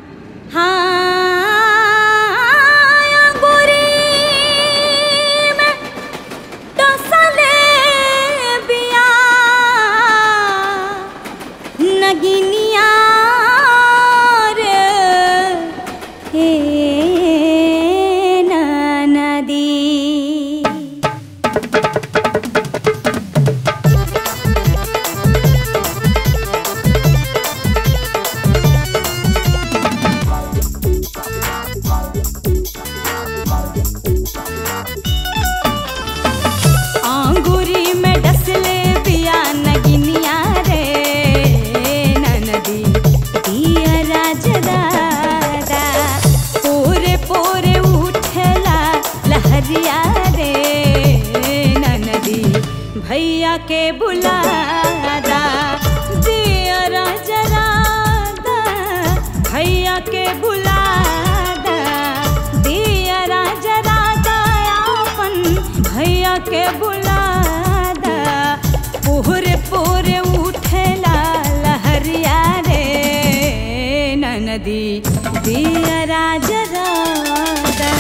बुलादा दियरा जरादा भैया के बुलादा दियरा जरादा अपन भैया के बुलादा पूरे पूरे उठेला लहरिया रे नदी दियरा जरादा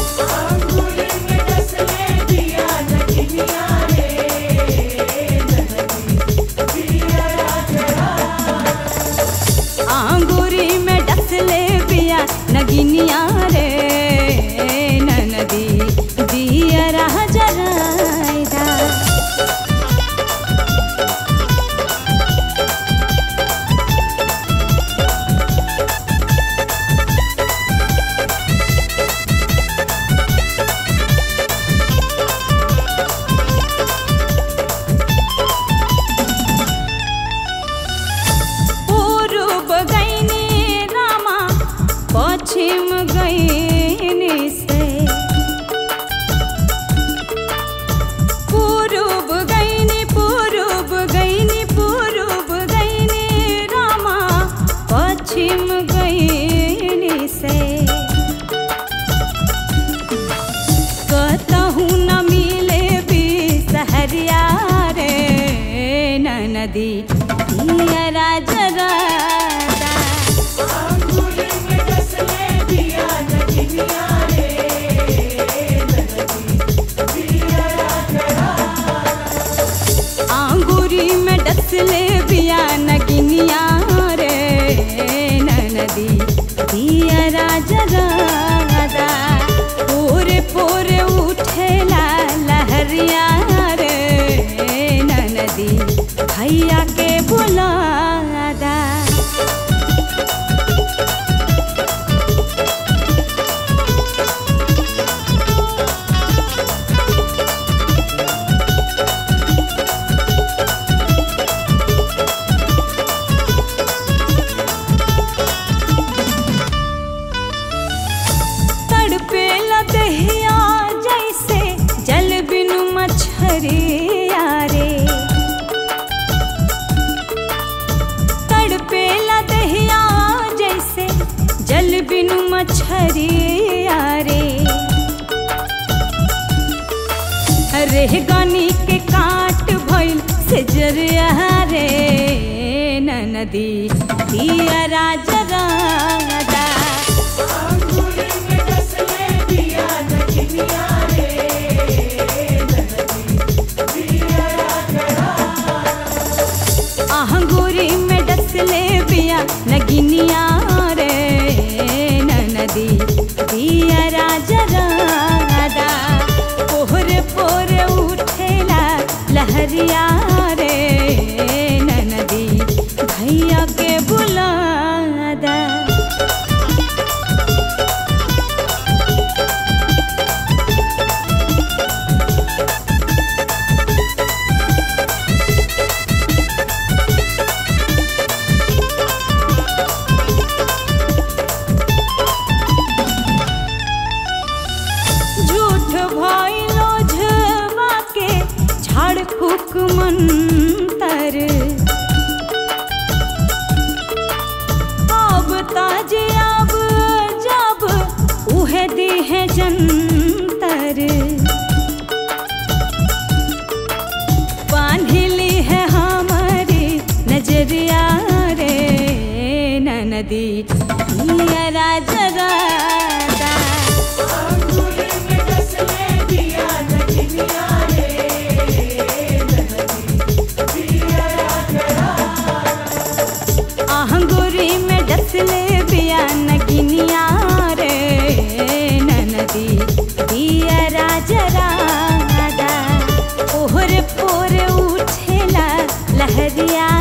आंगूरी में डसले पिया नगिनिया रे नदी दिया रह जराइदा पूर्व गईनी रामा पश्चिम गईनी से पूर्व गईनी पूर्व गईनी पूर्व गईनी रामा पश्चिम गईनी से कतहु न मिले भी सहरिया रे नदी दियरा जरादा आंगूरी में डसले बिया नगिनिया रे नदी दियरा जरादा पूरे पूरे उठेला लहरिया रे नदी भैया के बुलादा तड़पे लदहिया जैसे जल बिनु मछरिया रे तड़पे लदहिया जैसे जल बिनु मछरिया रे रेह गनी के काट भइल से जरिया रे नदी दिया राजरा आहंगूरी में डसले बिया नगिनिया रे नदी दिया राजरा पोहरे पोरे उठेला लहरिया रे नदी भैया के बुलादा झूठ भइलो झवा के झाड़ फूक मंतर अब ताज अब जब उहे दी है जंतर बांधिली है हमारी नजरिया रे नदी दिया जरा आहंगुरी में डसले बिया नगिनिया रे नदी दिया राजरा ओहरे पोरे उठेला लहरिया